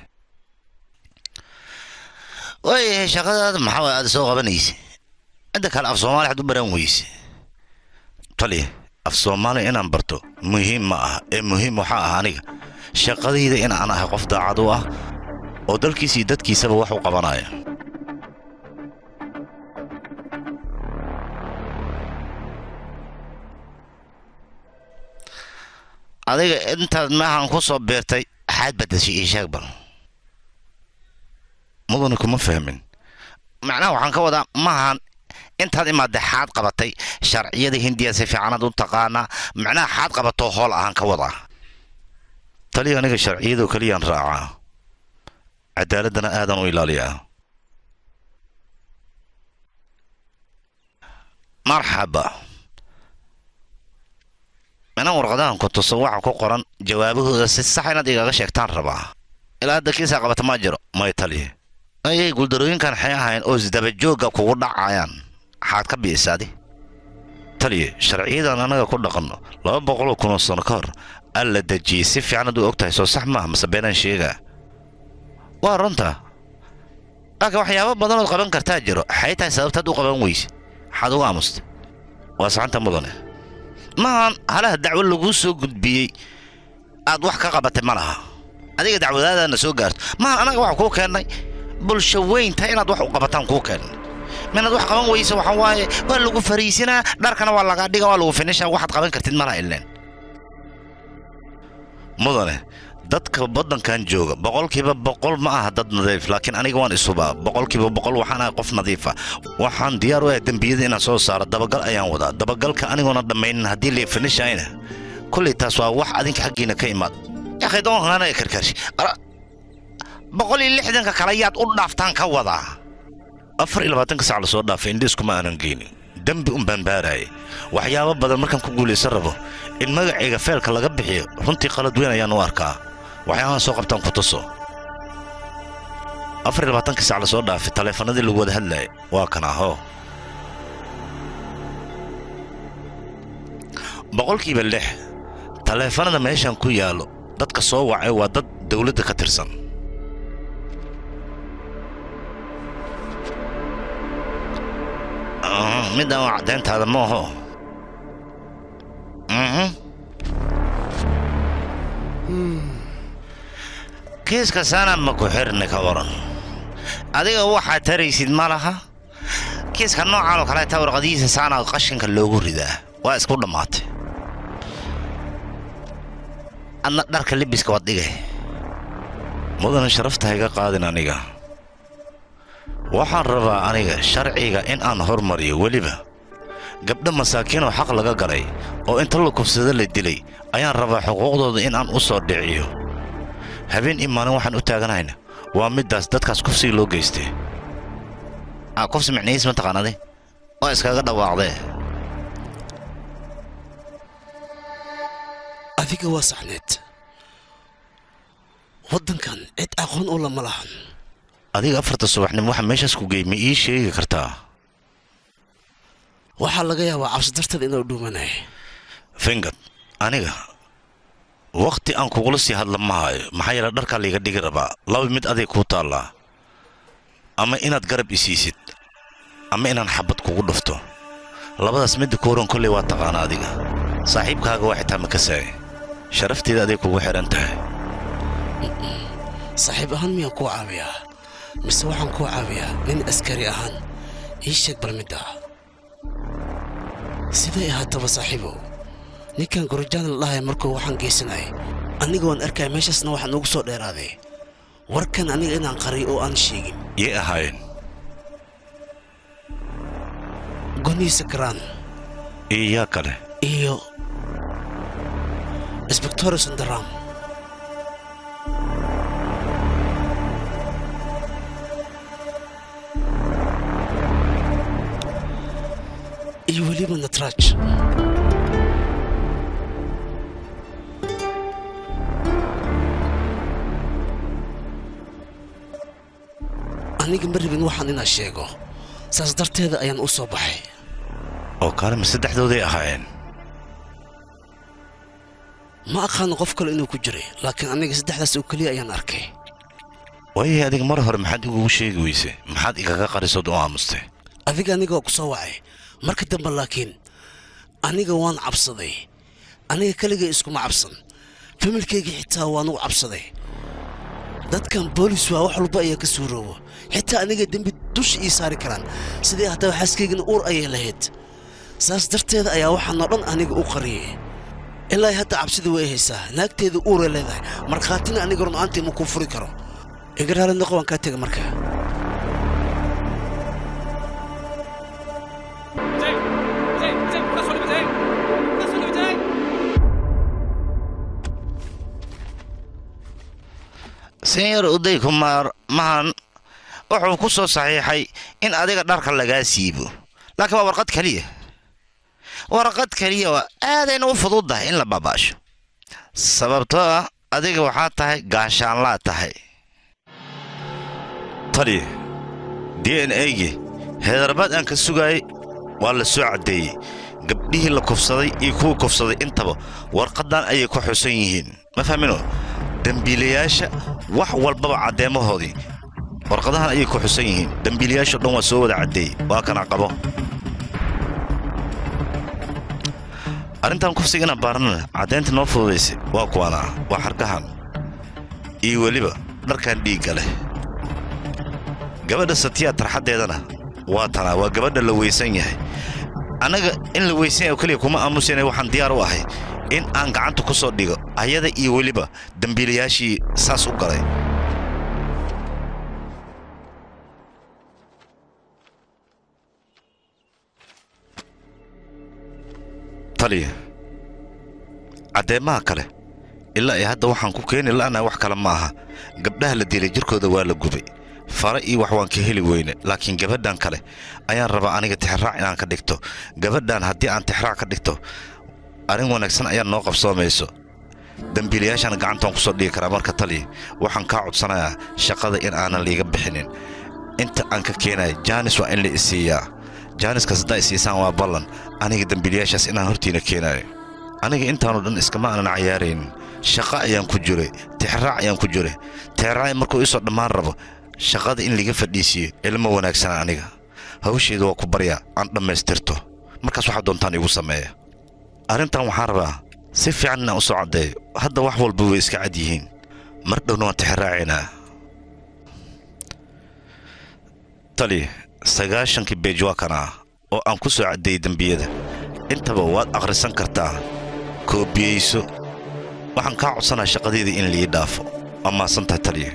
waayahay shaqadaada maxaa waay aada soo qabanaysa inta kale af soomaali waxaad u baran weyse taliye af soomaali inaan barto muhiim ma aha ee muhiim waxaa ah aniga shaqadayda in aan ahay qof daacad u ah oo dalkiisa iyo dadkiisaba wax u qabanaya adiga intaad maahan ku soo beertay xaad badashay ii sheeg bal mudane kuma fahmin macnaha waxaan ka wadaa maahan intaad imaadday xaad qabatay sharciyada hindiya si fiicanaad u taqaanaa macnaha xaad qabatoo hool ahaan ka wadaa taliya aniga sharciyadoo keliyaan raacaa cadaaladdana aadan u ilaaliyaa marxaba mina warqadahan ku tuso waxa ku qoran jawaabahooda si sax inaad igaga sheegtaan rabaa ilaa hadda kiisaa qabata ma jiro may taliye ayay guuldarooyinkan xay ahayn oo isdabajoogga kugu dhacayaan maxaad ka biisaadi taliye sharciyadan annaga ku dhaqanno laba boqoloo kunoo sano ka hor alla dejiyey si fiican ad u og tahay soo sax maaha mase beenaan sheegaa waa runta laakiin waxyaabo badanood qaban kartaa jiro xay tahay sababtaad u qaban weyse maxaad uga aamusta waa saxanta mudane maahan halaha dacwo laguu soo gudbiyey aad wax ka qabatay ma laha adiga dacwadaadaana soo gaarto maahan annaga wax kuu keennay bulsho weynta inaad wax u qabataan kuu keennay minaad wax qaban weyse waxa waaye waa lagu fariisinaa dharkana waa lagaa dhiga waa lagu finishaa waxaad qaban kartid malaha ileen mudane dadka waddankan jooga boqolkiiba boqol ma aha dad nadiif laakiin aniga waan isubaa boqolkiiba boqol waxaan ahay qof nadiifa waxaan diyaar u ahay dembiyada inaan soo saaro dabagal ayaan wadaa dabagalka anigoona dhammaynin haddii lii finishayna kullay taas waa wax adinka xaggiina ka imaad yakhay doonkaana ee karkarshi Ara, boqol iyo lixdanka kale yaad u dhaaftaan ka wadaa afar iyo labaatanka sac lasoo dhaafay indhiiskuma aanan geynin dembi un baan baaraayay waxyaabo badan markaan ku guulaysan rabo in magacayga feelka laga bixiyo runtii qalad weyn ayaan u arkaa waxyaabahan soo qabtaan ku tuso afar iyo labaatankii sac lasoo dhaafay taleefanadii lagu wada hadlaayay waa kan ahoo boqolkiiba lix taleefanada meeshan ku yaallo dadka soo wacay waa dad dawladda ka tirsan Ah, midaan waa caddayntaada ma aho Mhm. kiiska saana ma ku xirni ka waran adiga waxaad taraysid ma laha kiiska noocan oo kaleeta warqadihiisa saana qashinka loogu ridaa waa isku dhammaatay adna dharka lebiska waad dhigay mudana sharafta iga qaadin aniga waxaan rabaa aniga sharciga in aan hormariyo weliba gabdho masaakiinoo xaq laga galay oo inta la kufsado la dilay ayaan rabaa xuquuqdooda in aan u soo dhiciyo habeen iyo maalin waxaan u taaganayna waa middaas dadkaas kufsiga loo geystay aa kufsi micnihiis ma taqaanade waa iskaga dhawaaqdee adiga waa saxneed waddankan cid aqoon u lama lahan adiga afarta subaxnimo waxa meeshaas ku geey ma ii sheegi kartaa waxaa laga yaabaa cabsi darteed inuu dhuumanay fingad aniga wakhti aan kugula sii hadla ma hayo maxaa yeele dharkaa layga dhigi rabaa laba mid aday kuu taallaa ama inaad garab isiisid ama inaan xabad kugu dhufto labadaas midda ku horan kolley waa taqaana adiga saaxiibkaaga waa xitaa makasaay sharafteeda aday kugu xidhan tahay saaxiib ahaan miyaan kuu caawiyaa mise waxaan kuu caawiyaa nin askari ahaan ii sheeg bal midda siday ahaataba saaxiibow ninkan gorojaan la dhahay markuu waxaan geysanayay aniga waan arkaya meeshaasna waxaa noogu soo dheeraaday warkan aniga inaan qariyo oo aan sheegin yay ahaayeen gonihiisa garaan iyo yaa kale iyo isbectore sandaram weliba natraaj aniga ma rabin waxaan inaa sheego saas darteeda ayaan u soo baxay oo kaale ma saddexdooday ahaayeen ma aqaano qof kale inuu ku jiray laakiin aniga saddexdaas oo keliya ayaan arkay waayay adiga mar hore maxaad igugu sheegi weyse maxaad igaga qarisood u aamustay adiga anigoo ku soo wacay marka dambe laakiin aniga waan cabsaday aniga keligay iskuma cabsan familkayga xitaa waan u cabsaday dadkan boolis waa wax walba ayaa ka suuroobo xitaa aniga dembi dusha ii saari karaan sidii haddaba xaaskaygana uur ayay lahayd saas darteeda ayaa waxaanoo dhan aniga u qariyay ilaa hadda cabsida way haysaa naagteeda uuray leedahay markhaatina aniga runaantii ma kuu furi karo iga raali noqo waan kaa tega markaa senyor uday kumaar mahan wuxuu ku soo saxiixay in adiga dharka lagaa siibo laakiin waa warqad keliya warqad keliya waa aadayna u fududdahay in la baabaasho sababtoo ah adiga waxaa tahay gaashaanlaa tahay tali d n a-gi heedarbaad aan ka sugaayay waa la soo caddeeyey gabdhihii la kufsaday iyo kuwii kufsaday intaba warqaddan ayay ku xusan yihiin ma fahmino dembiilayaasha wax walbaba caddeemahoodii warqadahan ayay ku xusan yihiin dembiilayaashao dhan waa soo wada caddeeyey waa kana qabo arrintan kufsiga inaan baarnana caddaynta noo fududaysay waa kuwana waa xargahan iyo weliba dharkan dhiigga leh gabadha satiyaa tarxaddeedana waa tanaa waa gabadha la weysan yahay annaga in la weysan yahay oo keliya kuma aamusayna waxaan diyaar u ahay in aan gacanta ku soo dhigo ayada iyo weliba dembiilayaashii saas u galay taliya caddeemaha kale ilaa iyo hadda waxaan ku keeni la'nahay wax kale ma aha gabdhaha la dilay jirkooda waa la gubay fare iyo wax waan ka heli weyne laakiin gabadhan kale ayaan rabaa aniga tixraac inaan ka dhigto gabadhan haddii aan tixraac ka dhigto arrin wanaagsan ayaa noo qabsoomayso dembiilayaashaana gacantaan ku soo dhigi karaa marka taliya waxaan kaa codsanayaa shaqada in aanan liiga bixinin inta aan ka keenaya jaanis waa in la isiiyaa jaaniskaas haddaa isiisaan waa ballan aniga dembiilayaashaas inaan hortiina keenayo aniga intaanoo dhan iskama aanan cayaaraynin shaqo ayaan ku jiray tixraac ayaan ku jiray tixraac markuu isoo dhammaan rabo shaqada in liga fadhiisiiyo ilmo wanaagsana aniga hawsheeda waa ku baryaa aan dhammaystirto markaas waxaa doontaan igu sameeya arrintan waxaan rabaa si fiican inaan u soo caddeeyo hadda wax walba way iska cad yihiin mar dhowna waan tixraacaynaa tali sagaashankii beej waa kan ah oo aan ku soo caddeeyey dembiyada intaba waad akhrisan kartaa koobiyeyso waxaan kaa codsanaa shaqadeedii in lii dhaafo waa maasantahay taliya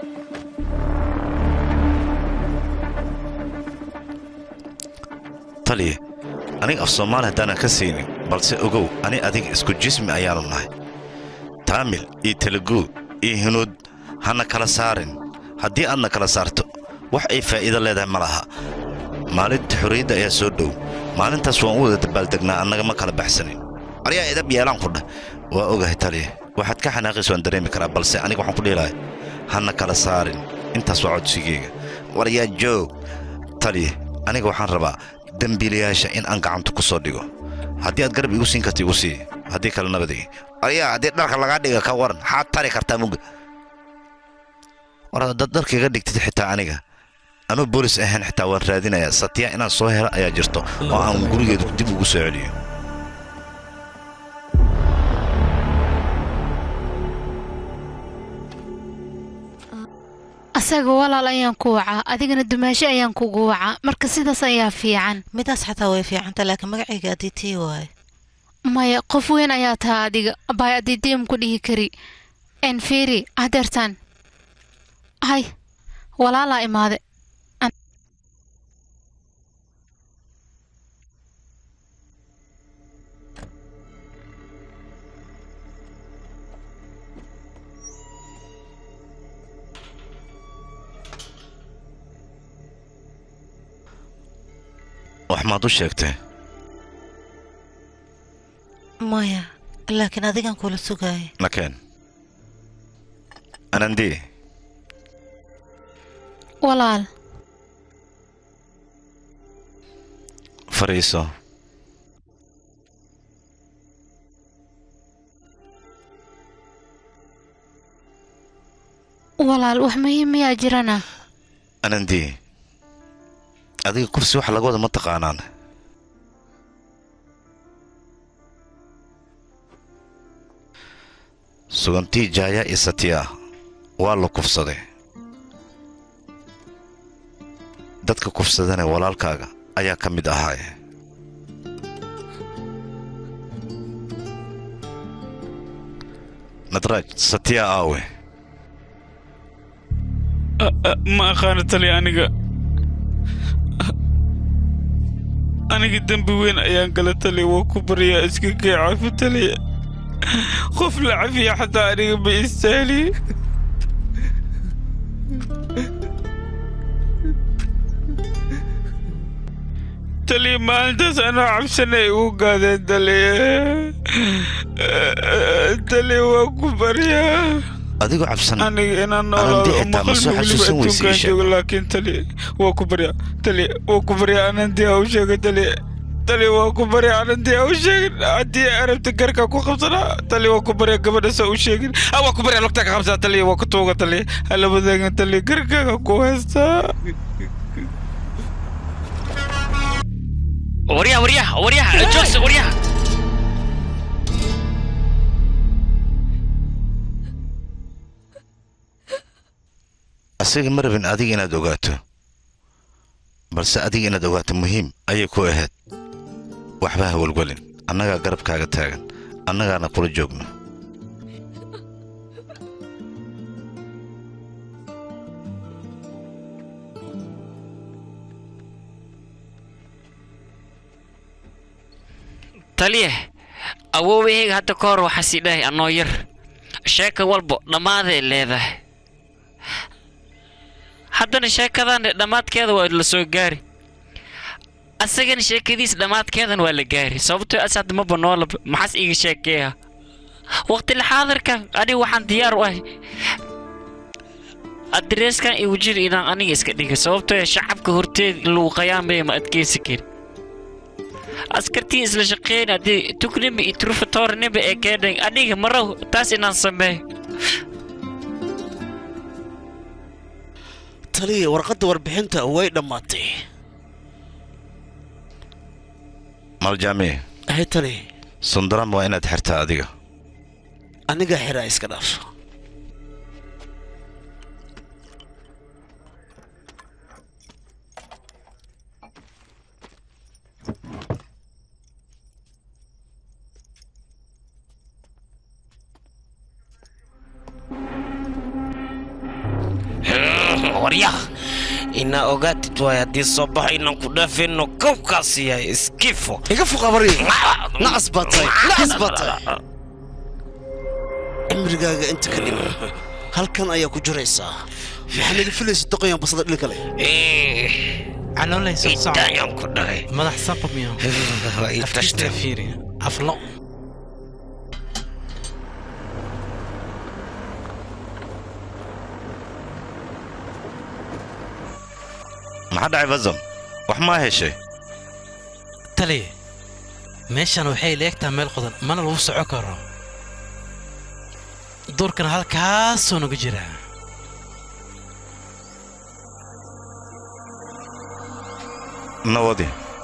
taliya aniga af soomaali haddaanan ka saynin balse ogow ani adiga isku jismi ayaanu nahay taamil iyo telugu iyo hinuud hana kala saarin haddii aadna kala saarto wax ay faa'iido leedahay ma laha maalinta xorriyadda ayaa soo dhow maalintaas waan u wada dabaaldegnaa annaga ma kala baxsanin aryaa idab yeelaan ku dheh waa ogahay taliya waxaad ka xanaaqaysa waan dareemi karaa balse aniga waxaan ku dhihilahay hana kala saarin intaas waa codsigeyga war yaa joog taliya aniga waxaan rabaa dembiilayaasha in aan gacanta ku soo dhigo haddii aad garab igu siin karta igu sii haddii kale nabadigi aryaa haddii dharka lagaa dhiga ka waran xaad tari kartaa mugga war haddaad dharka iga dhigtid xitaa aniga anuu boolis ahayn xitaa waan raadinayaa satiya inaan soo helo ayaa jirto oo aan gurigeedu dib ugu soo celiyo asaga walaal ayaan ku wacaa adigana dumaasho ayaan kugu wacaa marka sidaas ayaa fiican midaas xataa way fiicanta laakiin magacayga adiitii waaye maya qof weyn ayaa taha adiga baay adiidiim ku dhihi kari enfiri hadeertaan hay walaalaa imaade wax maad u sheegtay maya laakiin adigan kula sugaaya nakeen anandi walaal fariiso walaal wax muhiim miyaa jirana anandi adiga kursi waxa laga wada ma taqaanaan sugantii jaaya iyo satiya waa la kufsaday dadka kufsadana walaalkaaga ayaa ka mid ahaaye nadraaj satiya aawe ma aqaano tali aniga aniga dembi weyn ayaan gala tali waa ku baryaa iska kee cafi taliya qof la cafiya xataa aniga ma istaahli taliya maalintaas anoo cabsanay ugu gaadeen taliya taliya waa ku baryaa adigoo cabsan aniga inaan Anandi noolaado xitaa ma soo maqal weliba xasuusan weyse adduunkaan isha. joogo laakiin tali waa ku baryaa tali waa ku baryaa anandi ha u sheegay tali tali waa ku baryaa anandi ha u sheegin haddii arabta garka ku qabsanaa tali waa ku baryaa gabadhasa u sheegin ah waa ku baryaa lugtaa ka qabsana tali waa ku tuuga tali hala wadaagan tali garkaaga ku haystaa waryaha waryaha waryaha joogsa waryaha asaga ma rabin adiga inaad ogaato balse adiga inaad ogaato muhiim ayay ku ahayd waxba ha welwelin annagaa garabkaaga taagan annagaana kula joogno taliye awoowahayga hadda ka hor waxaa sii dhahay anoo yar sheeka walbo dhammaaday leedahay haddana sheekadan dhammaadkeeda waa la soo gaari asagana sheekadiis dhammaadkeedan waa la gaari sababtoo as hadda maba noolaba maxaas iiga sheekeeya waqti laxaadirkan aniga waxaan diyaar u ahay adreeskan igu jiri inaan aniga iska dhiga sababtoo shacabka horteed in lagu qayaamaya ma adkeysi kari askartii isla shaqeyn haddii tugnima iyo turfatoornima ee keedhan aniga marow taas inaan sameeyo taliya warqadda warbixinta way dhammaatay maljaami ahay tali sundaram waa inaad xirtaa adiga aniga xiraa iska dhaaf waryaha inaa ogaatid waay haddii soo baxo inaan ku dhaafayno kowkaas yahay iskifo iga fuqabari nacas baa tahay nacas baa tahay cimrigaaga inta ka dhiman halkan ayaa ku jiraysaa maxaa naga filaysa doqoyan basada dhil kale caloolaysa Intaayaan ku dhahay madax saqamiyo Ii tashte. fiiri aflo maxaa dhacay fasam wax maa heshay taliye meeshan waxay leegtaa meel qodan mana lagu soco karo duurkana halkaasoo nagu jira nawadi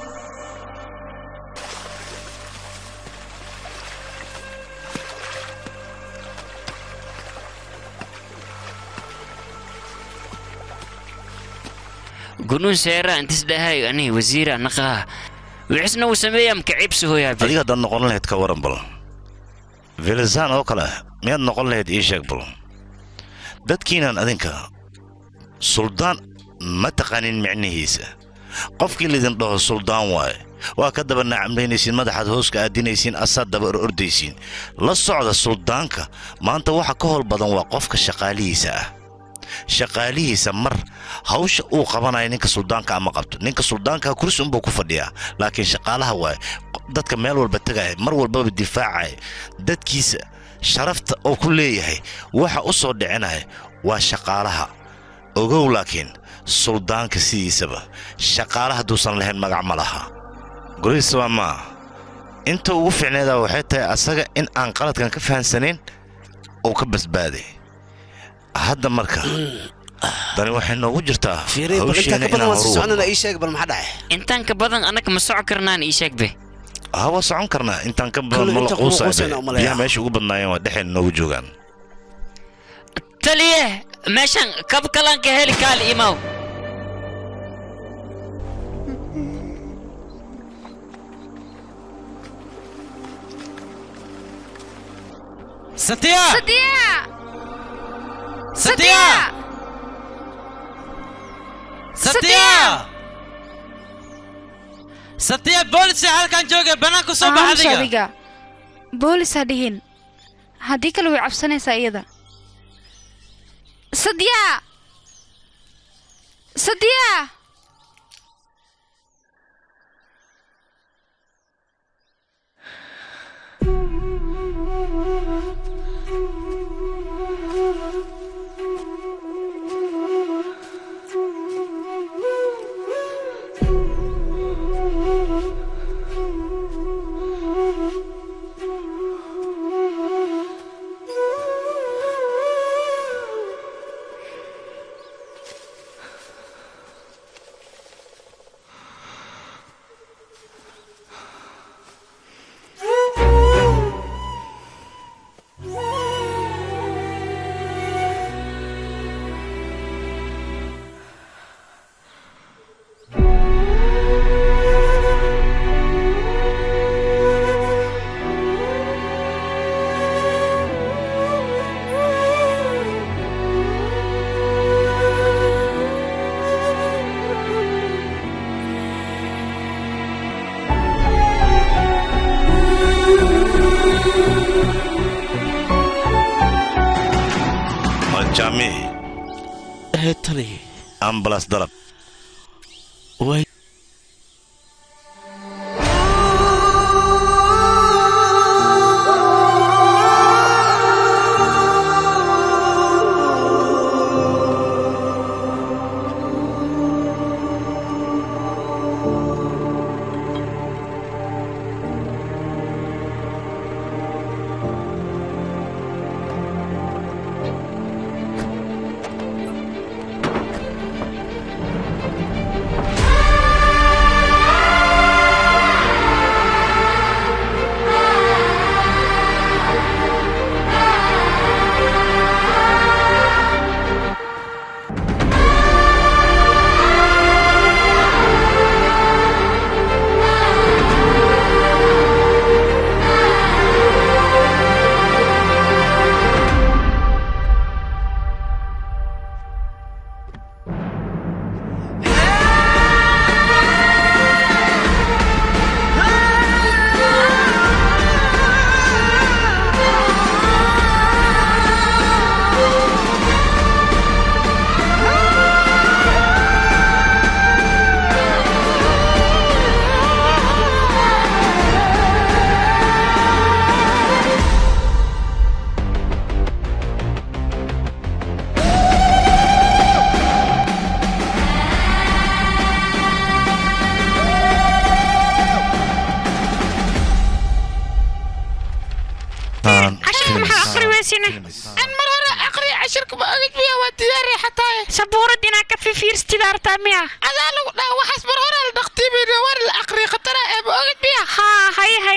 gunuun seera intis dhahay ani wasiira naqaa wixisna uu sameeyaa makaciibsi hooyaa adiga haddaad noqon lahayd ka waran bal velizan oo kale miyaad noqon lahayd ii sheeg bal dadkiinan adinka suldaan ma taqaanin micnihiisa qofkii laydin dhaho suldaan waaye waa ka daba nacamlaynaysiin madaxaad hooska aadinaysiin asaad daba or ordaysiin la socda suldaanka maanta waxa ka howl badan waa qofka shaqaalihiisa ah shaqaalihiisa mar hawsha uu qabanayo ninka suldaanka ama qabto ninka suldaanka kursi unbuu ku fadhiyaa laakiin shaqaalaha waaye dadka meel walba tegaya mar walbaba difaacaya dadkiisa sharafta oo ku leeyahay waxa u soo dhicinaya waa shaqaalaha ogow laakiin suldaanka sidiisaba shaqaale hadduusan lahayn magac ma laha gurihiisaba maa inta ugu fiicneeda waxay tahay asaga in aan qaladkan ka fahansanayn uu ka basbaaday hadda marka dani waxay noogu jirtaa hawsheena inaan horu wadno. ii sheeg bal maxaa dhacay intaan ka badan annaga ma soco karnaan ii sheegbe haa waa socon karnaa intaan ka badan Kullu ma la inta kuma quusaybe quusayna umaleeyaa. biyaha meesha ugu badnaayeen waa dhexeen noogu joogaan taliye meeshan kab kalaan ka heli kaali imaw Satya! Satya! Satya! Satya! Satya booliska halkan jooga banaanka soo bax Aamus adiga. adiga boolis ha dhihin haddii kale way cabsanaysaa iyada sadya sadya waa jaami tali ambalas dalab cashirka maxaa aqri weysine an mar hore aqri cashirka ma ogid miya waa diyaari xataa sabuurad inaa ka fifiirstida artaa miya adaa lagu dhaha waxaas mar hore la dhaqtiimayna war la aqri khatara ee ma ogid miya haa hay hay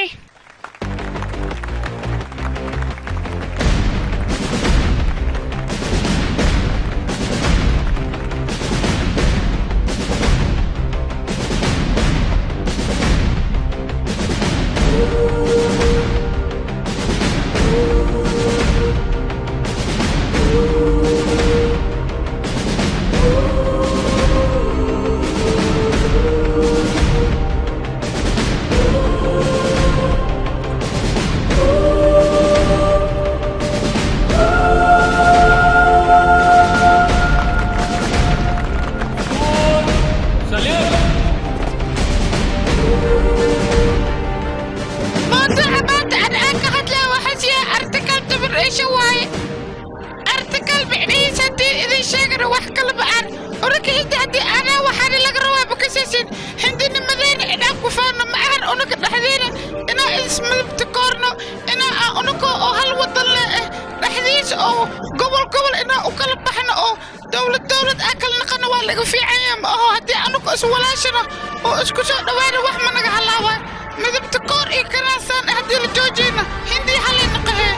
wax kala ba'aan unaka hindi haddii anaa waxaana laga rabaa bakasaasin hindinimadeena inaan ku faano ma ahan unaka dhexdeena inaa ismadabta koorno inaa aan unaka oo hal wadan le eh dhexdiisa oo gobol gobol inaa u kala baxno oo dowlad dowlad aa kala naqana waa laga fiicanya ma aho haddii anugu iswalaashano oo isku soo dhowaana wax ma naga halaabaa midabta koor iyo kanaasaan eh haddii la joojiyna hindii halay naqahee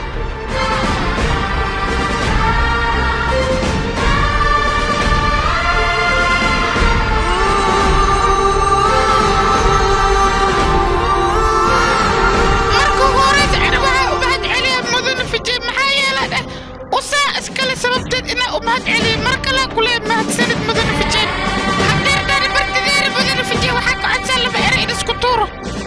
marka ugu horeysa ana waxaa u mahad celiya mudane fijay maxaa yeelay dheh usaa iskale sababteed inaa u mahad celiya mar kalaa kulee mahadsanid mudane fijay hadeertaani bartideera mudane fijay waxaa ka codsaa laba ere in isku tuuro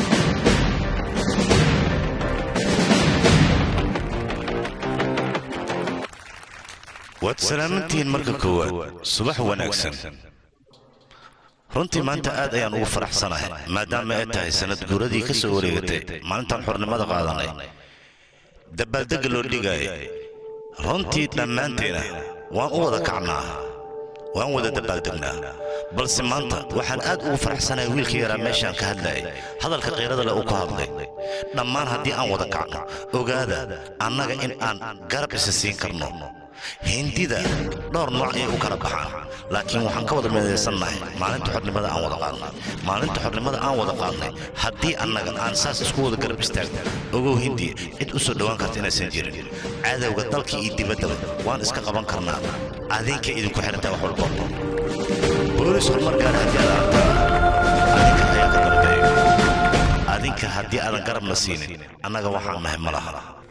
waad salaamantihiin marka koowaad subax wanaagsan runtii maanta aad ayaan ugu faraxsanahay maadaama ay tahay sannad guuradii ka soo wareegatay maalintaan xornimada qaadanay dabaaldegga loo dhigaaya runtii dhammaanteena waan u wada kacnaa waan wada dabaaldegnaa balse maanta waxaan aad ugu faraxsanahay wiilka yaraa meeshaan ka hadlayay hadalka qiirada leh uu ka hadlay dhammaan haddii aan wada kacno ogaada annaga in aan garab isa siin karno hindida dhowr nooc ayay u kala baxaan laakiin waxaan ka wada midaysannahay maalinta xornimada aan wada qaadnay maalinta xornimada aan wada qaadnay haddii annaga aan saas isku wada garab istaagno ogow hindiya cid u soo dhowaan karta inaysan jirin cadowga dalka iyo dibaddaba waan iska qaban karnaa adinka idinku xirantaa wax walba boolis horumar gaar haddii aad aragtaan adinka ayaa ka dambeeya adinka haddii aadan garabna siinin annaga waxaan nahay ma laha